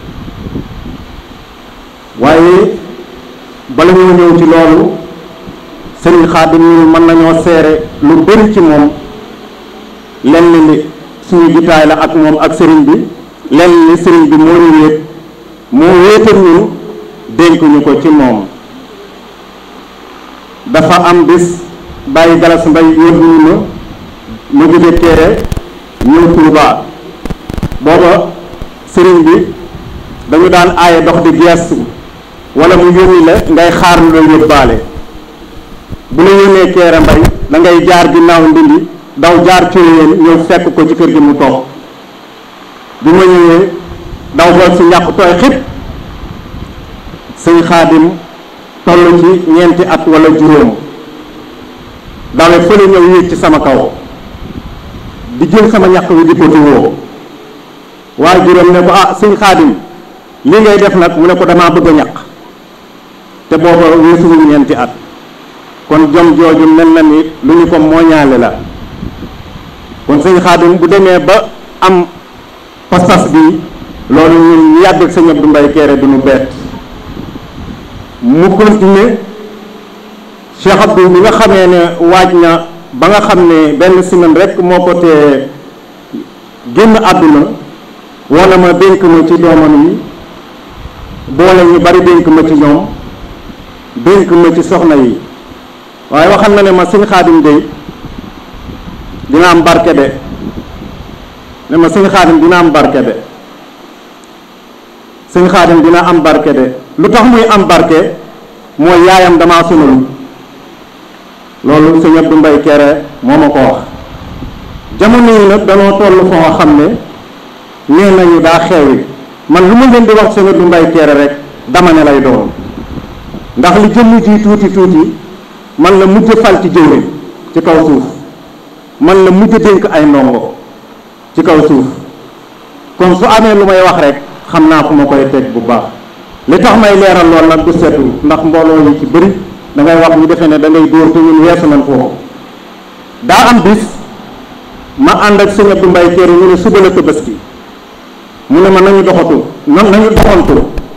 waaye bala ñoo ñëw ci loolu sëriñ Xaadim ñu mën nañoo seere lu bari ci moom lenn li suñu jitaay la ak moom ak sëriñ bi lenn li sëriñ bi moo ñu wéet moo wéetal ñun dénk ñu ko ci moom dafa am bis bàyyi galas mbay yóbbu ñu ma ma jóge Kéré ñëw Touba booba sëriñ bi dañu daan aaye dox di geestu wala mu yónni la ngay xaar lu la yóbbaale bu la yónnee Kéré mbay da ngay jaar ginnaaw ndindi daw jaar cooyeen ñëw fekk ko ci kër gi mu toog bi ma ñëwee daw xool si ñàkk tooy xib sëñ xaadim toll ci ñeenti at wala juróom dawe fële ñëw yéeg ci sama kaw di jël sama ñàkk wi di ko tuwoo waaye juróom ne ko ah sëñ xaadim li ngay def nag mu ne ko damaa bëgg a ñàq te booba weesuwul ñeenti at kon jom jooju mel na ni lu ñu ko mooñaale la kon sëñ xaadim bu demee ba am pas-pas bi loolu ñun ñu yàgg ak sëñ Abdou Mbaye Kéré du ñu bett mu continuer Cheikh Abdou bi nga xamee ne waaj na ba nga xam ne benn semaine rek moo ko tee génn àdduna wala ma dénk ma ci doomam yi boole ñu bari dénk ma ci ñoom dénk ma ci soxna yi waaye waxal na ne ma sëñ xaadim de dina am barke de ne ma sëñ xaadim dina am barke de sëñ xaadim dina am barke de lu tax muy am barke mooy yaayam damaa sonal loolu sëñ Abdou Mbaye Kéré moo ma ko wax jamono yi nag danoo toll foo xam ne nee nañu daa xewi man lu ma leen di wax sëñ Abdou Mbaye Kéré rek dama ne lay doon ndax li jëmm ji tuuti tuuti man la mujj fal ci jëwriñ ci kaw suuf man la mujj dénk ay ndongo ci kaw suuf kon su amee lu may wax rek xam naa fu ma koy teg bu baax li tax may leeral lool nag du setu ndax mbooloo yi ci bëri da ngay wax ñu defee ne da ngay dóor te ñun weesu nañ foofu daa am bis ma ànd ak sëñ Abdou Mbaye Kéré ñu ne suba la Tabaski mu ne ma nañu doxatu na nañu doxantu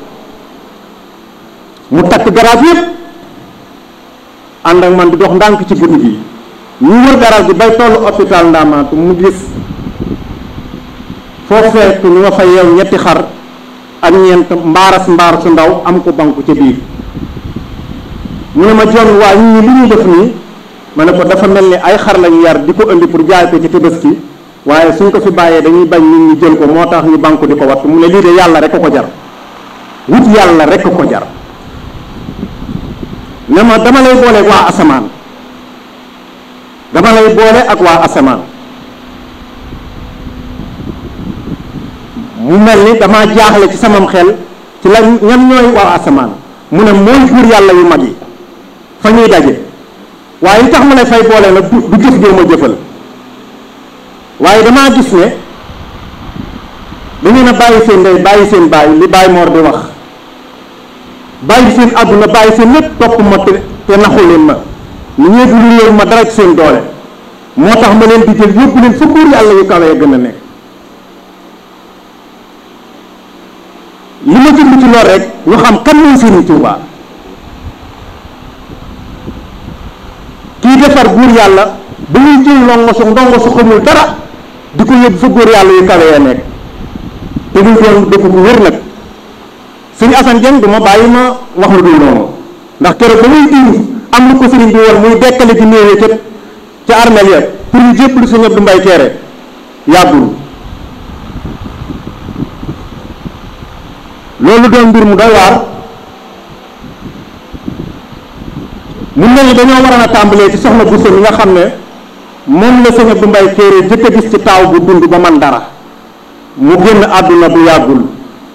mu takk garage yëpp ànd ak man di dox ndànk ci guddi gi ñu wër garage bi bay tollu hôpital Ndamaatu mu gis foo fekk ñu nga fa yeew ñetti xar ak ñeent mbaaras mbaar su ndaw am ko banku ca biir mu ne ma jon waa ñii li ñuy def nii ma ne ko dafa mel ni ay xar lañu yar di ko indi pour jaay ko ci Tabaski waaye suñ ko fi bàyyee dañuy bañ nit ñi jël ko moo tax ñu banku di ko wattu mu ne lii de yàlla rek ko jar wut yàlla rek ko jar ne ma dama lay boole ak waa asamaan dama lay boole ak waa asamaan mu mel ni dama jaaxle ci samam xel ci la ñan ñooy waa asamaan mu ne mooy buur yàlla yu mag yi fa ñuy daje waaye li tax ma lay fay boole nag du du jëf joo ma jëfal waaye damaa gis ne da ngeen a bàyyi seen ndey bàyyi seen bàyyi li bàyyi moor di wax bàyyi seen àdduna bàyyi seen lépp topp ma te te naxu leen ma ni ñeegu lu leen ma dara ci seen doole moo tax ma leen di jël yóbbu leen fa buur yàlla yu kawe ya gën a nekk li ma jublu ci lool rek ñu xam kan mooy Serigne Touba kii defar buur yàlla ba muy jël ndongo su ndongo su xamul dara di ko yóbbu fa buur yàlla yu kawe ya nekk te duñ doon dëkk bu wér nag sëñ Assane Dieng du ma bàyyi ma wax lu dul noonu ndax keroog ba muy indi am lu ko sëriñ bi woon muy dekkale ci néewee ca ca armeel ya pour ñu jébbalu sëñ Abdou Mbaye Kéré yàggul loolu doon mbir mu doy waar mun nañu dañoo waroon a tàmbalee ci soxna Bousso mi nga xam ne moom la sëñ Abdou Mbaye Kéré jëkk a gis ci taaw bu dund ba man dara mu génn àdduna bu yàggul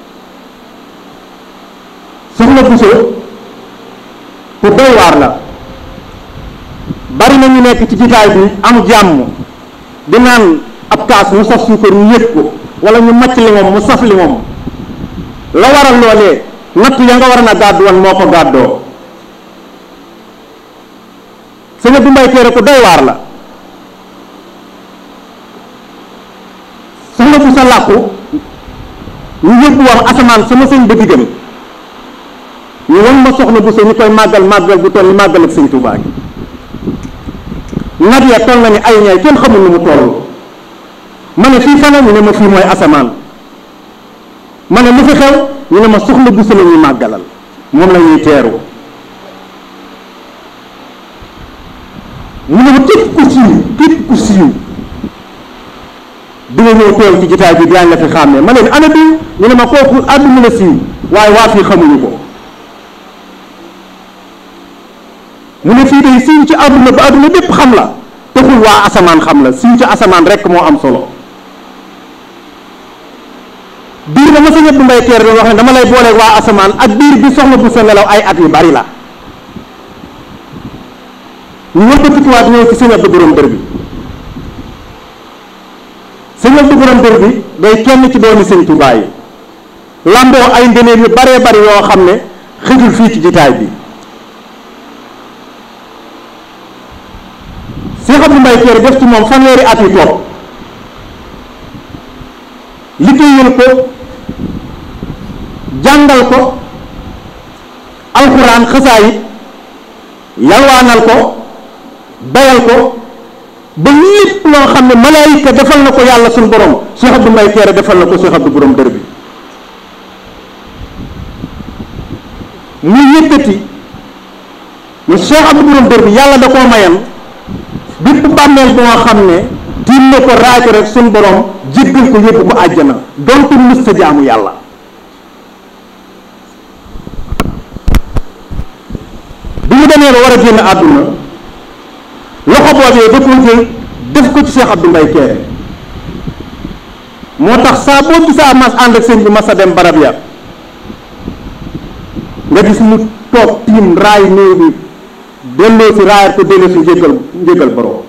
soxna Bousso ku doy waar la bari na ñu nekk ci jitaay bi am jàmm di naan ab kaas mu saf suukar ñu yëg ko wala ñu macc li moom mu saf li moom la waral loolee natt ya nga war na gàddu woon moo ko gàddoo sëñ Abdou Mbaye Kéré ku doy waar la soxna Bousso làqu ñu yóbbu woon asamaan sama sëñ ba diggam ñu wan ma soxna Bousso ñu koy màggal màggal bu toll ni màggal ak sëñ Touba gi nag ya toll na ni ay ñay kenn xamul nu mu toll ma ne fii fana ñu ne ma fii mooy asamaan ma ne lu fi xew ñu ne ma soxna Bousso la ñuy màggalal moom la ñuy teeru mu ne ma képp ku siiw képp ku siiw di nga ñëw teew ci jitaay bi daañu la fi xàmmee ma leen ana bi ñu ne ma kooku àdduna la siiw waaye waa fii xamuñu ko mu ne fii day siiw ci àdduna ba àdduna bépp xam la taxul waa asamaan xam la siiw ci asamaan rekk moo am solo biir dama sëñ Abdou Mbaye Kéré doon wax ne dama lay booleeg waa asamaan ak biir bi soxna bu sa nelaw ay at yu bari la ñu wëlbatikuwaat ñëw ci sëñ Abdou borom dër bi sëñ Abdou borom dër bi day kenn ci doomi sëñ Tuubaa yi lamboo ay ngëneel yu baree bari yoo xam ne xëjul fii ci jitaay bi Cheikh Abdou Mbaye Kéré def ci moom fanweeri at yu toog liggéeyal ko jàngal ko alxuraan xasaayit yalwaanal ko bayal ko ba lépp loo xam ne malaayika defal na ko yàlla suñu borom Cheikh Abdou Mbaye Kéré defal na ko Cheikh Abdou borom dër bi muy yëkkati mu Cheikh Abdou borom dër bi yàlla da koo mayan bépp bàmmeel boo xam ne tiim na ko raay ko rek suñu borom jéggal ko yóbbu ko àjjana donte mus sa jaamu yàlla bi ñu demee ba war a génn àdduna loxo boobee da koo jël def ko ci Cheikh Abdou Mbaye Kéré moo tax saa boo gisaa mas ànd ak sëñ bi mas a dem barab ya nga gis mu toog tiim raay néew bi delloo si raayat ko delloo si njéggal njéggal borom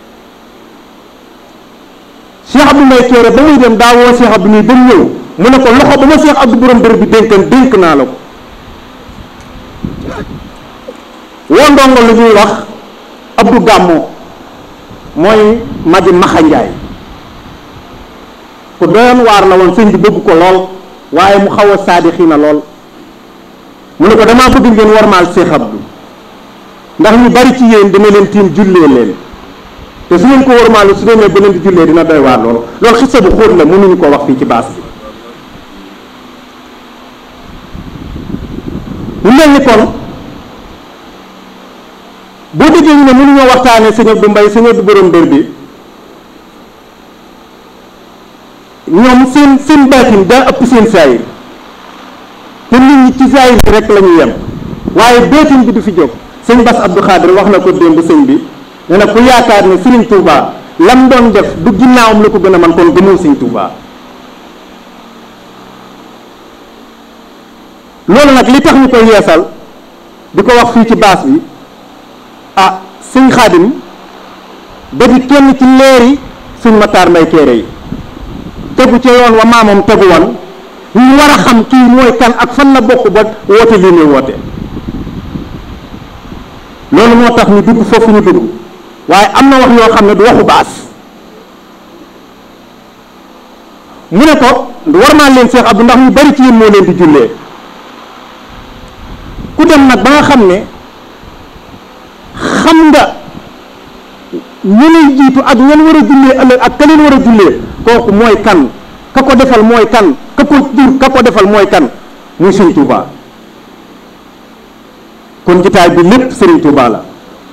Cheikh Abdou Mbaye Kéré ba muy dem daa woo Cheikh Abdou nii ba mu ñëw mu ne ko loxo ba ma Cheikh Abdou borom dër bi dénkan dénk naa la ko woo ndongo lu ñuy wax Abdou Gàmmo mooy magi Maxa Njaay ku doyoon waar la woon sëñ bi bëgg ko lool waaye mu xaw a saadi xiina lool mu ne ko damaa bëgg ngeen warmaal Cheikh Abdou ndax ñu bari ci yéen dina leen tiim jullee leen te su ngeen ko warmaalu su demee ba leen di jullee dina doy waar lool loolu xisa bu xóot la mënuñu ko wax fii ci baas bi mu mel ni kon boo déggee ñu ne mënuñoo waxtaanee sëñ Abdou Mbaye sëñ Abdou borom dër bi ñoom seen seen baatin daa ëpp seen saayir te nit ñi ci saayir bi rek la ñu yem waaye baatin bi du fi jóg sëñ Bass Abdou Khadir wax na ko démb sëñ bi ne na ku yaakaar ne Serigne Touba lam doon def du ginnaawam la ko gën a man kon gëmoo sëñ Touba loolu nag li tax ñu koy yeesal di ko wax fii ci baas bi ah sëñ Xaadim da di kenn ci leeri sëñ Matar Mbaye Kéré yi tegu ca yoon wa maamam tegu woon ñu war a xam kii mooy kan ak fan la bokk ba woote lii muy woote loolu moo tax ñu dugg foofu ñu dugg waaye am na wax yoo xam ne du waxu baas mu ne ko war naa leen Cheikh Abdou ndax ñu bari ci yéen moo leen di jullee ku dem nag ba nga xam ne xam nga ñu lay jiitu ak ñan war a jullee ëllëg ak ka leen war a jullee kooku mooy kan ka ko defal mooy kan ka ko jur ka ko defal mooy kan muy Sëriñ Tuuba kon jitaay bi lépp Sëriñ Tuuba la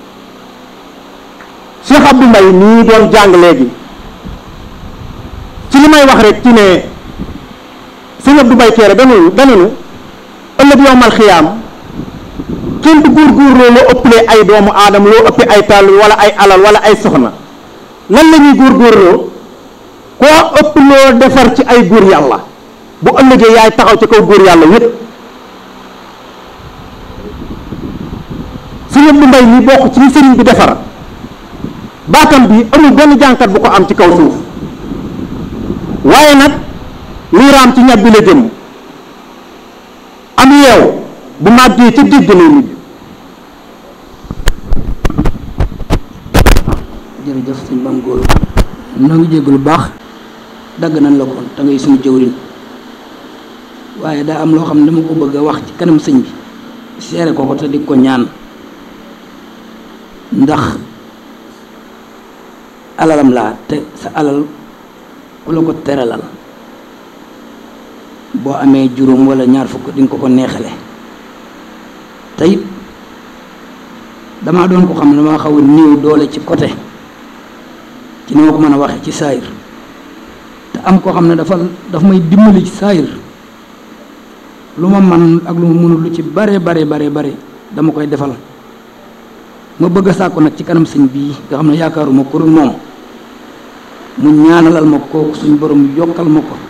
Cheikh Abdou Mbaye nii doon jàng léegi ci li may wax rek ci ne sëñ Abdou Mbaye Kéré dañu dañu ëllëg yowmal xiyaam kenn du góorgóorloo loo ëppalee ay doomu aadama loo ëppee ay tàll wala ay alal wala ay soxna lan la ñuy góorgóorloo koo ëpp loo defar ci ay góor yàlla bu ëllëgee yaay taxaw ci kaw góor yàlla yépp sëñ Abdou Mbaye mi bokk ci li sëriñ bi defar baatam bi amul benn jànkat bu ko am ci kaw suuf waaye nag liy raam ci ñab bi la jëm am yeew bu màggee ca digg lay mujj jërëjëf sëñ Maam Góor noo ngi jégg lu baax dagg nañ la ko te ngay suñu jëwriñ waaye daa am loo xam ne dama ko bëgg a wax ci kanam sëñ bi seere ko ko te di ko ñaan ndax alalam laa te sa alal ku la ko teralal boo amee juróom wala ñaar fukk di nga ko ko neexale te it damaa doon ko xam ne damaa xaw a néew doole ci côté ci ni ma ko mën a waxee ci saayir te am koo xam ne dafa daf may dimbali ci saayir lu ma man ak lu ma mënul lu ci bare bare bare bare dama koy defal ma bëgg a sàkku nag ci kanam sëñ bii nga xam ne yaakaaruma ko dul moom mu ñaanalal ma kooku suñ borom yokkal ma ko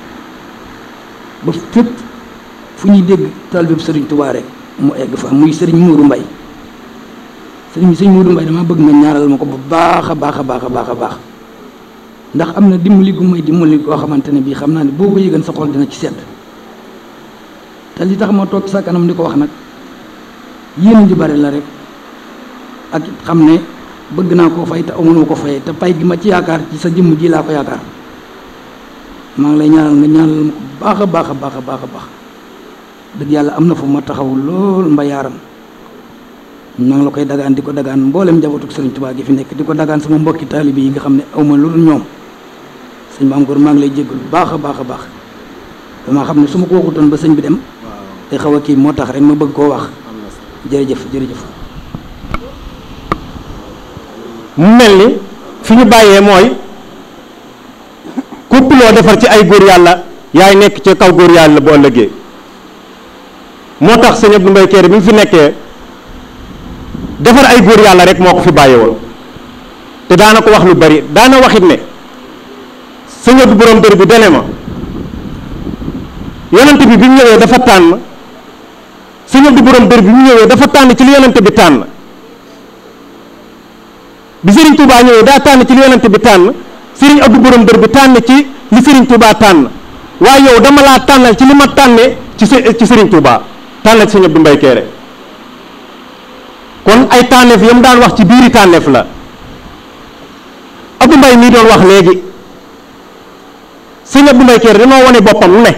ba fépp fu ñuy dégg taalibe sëriñ Tuubaa rek mu egg fa muy sëriñ Muudu Mbay sëriñ sëriñ Muudu Mbay dama bëgg nga ñaanal ma ko bu baax a baax a baax a baax a baax ndax am na dimbali gu may dimbali koo xamante ne bii xam naa ne boo ko yëgan sa xol dina ci sedd te li tax ma toog sa kanam di ko wax nag yéen ji bari la rek ak xam ne bëgg naa koo fay te amunoo ko fayee te pay gi ma ci yaakaar ci sa jëmm ji laa ko yaakaar maa ngi lay ñaanal nga ñaanal ma ko baax a baax a baax a baax a baax dëgg yàlla am na fu ma taxaw lool mbayaaram maa ngi la koy dagaan di ko dagaan mboolem njabootu Sëriñ Tuubaa gi fi nekk di ko dagaan sama mbokki taalibe yi nga xam ne awma lu dul ñoom sëñ Maam Góor maa ngi lay jéggal bu baax a baax a baax damaa xam ne su ma ko waxutoon ba sëñ bi dem te xaw a kii moo tax rek ma bëgg koo wax jërëjëf jërëjëf mu mel ni fi ñu bàyyee mooy képp loo defar ci ay góor yàlla yaay nekk ci kaw góor yàlla bu ëllëgee moo tax sëñ Abdou Mbaye Kéré bi mu fi nekkee defar ay góor yàlla rek moo ko fi bàyyi woon te daana ko wax lu bari daana waxit ne sëñ Abdou borom dër bi dane ma yonent bi bi mu ñëwee dafa tànn sëñ Abdou borom dër bi mu ñëwee dafa tànn ci li yonent bi tànn bi Serigne Touba ñëwee daa tànn ci li yonent bi tànn Serigne Abdou borom dër bi tànn ci li Serigne Touba tànn waaye yow dama laa tànnal ci li ma tànnee ci ci Serigne Touba tànnal ci sëñ Abdou Mbaye Kéré kon ay tànneef yam daan wax ci biiri tànneef la Abdou Mbaye mii doon wax léegi sëñ Abdou Mbaye Kéré dañoo wane boppam ne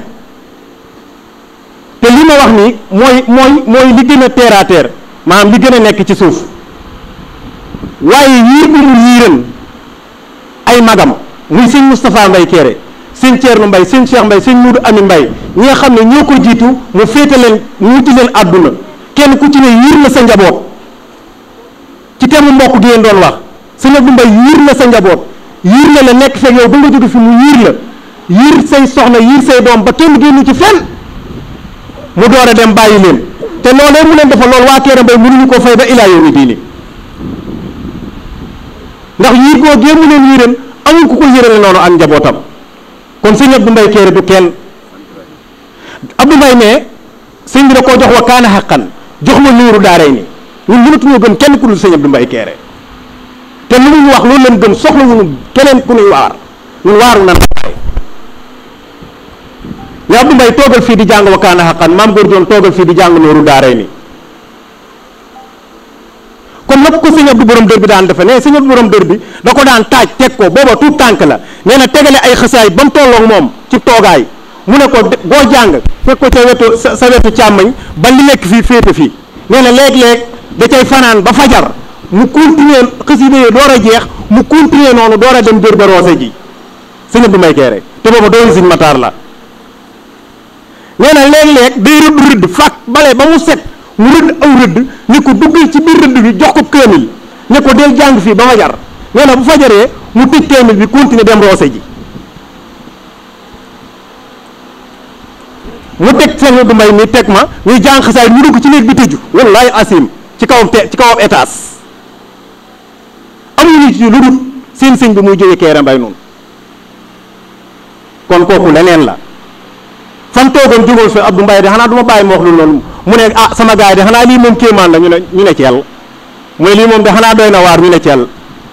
te li ma wax nii mooy mooy mooy li gën a terre à terre maanaam li gën a nekk ci suuf waaye yiir bi mu yiiran ay magam muy sëñ Moustapha Mbaye Kéré sëñ Thierno Mbaye sëñ Cheikh Mbaye sëñ Moudou Ami Mbaye ñi nga xam ne ñoo ko jiitu mu féete leen mu wuti leen àdduna kenn ku ci ne yiir na sa njaboot ci teemu mbokk gi ngeen doon wax sëñ Abdou Mbaye yiir na sa njaboot yiir na la nekk fekk yow ba nga jóge fi mu yiir la yiir say soxna yiir say doom ba kenn génn ci fenn mu door a dem bàyyi leen te loolee mu leen defal loolu waa Kéré Mbaye mënuñu koo fay ba ilaa yawmi diini ndax yiir goo gee mu leen yiiran amul ku ko yërale noonu ak njabootam kon sëñ Abdou Mbaye Kéré du kenn Abdou Mbaye ne sëñ bi da koo jox wa kaana xaqan jox ma nuuru daaray ni ñun mënatuñoo gën kenn ku dul sëñ Abdou Mbaye Kéré te lu ñu wax loolu leen gën soxla wuñu keneen ku ñuy waar ñun waaru nan ne Abdou Mbaye toogal fii di jàng wakaana xaqan maam góor doon toogal fii di jàng nooru daaray ni comme nag ko sëñ Abdou borom dër bi daan defe ne sëñ Abdou borom dër bi da ko daan taaj teg ko booba tuut tànk la nee na tegale ay xasaay ba mu tolloog moom ci toogaay mu ne ko boo jàng fekk ko ca wetu sa sa wetu càmmañ ba li nekk fii féete fii nee na léeg-léeg da cay fanaan ba fajar mu continuer xasida yi door a jeex mu continuer noonu door a dem dër ba roose ji sëñ Abdou Mbaye Kéré te booba doon sëñ Matar la nee na léeg-léeg day rëdd rëdd fàkk bale ba mu set mu rëdd aw rëdd ni ko duggal ci biir rëdd bi jox ko kaamil ne ko del jàng fii ba fajar nee na bu fajaree mu tëj kaamil bi continuer dem roose ji mu teg sëñ Abdou Mbaye mi teg ma ñuy jàng xasaay mu dugg ci néeg bi tëju wallahi asim ci kawam te ci kawam étage amuñu ci lu dul seen sëñ bi muy jógee Kéré Mbaye noonu kon kooku leneen la fan toogoon jógoon fi Abdou Mbaye de xanaa du ma bàyyi ma wax lu loolu mu ne ah sama gars yi de xanaa lii moom kéemaan la ñu ne ñu ne ceel mu ne lii moom de xanaa doy na waar ñu ne ceel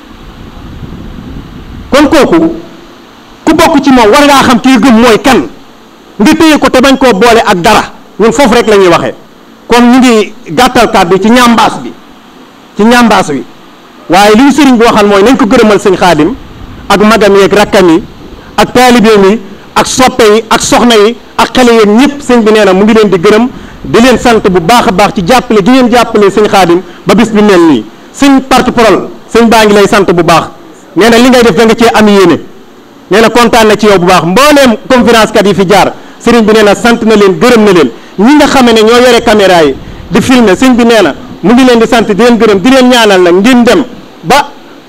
kon kooku ku bokk ci moom war ngaa xam kii gëm mooy kan nga téye ko te bañ koo boole ak dara ñun foofu rek la ñuy waxee kon ñu ngi gàttal kàddu ci ñambaas bi ci ñambaas wi waaye li ñu sëriñ bi waxal mooy nañ ko gërëmal sëñ xaadim ak magam yi ak rakkam yi ak taalibeem yi ak soppe yi ak soxna yi ak xale yeeg ñëpp sëñ bi nee na mu ngi leen di gërëm di leen sant bu baax a baax ci jàppale gi ngeen jàppale sëñ xaadim ba bis bi mel nii sëñ porte-parole sëñ baa ngi lay sant bu baax nee na li ngay def da nga cee am yéene nee na kontaan na ci yow bu baax mbooleem conférence kat yi fi jaar sëriñ bi nee na sant na leen gërëm na leen ñi nga xame ne ñoo yore caméra yi di filmer sëñ bi nee na mu ngi leen di sant di leen gërëm di leen ñaanal nag ngeen dem ba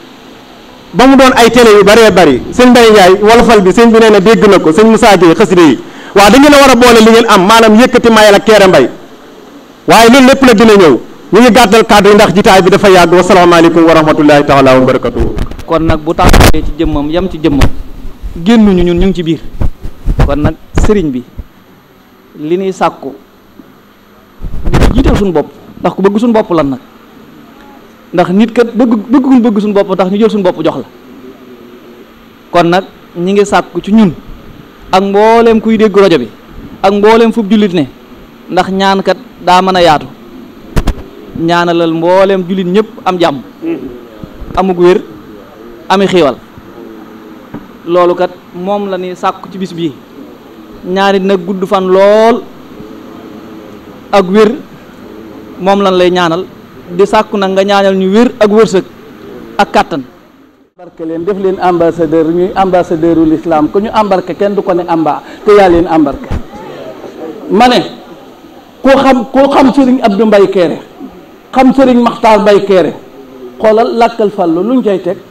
ba mu doon ay télé yu bëree bëri sëñ Mbaye Ndiaye wolofal bi sëñ bi nee na dégg na ko sëñ Moussa Gueye xasida yi waaw da ngeen a war a boole li ngeen am maanaam yëkkati mayal ak Kéré Mbaye waaye loolu lépp la dina ñëw ñu ngi gàttal kàddu yi ndax jitaay bi dafa yàgg wasalaamaaleykum wa rahmatullahi taala wa barakatuhu kon nag bu tàmbalee ci jëmmam yam ci jëmmam génnuñu ñun ñu ngi ci biir kon nag sëriñ bi li ñuy sàkku di jiital suñu bopp ndax ku bëgg suñu bopp lan nag ndax nit kat bëgg bëgguñ bëgg suñu bopp tax ñu jël suñu bopp jox la kon nag ñi ngi sàkku ci ñun ak mbooleem kuy dégg rajo bi ak mbooleem fub jullit ne ndax ñaan kat daa mën a yaatu ñaanalal mbooleem jullit ñëpp am jàmm amug wér ami xiiwal loolu kat moom la ni sàkku ci bis bii ñaari nag gudd fan lool ak wér moom lan lay ñaanal di sàkku nag nga ñaanal ñu wér ak wërsëg ak kàttan embarqué leen def leen ambassadeur ñuy ambassadeur ul islam ku ñu embarqué kenn du ko ne amba te yaa leen embarqué ma ne ku xam ku xam sëriñ Abdou Mbaye Kéré xam sëriñ Maxtaar Mbaye Kéré xoolal làkkal fàllu luñ cay teg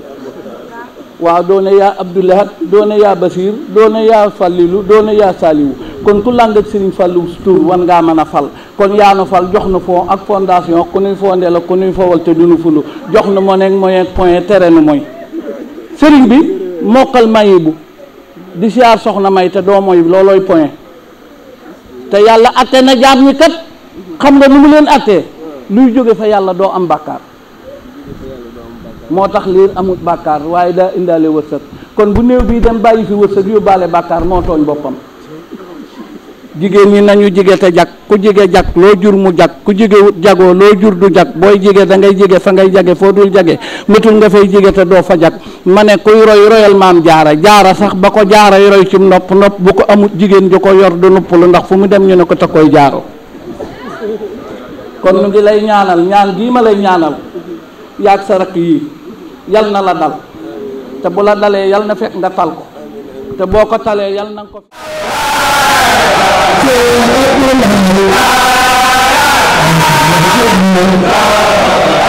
waaw doone yaa Abdoulahat doone yaa Basir doone yaa Fallilu doone yaa Saliwu kon ku làng ak sëriñ Fallu tur wan ngaa mën a fal kon yaa nu fal jox na fond ak fondation ku nuy fondé la ku nuy fowal te duñu fulu jox na mo nekk moyen point tere nu mooy sëriñ bi mokkal mayibu di siyaar soxna may te doo mooy loolooy point te yàlla atte na jaam ñi kat xam nga nu mu leen attee luy jóge fa yàlla doo am bàkkaar moo tax liir amul bàkkaar waaye daa indaale wërsëg kon bu néew bii dem bàyyi fi wërsëg yóbbaale bàkkaar moo tooñ boppam jigéen ñi nañu jige te jag ku jige jag loo jur mu jag ku jige wut jagoo loo jur du jag booy jige da ngay jige fa ngay jage foo dul jage métul nga fay jige te doo fa jag ma ne kuy roy royal maam jaara jaara sax ba ko jaaray roy ci nopp nopp bu ko amut jigéen ju ko yor du nuppalu ndax fu mu dem ñu ne ko te koy jaaro kon nu ngi lay ñaanal ñaan gii ma lay ñaanal yaag sa rakk yii yal na la dal te bu la dalee yal na fekk nga tal ko te boo ko talee yal na nga ko Thank you.